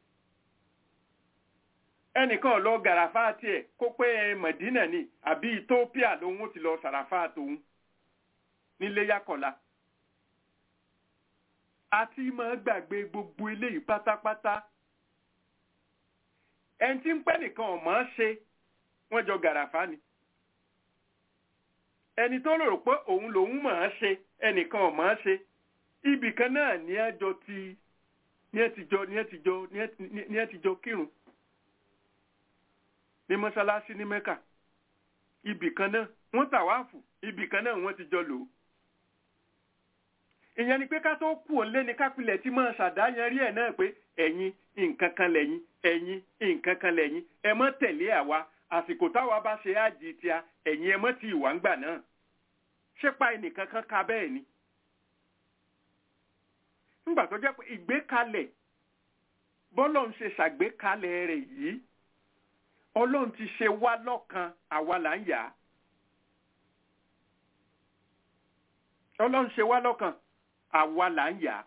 ẹnìkan lọ gàràfà tiẹ̀ kó pé mọ̀dínà ni àbí ethiopia lòun ti lọ sàràfà tòun nílé yakọ̀la àti máa gbàgbé gbogbo eléyìí pátápátá ẹni tí ń pẹ́ nìkan ọ̀ máa ṣe wọ́n jọ gàràfà ni ẹni tó rò pé òun lòun máa ṣe ẹnìkan ọ̀ máa ṣe ibì kan náà ní ẹjọ ti ní ẹ ti jọ ní ẹ ti jọ ní ẹ ti jọ kírun ní mọ́ṣáláṣí ní mẹ́kà ibì kan náà wọ́n tàwáàfù ibì kan náà wọ́n ti jọ lò ó ìyẹn ni pé ká tó kú òun lé ní kápilẹ̀ tí máa ṣàdáyan rí ẹ̀ náà pé ẹ̀yin nǹkan kan lẹ́yìn ẹ̀yin nǹkan kan lẹ́yìn ẹ mọ́ tẹ̀lé àwa àsìkò táwa bá ṣe ájì tíá ẹ̀yin ẹ mọ́ ti ìwà ń gbà náà ṣépa ẹnìkan kan ka bẹ́ẹ̀ ni. nígbà tó jẹ́ pé ìgbékalẹ̀ bọ́lọ̀ ń ṣe ṣàgbékalẹ̀ rẹ̀ yìí ọlọ́run ti ṣe wá lọ́kan àwa là ń yà á. ọlọ́run ṣe wá lọ́kan àwa là ń yà á.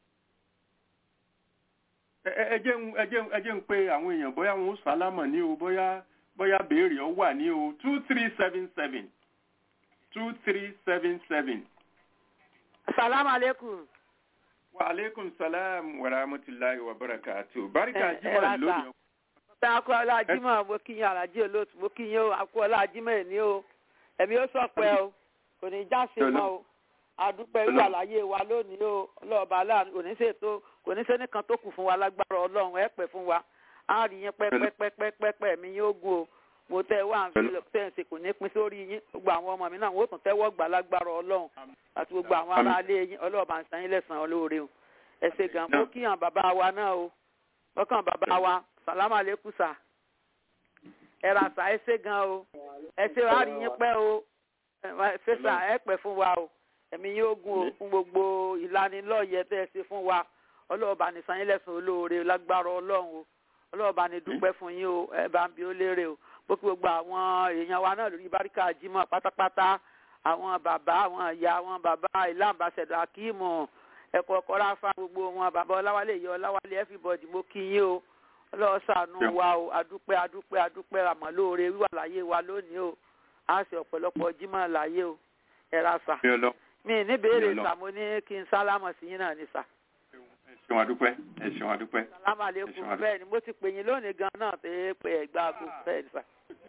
ẹ jẹ́ ń pe àwọn èèyàn bóyá wọn ó sálámọ̀ ní o bóyá bóyá béèrè ọ wà ní o two three seven seven two three seven seven. salaam aleykum. wa aleykum salaam wa rahmatulahi wa barakatu. barika jimoh lónìí. ọ̀tá akọ́lá jimoh mo kí yín alájí olóòtú mo kí yín o akọ́lá jimoh ní o ẹ̀mí ó sọ̀pẹ́ o kò ní já sí mọ́ o adúpẹ́ irú àlàyé wa lónìí o ọlọ́ọ̀bá aláàánú kò ní ṣètò kò ní sẹ́nìkan tó kù fún wa lágbára ọlọ́run ẹ̀ pẹ́ fún wa á rí yín pẹ́pẹ́pẹ́pẹ́pẹ́ mi yóò gùn o mo tẹ wá ń fi tẹ̀sí kò ní pín sórí yín gbogbo àwọn ọmọ mi náà wọ́n tún tẹ́wọ́ gbà lágbára ọlọ́run àti gbogbo àwọn aráalé yín ọlọ́ọ̀bá ń san yín lẹ́sàn-án olóore o ẹ ṣe gan mo kí hàn bàbá wa náà o ọkàn bàbá wa sàlámà lẹ́kùsà ẹ ra sà ẹ ṣe gan o ẹ ṣe wá rí yín pẹ́ o ẹ ṣe sà ẹ pẹ́ fún wa o ẹ̀mí yín ó gùn o fún gbogbo ìlanilọ́yẹ tẹ́ ẹ ṣe fún wa ọlọ́ọ̀bá ní san yín lẹ́sàn-án olóore lágbára ọlọ́run o ọlọ́ọ̀bá ní dúpẹ́ fún yín o ẹ bá ń bi ó lérè o bó kí gbogbo àwọn èèyàn wa náà lórí báríkà jímọ̀ pátápátá àwọn bàbá àwọn ìyá àwọn bàbá ilé àmbàṣẹdọ akíìmù ẹkọ ọkọlá fa gbogbo wọn bàbá ọláwálé ìyá ọláwálé everybody mo kí yín o ọlọ́wọ́ ṣàánú wa o adúpẹ́ adúpẹ́ adúpẹ́ àmọ́ lóore wíwà láyé wa lónìí o á sì ọ̀pọ̀lọpọ̀ jímọ̀ láyé o ẹ ra sà mi ní béèrè sà mo ní kí n sálámọ̀ sí yín náà ní sà ṣeun adúpẹ́ ẹ ṣeun adúpẹ́. salamu aleykum bẹ́ẹ̀ ni mo ti pè yín lónìí gan náà pé pé ẹgbẹ́ aago bẹ́ẹ̀ ni sà.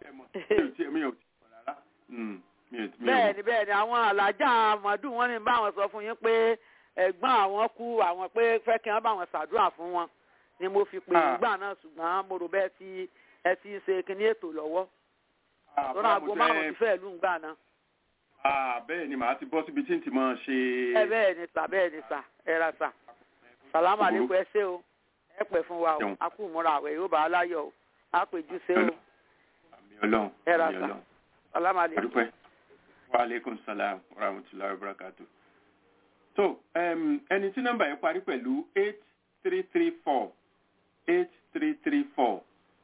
bẹ́ẹ̀ ni bẹ́ẹ̀ ni àwọn alájà àmọ́dún wọn ní báwọn sọ fún yín pé ẹ̀gbọ́n àwọn kú àwọn pé fẹ́ kí wọ́n bá wọn ṣàdúrà fún wọn ni mo fi pè yín gbà náà ṣùgbọ́n mo rò bẹ́ẹ̀ tí ẹ ti ń ṣe kíní ètò lọ́wọ́ lọ́nà aago márùn-ún ti fẹ́ẹ̀ lù ń gbà náà. bẹ́ẹ̀ ni màá ti bọ́ síbi tí n ti máa ṣe. ẹ bẹ́ẹ̀ ni sà bẹ́ẹ̀ ni sà ẹ ra sà salamu aleykum ẹ ṣé o ẹ pẹ́ fún wa o a kú múra àwẹ̀ yóò bá a láyọ̀ o a pè jù ṣé o ẹ ra sa salamu aleykum. wa aleykum salaam wa rahmatulahi wa barakatu. so um, ẹni tí nọ́mbà yẹn parí pẹ̀lú eight three three four eight three three four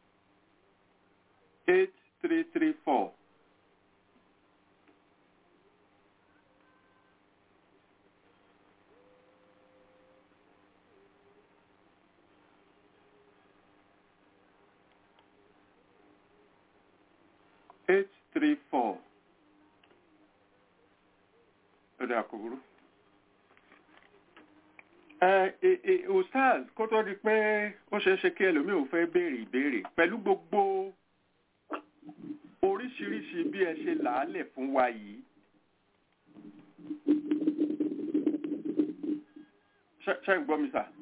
eight three three four. eight three four. Ọ̀dà kò burú. Ustaz kó tó di pé ó ṣeé ṣe kí ẹlòmíì ò fẹ́ béèrè ìbéèrè pẹ̀lú gbogbo oríṣiríṣi bí ẹ ṣe làálẹ̀ fún wa yìí. Ṣé ń gbọ́ mi sà?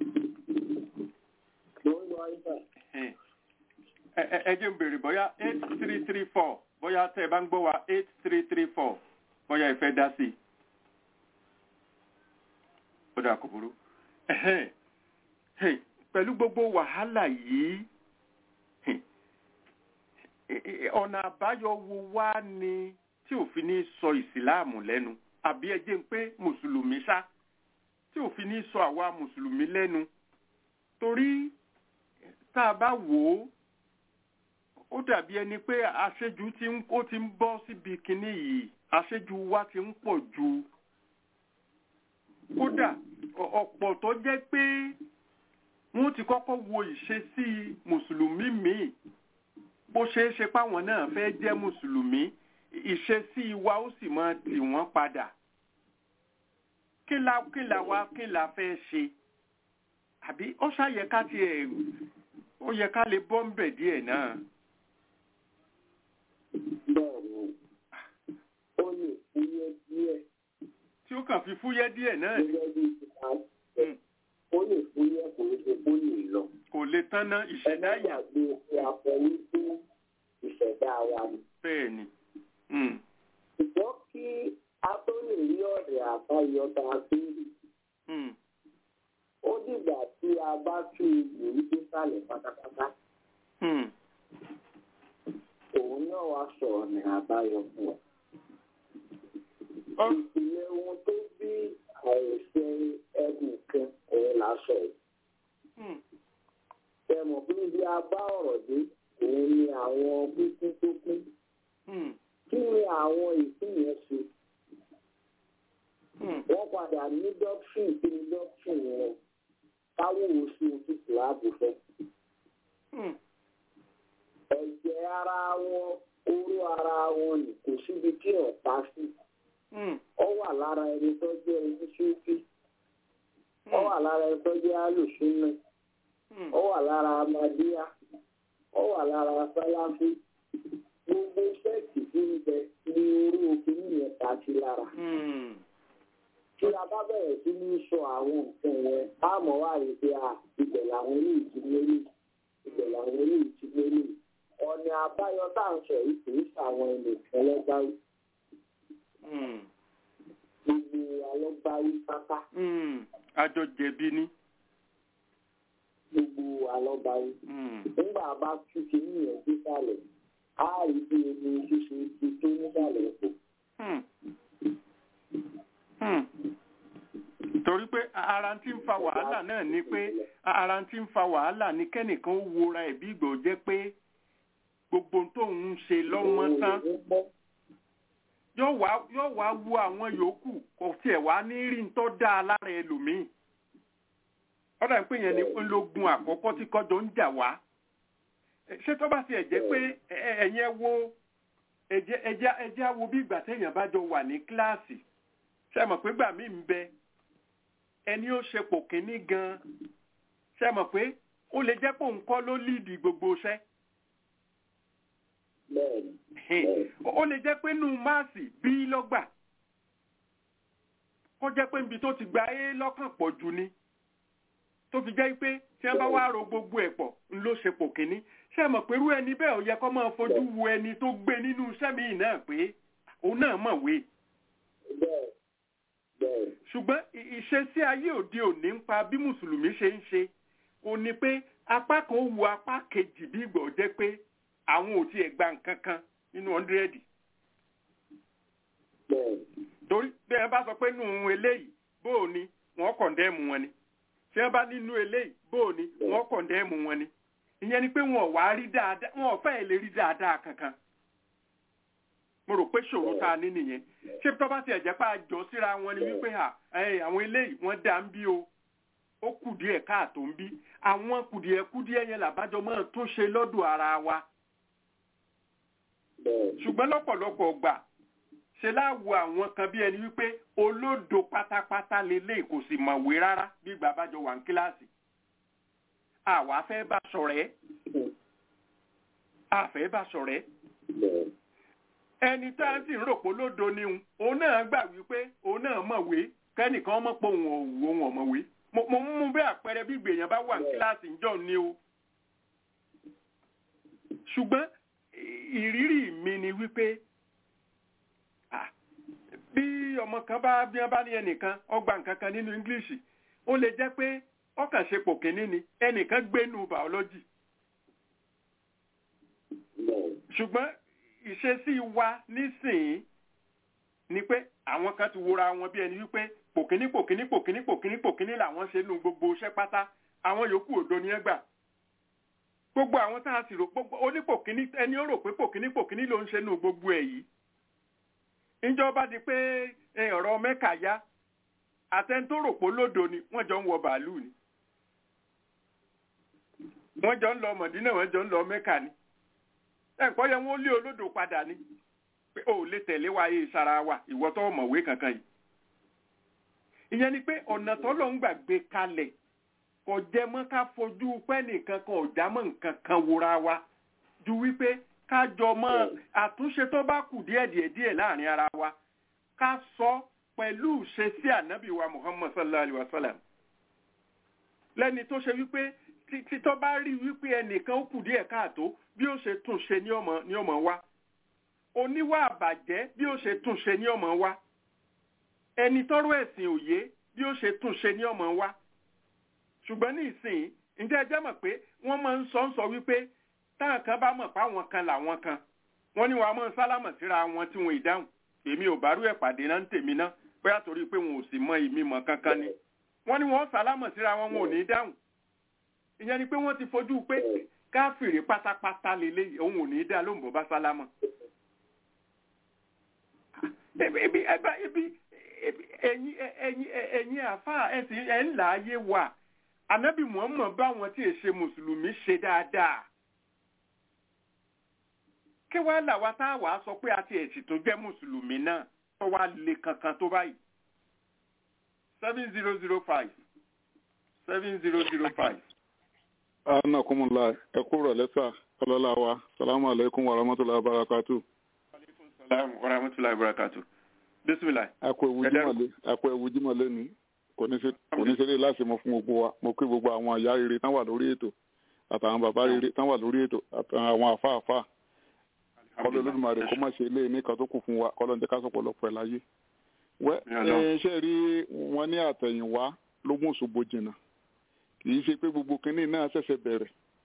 Ẹ jẹ́ ń béèrè bóyá eight three three four bóyá tẹ́ ẹ bá ń gbọ́ wa eight three three four bóyá ẹ fẹ́ dá sí i. Ó dà kò burú pẹ̀lú gbogbo wàhálà yìí ọ̀nà àbáyọ wo wá ni tí òfin ní sọ ìsìláàmù lẹ́nu àbí ẹ jẹ́ ń pé mùsùlùmí ṣá tí òfin ní sọ àwa mùsùlùmí lẹ́nu torí tá a bá wò ó ó dàbí ẹni pé àṣejù tí ó ti ń bọ́ síbi kinní yìí àṣejù wa ti ń pọ̀ ju kódà ọ̀pọ̀ tó jẹ́ pé wọ́n ti kọ́kọ́ wo ìṣesí mùsùlùmí míì bó ṣe é ṣe páwọn náà fẹ́ jẹ́ mùsùlùmí ìṣesí wa ó sì máa tì wọ́n padà kí la kí la wá kí la fẹ́ ṣe àbí ó ṣàyẹ ká tiẹ̀ ó yẹ ká lè bọ́ ń bẹ̀ díẹ̀ náà. bẹ́ẹ̀ni ó lè fúyẹ́ díẹ̀ tí ó kàn fi fúyẹ́ díẹ̀ náà ni. gẹ́gẹ́ bí ìta ó lè fúyẹ́ kò ní ṣe kó lè lọ. kò lè tán ná ìṣẹ̀dá yà. ẹgbẹ́ ìgbàgbé pé a fọ wípé ìṣẹ̀dá wa ni. bẹ́ẹ̀ ni. ṣùgbọ́n kí a tó lè rí ọ̀rẹ́ àbáyọ tá a fi rí. ó dìgbà tí a bá tú ìwé dé sálẹ̀ pátápátá. òun náà wá sọ ọ̀nà àbáyọ fún wa ìpìlẹ̀ ohun tó bí àìsẹ ẹ̀gùn kan òun lásọ yìí. ẹ mọ̀ pé bí a bá ọ̀rọ̀ dé òun ni àwọn pínpín tó pín. kí ni àwọn ìpín yẹn ṣe? wọ́n padà ní dọ́kítìn kí ni dọ́kítìn wọn káwọ́ oṣù tí kìláàbù fẹ́. ẹ̀jẹ̀ ara wọn oró ara wọn ni kò síbi tí ọ̀pá sí ó wà lára ẹni tó jẹ́ oníṣúfì ó wà lára ẹni tó jẹ́ alùsùnà ó wà lára amadíyà ó wà lára sáláfì gbogbo sẹ́ẹ̀kì tí ń bẹ ní orí òkè nìyẹn ta sí lára. tí a bá bẹ̀rẹ̀ sí ní sọ àwọn nǹkan yẹn á mọ̀ wá rí pé à ibẹ̀ làwọn eléyìí ti lélẹ̀ ibẹ̀ làwọn eléyìí ti lélẹ̀ ọ̀nà àbáyọ tá à ń sọ yìí kì í ṣàwọn ẹnìkan lọ́gbàá gbogbo alọ́gbárí pátá. àjọ jẹ̀bi ni. gbogbo alọ́gbárí. nígbà bá tún ti ní ìyẹn sísàlẹ̀ á rí bí ebi ṣíṣe ti tó nísàlẹ̀ epo. torí pé ara tí ń fa wàhálà náà ni pé ara tí ń fa wàhálà ni kẹ́nìkan ó wora ẹ̀ bí ìgbà jẹ́ pé gbogbo tóun ń ṣe lọ́wọ́ tán yóò wá yóò wá wo àwọn yòókù kò tiẹ̀ wá ní rí tó dáa lára ẹlòmíì ọ̀dà ń pè yẹn ní ológun àkọ́kọ́ tí kọjọ ń jà wá ṣé tó bá tiẹ̀ jẹ́ pé ẹ̀yẹn wo ẹ̀jẹ̀ ẹ̀jẹ̀ ẹ̀jẹ̀ wo bí ìgbà téèyàn bá jọ wà ní kíláàsì ṣe mọ̀ pé gbà mí ń bẹ ẹni ó ṣe pò kínní gan ṣe mọ̀ pé ó lè jẹ́ pé òun kọ́ ló líìdì gbogbo iṣẹ́ ó lè jẹ́ pé nù máàsì bí lọ́gbà kó jẹ́ pé níbi tó ti gba é lọ́kàn pọ̀ jù ni tó fi jẹ́ pé tí wọ́n bá wá ro gbogbo ẹ̀ pọ̀ ń ló ṣe pò kínní ṣé mọ̀ pé irú ẹni bẹ́ẹ̀ ò yẹ kó máa fojú wo ẹni tó gbé nínú iṣẹ́ mi náà pé òun náà mọ̀wé. ṣùgbọ́n ìṣesí ayé òde òní ń pa bí mùsùlùmí ṣe ń ṣe kò ní pé apá kan ó wo apá kejì bí ìgbà ó jẹ́ pé àwọn ò tiẹ̀ gba nǹkan kan nínú ọ̀ndírẹ́dì. torí bí ẹ bá sọ pé nù eléyìí bóò ni wọ́n kọ̀ndẹ́ẹ̀mù wọn ni tí wọ́n bá nínú eléyìí bóò ni wọ́n kọ̀ndẹ́ẹ̀mù wọn ni ìyẹn ni pé wọn ò wá rí dáadáa wọn ò fẹ́ẹ̀ lè rí dáadáa kankan mo rò pé ṣòro tá a ní nìyẹn ṣé tó bá tiẹ̀ jẹ́ pé àjọ síra wọn ni wípé à àwọn eléyìí wọ́n dá ń bí o ó kù díẹ̀ káàtó ń bí àwọn kùdìẹ̀kùdìẹ̀ yẹn làbájọ máa tún ṣe lọ́dọ̀ ara wa ṣùgbọ́n lọ́pọ̀lọpọ̀ gbà ṣe láwo àwọn kan bí ẹni wípé olódo pátápátá lélẹ̀ kò sì mọ̀wé rárá bí ìgbà bá jọ wà ní kíláàsì àwa fẹ́ bá ṣọ̀rẹ́ àfẹ́ bá ṣọ̀rẹ́ ẹni tá a sì ń rò pé olódo ni òun òun náà gbà wípé òun náà mọ̀wé kẹ́nìkan mọ̀ pé òun ò òun ọ̀mọ̀wé mo mo mú bí àpẹẹrẹ bí ìgbèyàn bá wà ní kíláàsì ńjọ́ ni o ṣùgbọ́n ìrírí mi ni wípé bí ọmọ kan bá bí wọn bá ní ẹnìkan ọgbà nǹkan kan nínú english ó lè jẹ́ pé ọkàn ṣe pò kínní ni ẹnìkan gbénu biology ṣùgbọ́n ìṣesí wa nísìnyí ni pé àwọn kan ti wora wọn bí ẹni wípé pòkíní pòkíní pòkíní pòkíní pòkíní làwọn ṣe nu gbogbo iṣẹ́ pátá àwọn yòókù òdo ni ẹ gbà gbogbo àwọn tá a sì rò gbogbo onípòkíní ẹni ó rò pé pòkíní pòkíní ló ń ṣe nu gbogbo ẹ̀ yìí ìjọba di pé ọ̀rọ̀ mẹ́kà yá àtẹni tó rò pé lódo ni wọ́n jọ ń wọ bàálù ni wọ́n jọ ń lọ mọ̀dínà wọ́n jọ ń lọ mẹ́kà ni ẹ̀kọ́ yẹn wọ́n lé olódò padà ni pé o lè tẹ̀lé wa yé sara wa ìwọ tó mọ̀wé kankan yìí ìyẹn ni pé ọ̀nà tó lọ ń gbàgbé kalẹ̀ kò jẹ́ mọ́ ká fojú pẹ́ nìkan kan ọ̀já mọ́ nǹkan kan wora wa ju wípé ká jọ mọ́ àtúnṣe tó bá kù díẹ̀ díẹ̀ díẹ̀ láàrin ara wa ká sọ pẹ̀lú ṣe sí ànábì wa muhammad sallallahu alayhi wa sallam lẹ́ni tó ṣe wípé tí tó bá rí wípé ẹnìkan ó kù díẹ̀ káàtó bí ó ṣe tún ṣe ní ọmọ ní ọmọ wa oníwà àbàjẹ́ bí ó ṣe tún ṣe ní ọmọ wa ẹni tọ́rọ̀ ẹ̀sìn òye bí ó ṣe tún ṣe ní ọmọ wa ṣùgbọ́n ní ìsìn ǹjẹ́ ẹ jẹ́ mọ̀ pé wọ́n máa ń sọ ń sọ wípé táwọn kan bá mọ̀ pé àwọn kan làwọn kan wọ́n ní wàá mọ̀ sálámọ̀ síra wọn tí wọn ìdáhùn èmi ò bá rú ẹ̀ pàdé náà ń tèmi náà bóyá torí pé wọn ò sì mọ ìmí mọ̀ kankan ni wọ́n ní wọ́n sálámọ̀ síra wọn wọn ò ní dáhùn ìyẹn ni pé wọ́n ti fojú pé káfìrí pátápátá lélẹ́yìí òun ò ní dá lóhùn bó bá sálámọ̀ ebi ebi ẹ̀yin ẹ̀yin ẹ̀yin àfa ẹ̀sìn ẹ̀ ń là á yé wa anabi muhammed bá wọn tí èsè mùsùlùmí ṣe dáadáa kí wàá là wá tá a wàá sọ pé a ti ẹ̀sìn tó jẹ́ mùsùlùmí náà tó wá lè kankan tó báyìí seven zero zero five seven zero zero five. ana kumula ẹ kúrò lẹ́sà ọlọ́lá wa salamu alaykum wa rahmatulahi wa barakatu. salaam wa rahmatulahi wa barakatu. bisimilayi. akọ ewu jimale akọ ewu jimale ni kò ní ṣeré láti mọ fún gbogbo wa mo kí gbogbo àwọn ìyá rere tán wà lórí ètò àtàwọn bàbá rere tán wà lórí ètò àtàwọn àfáàfáà kọlọ olódùmarè kó má ṣe ilé nìkan tó kù fún wa kọlọ ní ká sọpọlọpọ ẹ láyé. wẹ ẹ ṣe rí wọn ní àtẹ̀yìnwá ló mú Òṣogbo jìnnà kì í ṣe pé gbogbo kínní náà ṣẹ̀ṣẹ̀ bẹ̀rẹ̀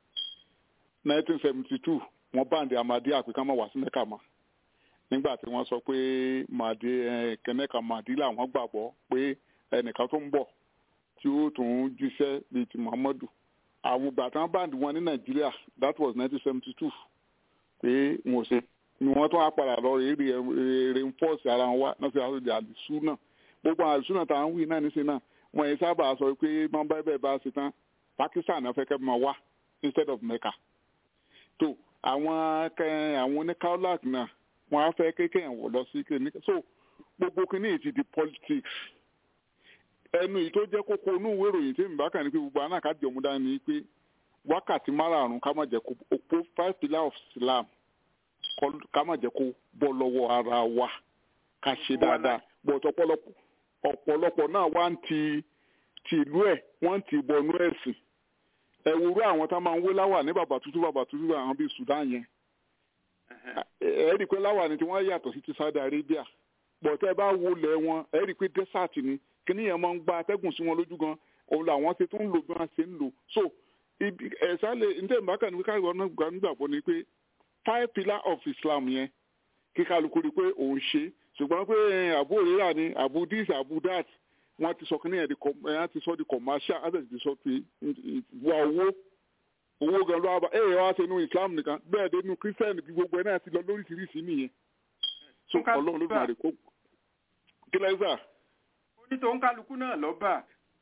1972 wọ́n báǹdì amadi àpèká mọ̀ wá sí mẹ́kà mọ́ nígbà tí wọ́n sọ pé màdé kẹ́nẹ́kà màdí làwọn gbàgbọ́ pé ẹnìkan tó ń bọ̀ tí ó tún jíṣẹ́ bíi ti muhammadu àwọn ìgbà tí wọ́n báǹdì wọn ní nàìjíríà that was 1972 pé wọn ò ṣe ni wọ́n tún á padà lọ rí reinforce ara wọn wá náà fi àwọn àlùsù náà gbogbo àlùsù náà tá à ń wí náà níṣẹ́ náà wọ́n yẹn sábà sọ pé wọ́n bá bẹ́ẹ̀ bá ṣe tán pakistan náà fẹ́ kẹ́ máa wá instead of mecca tó àwọn àwọn oníkàólàk náà wọn á fẹ́ kékeré wọ̀ lọ sí kékeré so gbogbo kìíní ti di politics ẹnu yìí tó jẹ́ kókó inú ìwé ìròyìn tí mi bá kàn ní pé gbogbo àná kájọ mú dání ni pé wákàtí márààrún ká má jẹ́ kó opó five pillars of Islam ká má jẹ́ kó bọ́ lọ́wọ́ ara wa ká ṣe dáadáa but ọ̀pọ̀lọpọ̀ ọ̀pọ̀lọpọ̀ náà wá ń ti tìlú ẹ̀ wọ́n ti bọnú ẹ̀sìn ẹwúrú àwọn tá máa ń wé láwà ní bàbá tútù bàbá tútù àwọn bíi Sudan yẹn ẹ rí i pé láwà ni tí wọ́n yàtọ̀ sí ti Saudi Arabia bọ̀tẹ́ bá wọlé wọn ẹ rí i pé desert ni kíní yẹn máa ń gba atẹ́gùn sí wọn lójú gan òun làwọn ṣe tó ń lò bí wọ́n ṣe ń lò so ẹ̀sà lè ǹtẹ̀ ìbákan ní káyọ̀ náà gbà nígbàgbọ́ ni pé five pillar of Islam yẹn kí kálukú rí i pé òun ṣe ṣùgbọ́n pé àbú òrìrà ni àbú this àbú that wọ́n ti sọ kíní yẹn di com- ẹ̀ wọ́n ti sọ di commercial wọ́n sì ti sọ pé wà owó owó gan ló wà bá ẹ̀ wá ṣe inú islam nìkan bẹ́ẹ̀ dé inú christian kí gbogbo ẹ̀ náà ti lọ lóríṣiríṣi nìyẹn so Nǹkan ọlọ́run ló bá- máa rè kó kílẹ̀ sà. onítòun kálukú náà lọ bá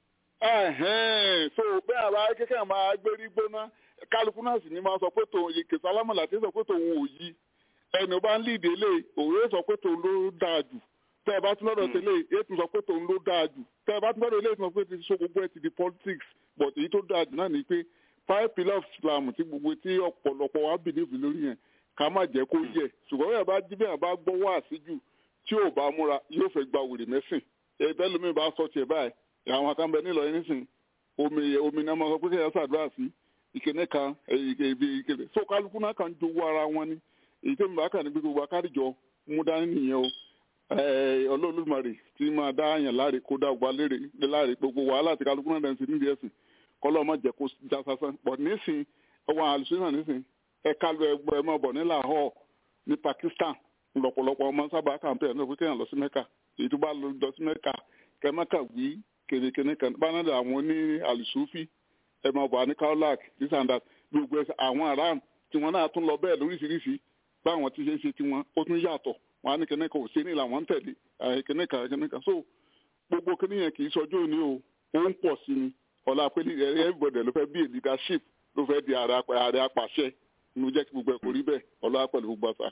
ẹ̀hẹ́n so bẹ́ẹ̀ àbá kékeré máa gbérí gbóná kálukú náà sì ní máa sọ pé tòun yìí kìsà lámọ̀lá tí sọ pé tòun ò yí ẹni bá ń lídìí lé òwe sọ pé tòun ló dáa jù tẹ́ ẹ bá tún lọ́dọ̀ tẹ́lẹ̀ èyí tún sọ pé tòun ló dáa jù tẹ́ ẹ bá tún lọ́dọ̀ ilé ìtumọ̀ pé ti so gbogbo ẹ ti di politics but èyí tó dáa jù náà ni pé five pillars of Islam tí gbogbo tí ọ̀pọ̀lọpọ̀ wa believe lórí yẹn ká má jẹ́ kó yẹ ṣùgbọ́n bẹ́ẹ̀ bá jí bẹ́ẹ̀ bá gbọ́ wá sí jù tí ò bá múra yóò fẹ́ gba wèrè mẹ́sìn ẹ̀ẹ́dẹ́ lómi bá sọ tiẹ̀ báyìí àwọn akáǹbẹ nílò yẹn nísìn omi omi náà máa sọ pé kéèyàn ṣàdúrà sí ìkíní kan èyí ibi ìkéde so kálukú náà kàn ń jowó ara wọn ni èyí tó ń bá kàn ní gbogbo akárìjọ mú dání nìyẹn o ọlọ́ọ̀lùmọ̀rì tí máa dá àyàn láre kó dá gba lérè láre gbogbo wàhálà tí kálukú náà dẹ̀ ń sí nídìí ẹ̀sìn kọ́lọ́ má jẹ́ kó já sásán but nísìn ọwọ́ àlùsùnà nísìn ẹ̀ka lu ẹgbẹ́ ẹ̀ máa bọ̀ ní Lahore ní Pakistan lọ́pọ̀lọpọ̀ ọmọ sábà kàǹpẹ̀ ẹ̀ náà pé kéèyàn lọ sí Mẹ́kà èyí tó bá lọ sí Mẹ́kà kẹ́mẹ́kà wí kèrèkèrè kan bánádà àwọn ní àlùsùfì ẹ̀ máa bọ̀ ní Kaolack this and that gbogbo ẹsẹ̀ àwọn aram tí wọ́n náà tún lọ bẹ́ẹ̀ lóríṣiríṣi báwọn ti ṣe ń ṣe tiwọn ó tún yàtọ̀ wọn á ní kíní kan ò ṣe ní làwọn ń tẹ̀lé kíní kan kíní kan so gbogbo kíní yẹn kì í sọjú òní o ó ń pọ̀ sí ni ọ̀la pé everybody ló fẹ́ bí a leadership ló fẹ́ di ààrẹ apàṣẹ inú jẹ́ kí gbogbo ẹ̀ kò rí bẹ́ẹ̀ ọ̀la pẹ̀lú gbogbo àṣà.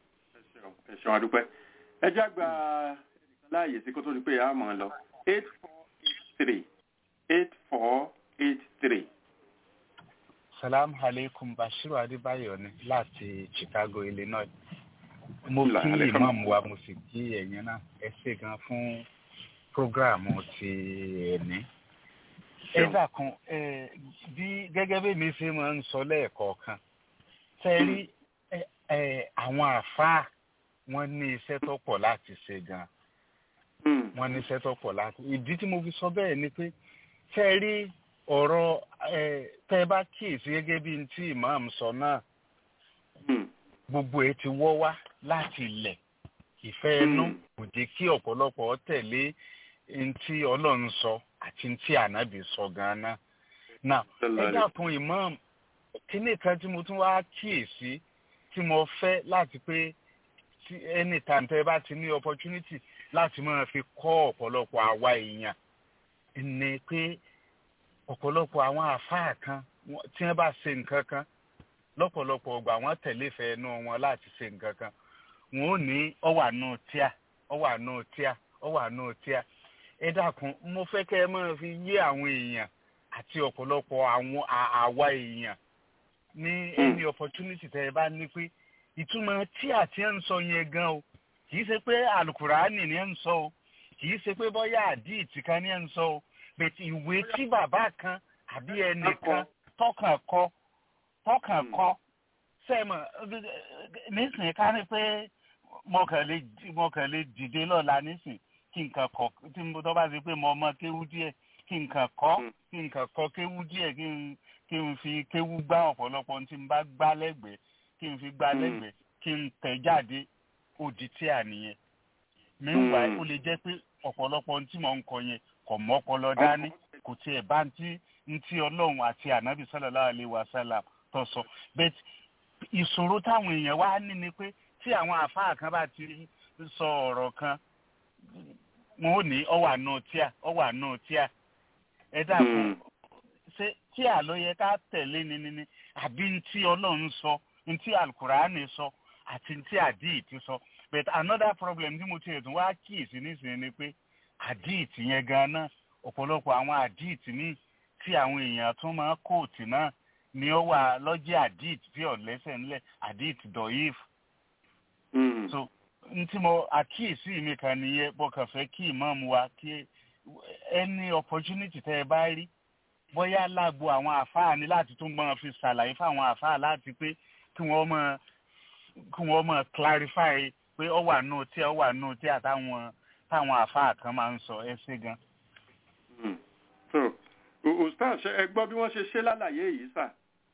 ẹ ṣeun adúpẹ́ ẹ já gba ẹnìkan láàyè sí kó tó di pé a mọ̀ ọ́ lọ eight four eight three eight four eight three. salam aleikum bashiru adébáyọ̀ ni láti chicago illinois mo kí imam wa mo sì kí ẹ̀yin náà ẹ ṣe gan fún programu ti ẹ̀ní. ẹ dákun bí gẹ́gẹ́ bí mi ṣe máa ń sọ lẹ́ẹ̀kọ̀ọ̀kan ṣe rí àwọn àfáà wọ́n ní iṣẹ́ tó pọ̀ láti ṣe gan wọ́n ní iṣẹ́ tó pọ̀ láti ìdí tí mo fi sọ bẹ́ẹ̀ ni pé ṣe rí ọ̀rọ̀ tẹ́ ẹ bá kíyèsí gẹ́gẹ́ bí tí imam sọ náà gbogbo ẹ ti wọ́ wá láti ilẹ̀ ìfẹ́ ẹnu kò jẹ́ kí ọ̀pọ̀lọpọ̀ tẹ̀lé ntí ọlọ́run sọ àti ntí ànábì sọ gan-an. now ẹ dákun imam kíní kan tí mo tún wá kíyèsí tí mo fẹ́ láti pé anytime tẹ́ ẹ bá ti ní opportunity láti máa fi kọ́ ọ̀pọ̀lọpọ̀ àwa èèyàn ni pé ọ̀pọ̀lọpọ̀ àwọn àfáà kan tí wọ́n bá ṣe nǹkan kan lọ́pọ̀lọpọ̀ ọgbà wọ́n tẹ̀lé ìfẹ́ inú wọn láti ṣe nǹkan kan wọn ò ní ọwà náà tíà ọwà náà tíà ọwà náà tíà ẹ dákun mo fẹ́ kẹ́ ẹ máa fi yé àwọn èèyàn àti ọ̀pọ̀lọpọ̀ àwọn àwa èèyàn ní any opportunity tẹ́ ẹ bá ní pé ìtumọ̀ tíà tí ẹ ń sọ yẹn gan o kì í ṣe pé alukurani ni ẹ ń sọ o kì í ṣe pé bọ́yá àdìtì kan ni ẹ ń sọ o bẹ̀tì ìwé tí bàbá kan àbí ẹnìkan tọkàn kọ tọkàn kọ sẹ́mọ̀ nísìnyí ká ní pé mo kàn lè mo kàn lè dìde lọ́la nísìn kí nǹkan kọ tí mo tọ́ bá ti pé mo mọ kéwú díẹ̀ kí nǹkan kọ́ kí nǹkan kọ kéwú díẹ̀ kí n kí n fi kéwú gbá ọ̀pọ̀lọpọ̀ tí n bá gbá lẹ́gbẹ̀ẹ́ kí n fi gbá lẹ́gbẹ̀ẹ́ kí n tẹ̀ jáde òdì tí à nìyẹn meanwhile ó lè jẹ́ pé ọ̀pọ̀lọpọ̀ tí mò ń kọ yẹn kò mọ́pọlọ dání kò tiẹ̀ bá ń tí ń tí ọlọ́run àti ànábì sallallahu alaihi wasallam tó sọ but ìṣòro táwọn èèyàn wá ní ni pé tí àwọn àfáà kan bá ti sọ ọ̀rọ̀ kan wọn ò ní ọwà náà tíà ọwà náà tíà ẹ dàpọ̀ ṣé tíà ló yẹ ká tẹ̀lé ni ni ni àbí ntí ọlọ́run sọ ntí alukurani sọ àti ntí àdìtì sọ but another problem tí mo ti ẹ̀dùn wá kíyèsí nísìnyí ni pé àdìtì yẹn gan-an ọ̀pọ̀lọpọ̀ àwọn àdìtì míì tí àwọn èèyàn tún máa kóòtù náà ni ó wà lọ́jẹ́ àdìt tí ò lẹ́sẹ̀ ńlẹ̀ àdìt dọ̀yìf. so n tí mo àkíyèsí mi kan nìyẹn bó kàn fẹ́ kí ìmáàmù wa kí any opportunity tẹ́ ẹ bá rí bóyá lágbo àwọn àfáà ni láti tún máa fi ṣàlàyé fáwọn àfáà láti pé kí wọ́n máa kí wọ́n máa clarify pé ó wà nù tí ó wà nù tí àtàwọn táwọn àfáà kan máa ń sọ ẹ ṣe gan. so ustaz ẹ gbọ́ bí wọ́n ṣe ṣe lálàyé yìí sà.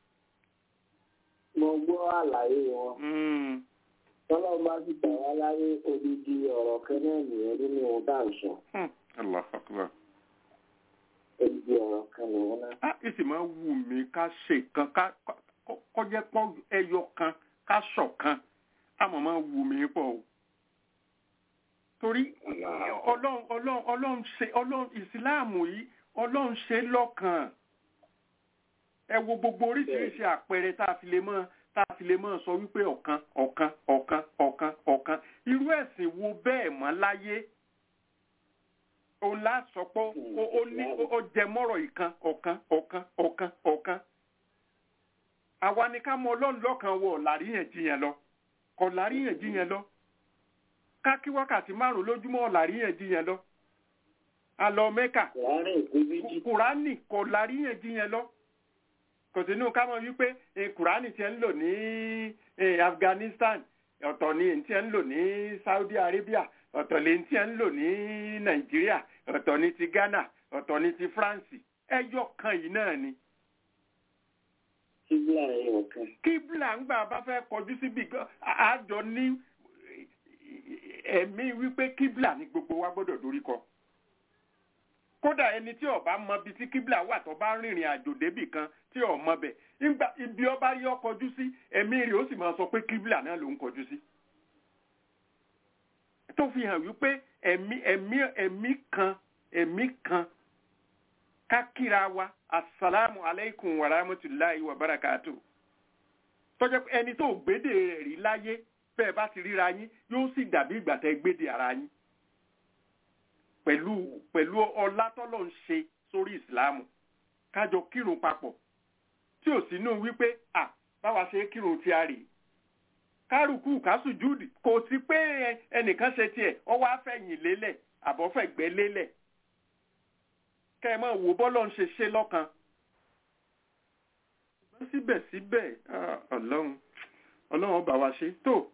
mo gbọ́ àlàyé wọn. tọ́lọ́ bá sì gbà wá láyé odidi ọ̀rọ̀ kẹ́nẹ́ nìyẹn nínú ohun tá à ń sọ. allah akbar. Ebi ọ̀rọ̀ kan lòun náà. a ìsì máa wù mí ká ṣe kan ká kọjá pọ́ ẹyọ kan ká ṣọ̀kan àmọ́ máa wù mí pọ̀ o. torí ọlọ́run ọlọ́run ọlọ́run ṣe ọlọ́run ìsìláàmù yìí ọlọ́run ṣe lọ́kàn ẹ wo gbogbo oríṣiríṣi àpẹẹrẹ tá a fi lè mọ tá a fi lè mọ sọ wípé ọ̀kan ọ̀kan ọ̀kan ọ̀kan ọ̀kan irú ẹ̀sìn wo bẹ́ẹ̀ mọ́ láyé òun lá sọ pé ó ní ó jẹ mọ́rọ̀ ìkan ọ̀kan ọ̀kan ọ̀kan ọ̀kan àwa ni ká mọ ọlọ́run lọ́kàn wọ ọ̀làríyànjiyàn lọ kọ̀ làríyànjiyàn lọ ká kí wákàtí márùn lójúmọ́ ọ̀làríyànjiyàn lọ alọ mẹ́kà kùránì kọ̀ làríyànjiyàn lọ kò sínú ká mọ̀ wípé kùránì tí ẹ ń lò ní Afghanistan ọ̀tọ̀ ni tí ẹ ń lò ní Saudi Arabia ọ̀tọ̀ lè tí ẹ ń lò ní Nàìjíríà ọ̀tọ̀ ni ti Ghana ọ̀tọ̀ ni ti France ẹyọ kan yìí náà ni. kíbla ẹyọ kan. kíbla ń gbà bá fẹ́ kọjú síbi àjọ ní ẹ̀mí wípé kíbla ni gbogbo wa gbọ́dọ̀ dorí kọ kódà ẹni tí ó bá mọ ibi tí kíbla wà tó bá rìnrìn àjò débì kan tí ó mọ bẹ̀ nígbà ibi ọba yọ kọjú sí ẹ̀mí rẹ̀ ó sì máa sọ pé kíbla náà ló ń kọjú sí. tó fi hàn wípé ẹ̀mí ẹ̀mí ẹ̀mí kan ẹ̀mí kan kákìra wa asalaamu aleykum wa rahmatulahi wa barakatu. tọ́jọ́ pé ẹni tó gbédè rẹ̀ rí láyé bẹ́ẹ̀ bá ti ríra yín yóò sì dàbí ìgbà tẹ́ gbédè ara yín pẹ̀lú pẹ̀lú ọlá tọ́lọ̀ ń ṣe sórí ìsìláàmù kájọ kírun papọ̀ tí ò sínú wípé à báwa ṣe kírun tí a rè kárùkù kásùjúdì kò sí pé ẹnìkan ṣe tiẹ̀ ọwọ́ afẹ́yìn lélẹ̀ àbọ̀fẹ̀gbẹ́ lélẹ̀ kẹ́ ẹ máa wò bọ́lọ̀ ń ṣe ṣe lọ́kan síbẹ̀síbẹ̀ ọlọ́run ọlọ́run bá wa ṣe tó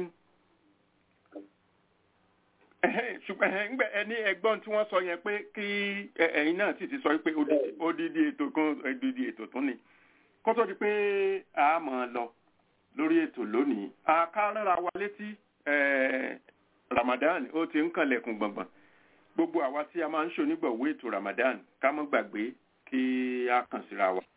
ṣùgbọ́n ẹ̀ǹgbẹ́ ẹni ẹgbọ́n tí wọ́n sọ yẹn pé kí ẹ̀yin náà sì ti sọ pé odidi ètò kan odidi ètò tún ni kó tó di pé a máa lọ lórí ètò lónìí a ká rárá wa létí Ramadan ó ti ń kànlẹ̀kùn gbọ̀ngbọ̀n gbogbo àwa tí a máa ń ṣonígbọ̀wé ètò Ramadan ká mọ́ gbàgbé kí a kàn síra wa.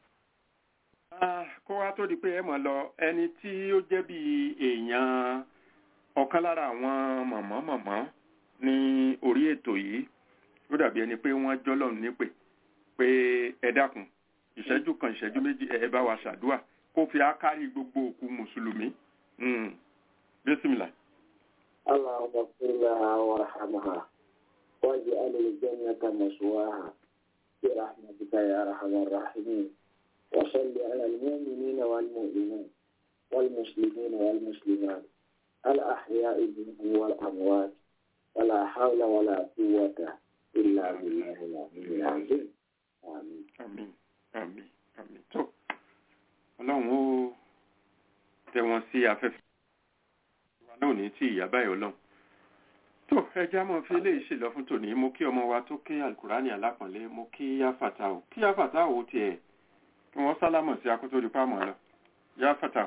kó wá tó di pé ẹ mọ̀ lọ ẹni tí ó jẹ́ bí èèyàn ọ̀kan lára àwọn mọ̀mọ́ mọ̀mọ́ ní orí ètò yìí ó dàbí ẹni pé wọ́n jọ́lọ́run nípè pé ẹ dákun ìṣẹ́jú kan ìṣẹ́jú méjì ẹ bá wa ṣàdúà kó fi ákárí gbogbo òkú mùsùlùmí bísímìlà. اللهم اغفر لها وارحمها واجعل الجنة مسواها برحمتك يا أرحم الراحمين وصل على المؤمنين والمؤمنات والمسلمين والمسلمات الأحياء منهم والأموات ولا حول ولا قوة إلا بالله العلي العظيم آمين àmín àmín àmín tó ọlọ́run ó tẹ wọn sí afẹ́fẹ́ wa náà ní tí ìyá báyìí ọlọ́run tó ẹjẹ́ mọ́ fi eléyìí ṣèlọ fún tòní mo kí ọmọ wa tó ké alukurani alápọ̀nlé mo kí yáfàtà o kí yáfàtà o tiẹ̀ kí wọ́n sálámọ̀ sí akótó di pàmò lọ yáfàtà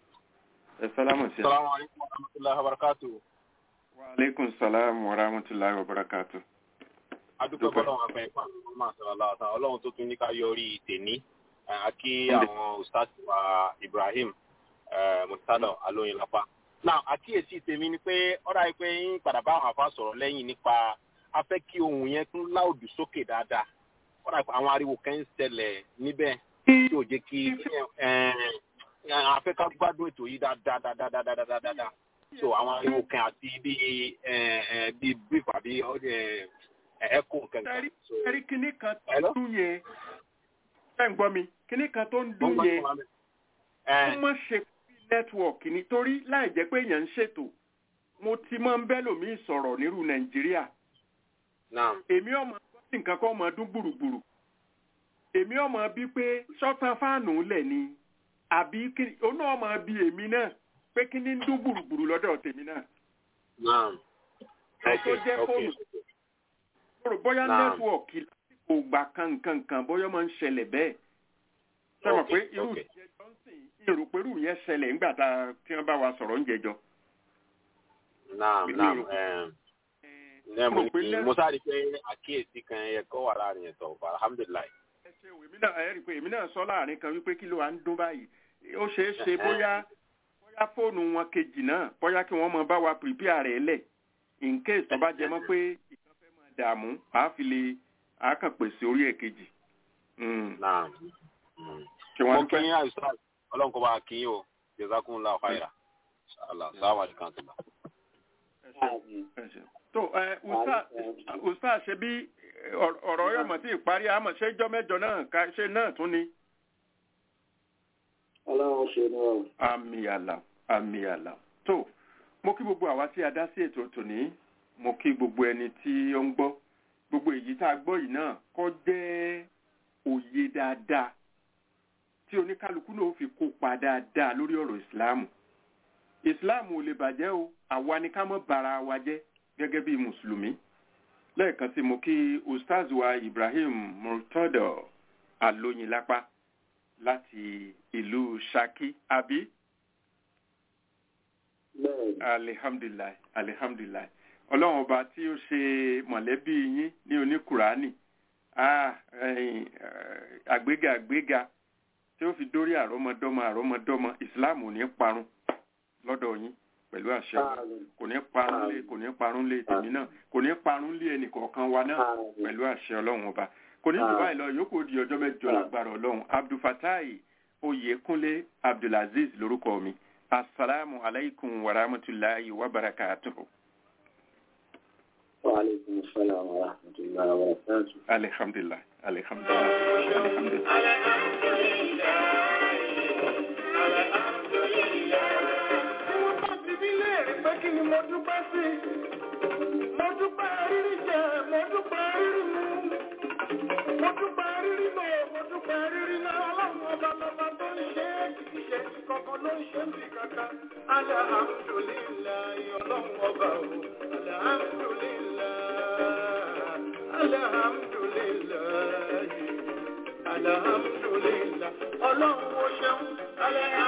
ẹ sálámọ̀ sí. Assalamu alaikum wa rahmatullahi wa barakatuh. wa aleykum salaam wa rahmatulahi wa barakatu. adúpẹ́ bọ́lọ́run afẹ́ ìfà máa sọ̀rọ̀ láta ọlọ́run tó tún ní ká yọrí tèní àkí àwọn ustaz wa Ibrahim mustapha alóyinlápá. náà àkíyèsí tèmi ni pé ọ̀rọ̀ àìpé yín padà bá àwọn àfa sọ̀rọ̀ lẹ́yìn nípa afẹ́ kí ohun yẹn tún láòdù sókè dáadáa ọ̀rọ̀ àìpé àwọn ariwo kan ń ṣẹlẹ̀ níbẹ̀ tí ò jẹ́ kí afẹ́ ká gbádùn ètò yìí dáadáa dáadáa dáadáa dáadáa so àwọn ariwo kan àti bíi bíi brief àbí ẹ̀kọ́ kankan. ẹ̀rí kíní kan tó ń dún yẹn ẹ̀ ń gbọ́ mi kíní kan tó ń dún yẹn ó mọ̀ ṣe bí nẹ́tíwọ̀kì nítorí láì jẹ́ pé èèyàn ń ṣètò mo ti máa ń bẹ́ lòmíì sọ̀rọ̀ nírú nàìjíríà èmi ọmọ gbọ́dọ̀ nǹkan kan máa dún gbùrùgbùrù èmi ọmọ bí pé sọ́tàn fáànù lẹ̀ ni àbí ó náà máa bí èmi náà pé kí ní ń dún gbùrùgbùrù lọ́dọ̀ tèmi náà. ẹ tó jẹ́ fóònù rò bóyá nẹ́tíwọ̀kì lásìkò gbà kankankan bóyá máa ń ṣẹlẹ̀ bẹ́ẹ̀. sọ̀rọ̀ pé irú ìjẹ́ johnson irú pẹ̀lú yẹn ṣẹlẹ̀ nígbà tá tí wọ́n bá wa sọ̀rọ̀ ń jẹjọ́. Ní mo Mo pè ní lẹ́- mo sáré pé àkíyèsí kan yẹ kó wà láàrin yẹn tọ̀ fà alhamdulilayi. ẹ ṣe o èmi náà ẹ rí i pé èmi náà sọ láàrin kan wípé kí ló wà ń dún báyìí ó ṣeé ṣe bóyá bóyá fóònù wọn kejì náà bóyá kí wọ́n mọ bá wa prepare rẹ̀ lẹ̀ in case tó bá jẹ mọ́ pé ìkan fẹ́ máa dààmú àá fi lè àá kàn pèsè orí ẹ̀ kejì. Mm. Náà. kí wọ́n Mo dúpẹ́. kí yín àìsàn ọlọ́run kó bá a kí yín o. Jazakumullahu khaira. Allah sáwà ní kan tó bá. Ẹ ṣé. tó ẹ usta usta ṣe bí ọ̀rọ̀ ọ̀rọ̀ yọ̀mọ̀ tí ìparí àmọ̀ ṣé jọ́ mẹ́jọ náà ká ṣe náà tún ni. ọlọ́run ṣe ní ọ̀run. àmì àlà àmì àlà tó mo kí gbogbo àwa tí a dá sí ètò tòní mo kí gbogbo ẹni tí ó ń gbọ́ gbogbo èyí tá a gbọ́ yìí náà kọ́ jẹ́ òye dáadáa tí oníkálukú náà ó fi kópa dáadáa lórí ọ̀rọ̀ ìsìláàmù ìsìláàmù ò lè bàjẹ́ o àwa ni ká mọ́ bara wa jẹ́ gẹ́gẹ́ bí mùsùlùmí lẹ́ẹ̀kan sí mo kí ustaz wa ibrahim murtado alóyinlápá láti ìlú Ṣakí àbí bẹ́ẹ̀ alihamdulilayi alihamdulilayi ọlọ́run ọba tí ó ṣe mọ̀lẹ́bí yín ní oníkùránì ah, ẹ̀yin, eh, àgbéga àgbéga tí ó fi dórí àrọ́mọdọ́mọ àrọ́mọdọ́mọ ìsìláàmù ò ní parun lọ́dọ̀ yín pẹ̀lú àṣẹ Ọlọ́run. kò ní parun lé kò ní parun lé tèmi náà kò ní parun lé ẹnìkọ̀ọ̀kan wa náà pẹ̀lú àṣẹ ọlọ́run ọba kò ní jù báyìí lọ yòókù di ọjọ́ mẹ́jọ lágbára ọlọ́run abdulfatai oyèkúnlé abdulaziz lórúkọ mi asalaamu alaykum wa rahmatulahi wa barakatuhu. wa aleykum salaam wa rahmatullahi wa barakatuh. alihamdulilayi alihamdulilayi alihamdulilayi. Wọ́n bá ti bí léèrè pé kí ni mo dúpẹ́ sí. Mo dúpẹ́ rírí jẹ, mo dúpẹ́ rírí mu. Mo dúpẹ́ rírí lò, mo dúpẹ́ rírí náà. Ọlọ́run ọba lọ́ba tó ń ṣe é kì í ṣe ti kankan ló ń ṣe ń bì kankan. Alhamdulillahi ọlọ́run ọba o. Alhamdulillahi. Alhamdulillahi. Alhamdulillahi. Ọlọ́run ó ṣeun. Alhamdulillahi.